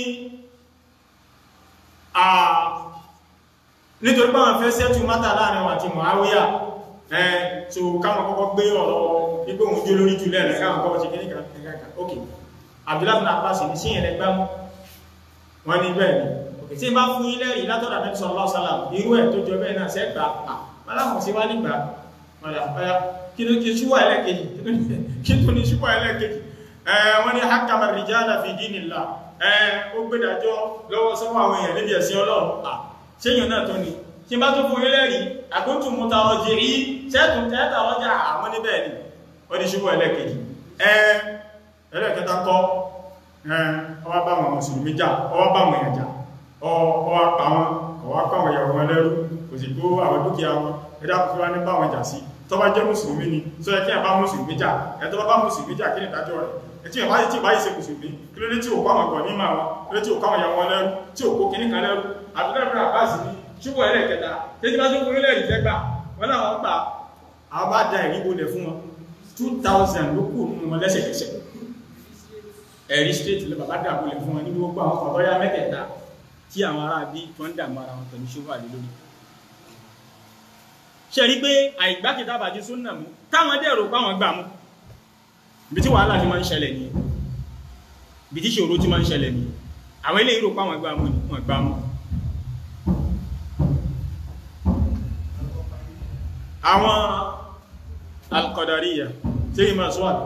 nítorí pé àwọn fẹ́ sẹ́tù mátà láàrin wọn àti Muawiya ẹ̀ so káwọn kọ́kọ́ gbé ọ̀rọ̀ ipé òun jó lórí jù lẹ́rẹ̀ káwọn kọ́kọ́ ṣe kíníkà ok Abdullahi bin Abbas ní sí ẹ̀rẹ́ gbámú wọ́n ní bẹ́ẹ̀ ni ok tí bá fún ilẹ̀ rí látọ̀dà Nabi sallallahu alaihi wasallam irú ẹ̀ tó jọ bẹ́ẹ̀ náà sẹ́gbà aláwọ̀ sí wá nígbà kí ló kí ṣúwà ẹlẹ́kejì kí tó ní ṣúwà ẹlẹ́kejì wọ́n ní hakama rijala fi dinillah ó gbẹ́dàjọ́ lọ́wọ́ sọ́wọ́ àwọn èèyàn níbi ẹ̀sìn Ọlọ́run ṣéyàn náà tó ní tí bá tó fún ilẹ̀ rí àkóntù múta ọjì rí ṣẹ́tùn tẹ́ta ọjà àwọn níbẹ̀ ni ó ní ṣubú ẹlẹ́kejì ẹlẹ́kẹta kọ́ ọwá bá wọn mùsùlùmí jà ọwá bá wọn ẹ̀jà ọwá pa wọn ọwá pa wọn ìyàwó wọn lẹ́rú kò sì kó àwọn dúkìá wọn ẹ̀dá kò fi wá ní bá wọn jà sí tó bá jẹ́ mùsùlùmí ni sọ yẹ kí ẹ bá mùsùlùmí jà ẹ tó bá bá mùsùlùmí jà kí ni ìdájọ́ rẹ̀ tí ìbá yìí tí ìbá yìí ṣe mùsùlùmí kí ló dé tí ò kọ́ àwọn ọ̀gọ̀ ní máa wọn kí ló tí ò kọ́ àwọn ìyàwó wọn lẹ́rú tí ò kó kíní kan lẹ́rú àbúrẹ́ ìbúrẹ́ àbáàsì ní ṣúgbọ́ ẹlẹ́kẹta tẹ́jú bá ṣúgbọ́ ilẹ̀ ìfẹ́ gbà wọ́n náà wọ́n gbà àwọn bá dá ẹ̀rí bolẹ̀ fún wọn 2000 ló kù nínú wọn lẹ́sẹ̀kẹsẹ̀ ẹ̀rí straight lọ bàbá dà bolẹ̀ fún wọn ní gbogbo àwọn ọ̀dọ́ ya mẹ́tẹ̀ẹ̀ta tí àwọn ará bí tó ń dààmú ara wọn pẹ̀lú ṣúgbọ́ àlè lórí ṣe rí pé àìgbákejì àbájú súnnà mú táwọn dẹ̀rọ páwọn gbà mú ibi tí wàhálà ti máa ń ṣẹlẹ̀ ní ibi tí ṣòro ti máa ń ṣẹlẹ̀ ní àwọn ilé ìrò páwọn gbà mú wọn gbà mú àwọn alkọ̀dàríyà tí yí máa sọ́wọ́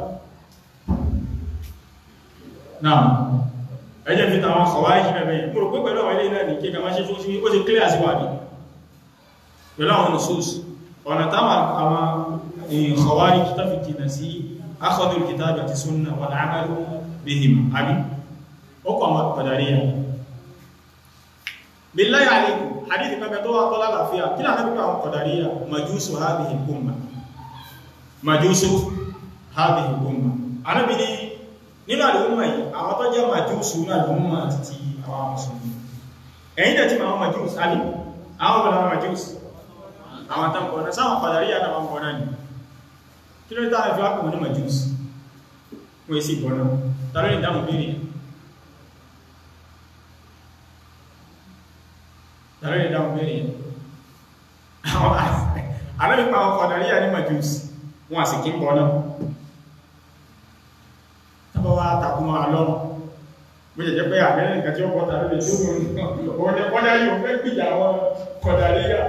náà ẹjẹ́ fi tàwọn kọ̀wá ìṣẹ́bẹ̀ mú rò pé pẹ̀lú àwọn ilé náà ní kí kàmá ṣe fún sí ó ti kílẹ̀ sí wà ní pẹ̀lú àwọn nùsùs ọ̀nà táwọn àwọn kọ̀wá ìkítà fi jìnà sí akhdul kitabi àti sunna wal amalu bihim àbí ó kọ̀ àwọn kọ̀dàríyà billahi alaykum hadith kan bẹ tó wá tọ́lá láfíà kí náà náà àwọn kọ̀dàríyà majusu hadhihi al-umma majusu hadhihi al-umma anábi ní nínú àdúgbò yìí àwọn tó jẹ́ majusu ní àdúgbò àti àwọn mùsùlùmí ẹ̀yìn dẹ̀ tí ma wọ́n majusu alì àwọn bẹ̀rẹ̀ àwọn majusu àwọn tán kọ̀ọ̀nà sáwọn kọ̀dàríyà náà wọ́n kọ̀ọ̀nà ni kí ló dáa fi wákùnrin ní majusu wọ́n sì kọ̀ọ̀nà tàbí ìdáhùn bí tàbí ìdáhùn bẹ́ẹ̀ yẹn alábìpa àwọn kọ̀dàríyà ní majus wọn àsì kí ń bọ́ náà tàbí wá takùnmọ́ alọ́run bó jẹ́ jẹ́ pé àmẹ́rẹ́ nǹkan tí ó kọ́ tàbí lè tó wọ́n dá yóò fẹ́ gbìyà àwọn kọ̀dàríyà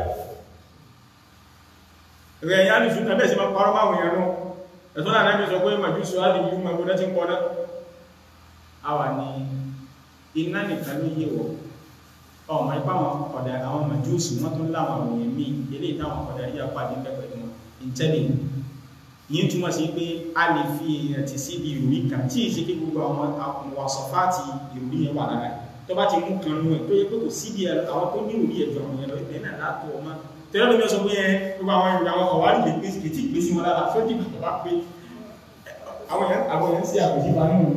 rẹ̀ yá ní ṣúná bẹ́ẹ̀ sí máa parọ́ máa wọ̀nyẹn nú ẹ̀tọ́ náà náà sọ pé majus wá ní yíò mẹ́gbọ́n tí ń kọ́ náà àwà ní iná nìkan ló yé wọ̀ ọmọ ipá wọn ọ̀dà àwọn màjúùsù wọ́n tún láwọn àwọn èèyàn míì ilé ìtàwọn ọ̀dà yíya pàdé pẹ̀pẹ̀ wọn ìtẹ́lẹ̀ yìí túmọ̀ sí pé a lè fi èèyàn ti sí ibi ìròrí kan tí ìṣe kí gbogbo àwọn wàsọ̀fáàtì ìròrí yẹn wà lára tó bá ti mú kan nú ẹ̀ tó yẹ pé kò sí bí àwọn tó ní ìròrí ẹ̀jọ̀ àwọn yẹn lọ ìbẹ̀ náà látọ̀ ọmọ tẹ́lẹ̀ lómi sọ pé ẹ gbogbo àwọn ìròrí àwọn ọ̀wárí lè pèsè kìtì ìgbésí wọn lára fẹ́ dìgbà tó bá pé àwọn yẹn sí àbòsí wa nínú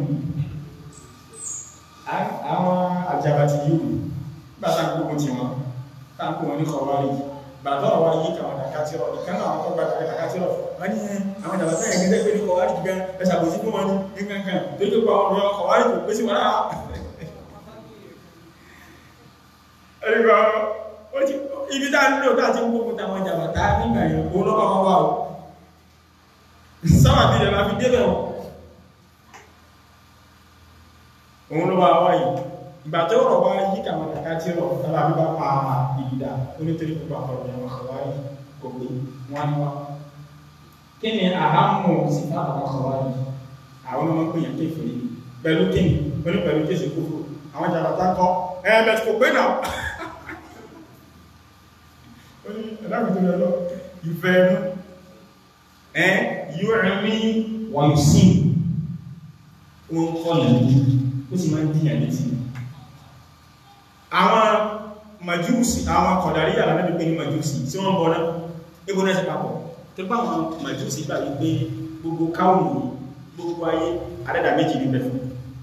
àwọn àjàbàtì yìí gbàtà gbogbo tí wọn káàkó wọn ní kọwàrí gbàtọ́rọ̀ wá yí kàwọn dàkátírọ̀ ìkánà àwọn ọgbà dàkátírọ̀ wọ́n ní àwọn ìdàbàtà ẹ̀gẹ́gẹ́ pé ní kọwàrí gan ẹsàbòsí fún wọn ní kankan tó lè pa ọ̀rọ̀ kọwàrí tó pèsè wọn náà ẹ̀rìgbà ibi tá ń lò láti gbogbo táwọn ìdàbàtà nígbà yẹn kó lọ́pàá wọn wà ó sábà bí ìdàbà fi débẹ̀ wọn òun ló bá wáyìí ìgbà tó rọ̀ wá yí kàwọn kàkà tí rọ̀ tàbí àbí bá pa ìdá onítorí gbogbo àkọ̀rọ̀ ìyàwó àwárí gbogbo wọn wá kí ni àhámù sí fáwọn àkọ̀wárí àwọn ọmọ pèèyàn kéfèrè pẹ̀lú kíni pẹ̀lú pẹ̀lú kéṣe kúrò àwọn jàbátá kọ́ ẹ̀ẹ̀mẹ̀ kò pé náà ó ní ẹ̀láwùjọ rẹ̀ lọ ìfẹ́ ẹnu ẹ̀ yóò rẹ̀ mí wọ́n yóò sí wọ́n kọ́ lẹ́nu ó sì máa ń dìyàn létí àwọn màjúùsì àwọn kọ̀dàrí yàrá náà pé ní màjúùsì tí wọ́n bọ́ náà níbo náà sí papọ̀ tó bá àwọn màjúùsì gbà wípé gbogbo káwọn gbogbo ayé adẹ́dà méjì ní bẹ̀fún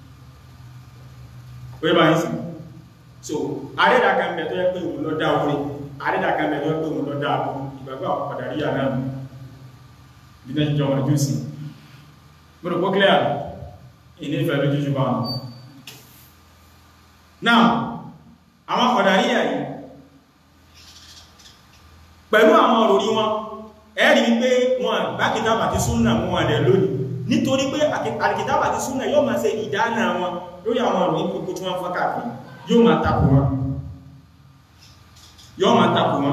wọ́n bá ń sì so adẹ́dà kan bẹ̀ tó yẹ pé òun lọ dá orí adẹ́dà kan bẹ̀ tó yẹ pé òun lọ dá àbú ìgbàgbọ́ àwọn kọ̀dàrí yàrá náà bí náà jọ màjúùsì gbọ́dọ̀ pọ́ clear ilé ìfẹ́ lójújú bá wọn náà àwọn kọ̀dàríyà yìí pẹ̀lú àwọn òròrí wọn ẹ̀rí wípé wọn bá kìtàbà ti súnnà mú wọn rẹ̀ lónìí nítorí pé àkìtàbà ti súnnà yóò máa ṣe ìdáná wọn lórí àwọn òròrí gbogbo tí wọ́n fọ́ káàkiri yóò máa takò wọn yóò máa takò wọn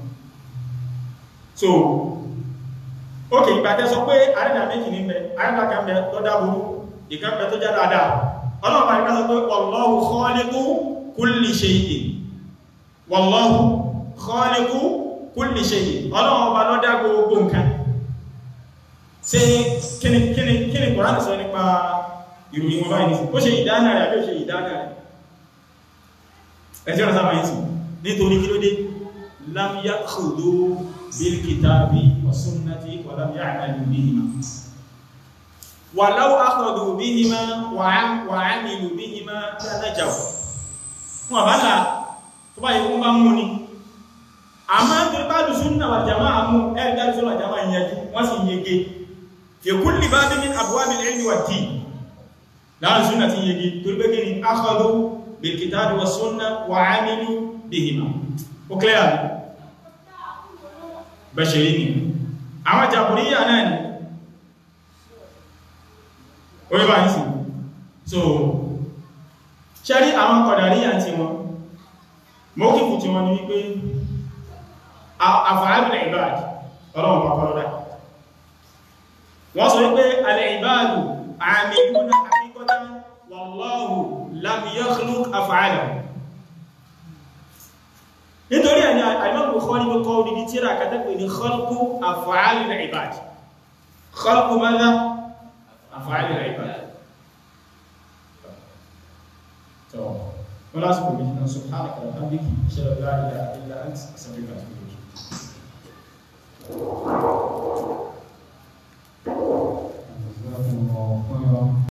so ok ìgbàtẹ́ sọ pé àrẹ́dà méjì ní bẹ àrẹ́dà kan bẹ lọ́dá burú ìkan bẹ tó já dáadáa ọlọ́pàá nígbà sọ pé wallahu khaliqu kulli shay'in wallahu khaliqu kulli shay'in ọlọ́run ọba ló dá gbogbo nǹkan ṣe kíni kíni kíni Kùránì sọ nípa ìròyìn wọn báyìí ó ṣe ìdáná rẹ̀ àbí ó ṣe ìdáná rẹ̀ ẹ̀sẹ̀ ọ̀nà sábà yìí sí nítorí kí ló dé lam ya'khudhu bil kitabi wa sunnati wa lam ya'malu bihima walau akhadhu bihima wa 'amilu bihima lanajaw fún àbálà tó bá yẹ kó bá mú ní àmá tó bá lùsùn náà wà jàmá àmú ẹ̀rẹ́ dárísọ́lá jàmá ìyẹjú wọ́n sì yege fi kulli babin min abwabil ilmi wad din láàrín súnà tí yege tó rí pé ní akhadhu bil kitabi was sunna wa 'amilu bihima ó clear ní bẹ̀ṣẹ̀rí ni àwọn jàbùríyà náà ni ó rí bá ń sì so ṣẹ́rí àwọn kọ̀dàríyà tí wọn mọ́kífù tí wọ́n ní wípé àfààbìnà ìbáàdì ọlọ́run pàpàlọ́dá wọ́n sọ wípé alẹ́ ìbáàdù àmìlúnà àkíkọ́dá wallahu lam yakhluq af'ala nítorí ẹni àìmọ́kù kọ́ ní kọ́ ní tíra kàtàkì ní khalqu af'alil ìbáàdì khalqu madha af'alil ìbáàdì ولا أذكر به سبحانك وبحمدك أشهد أن لا إله إلا أنت أستغفرك وأتوب إليك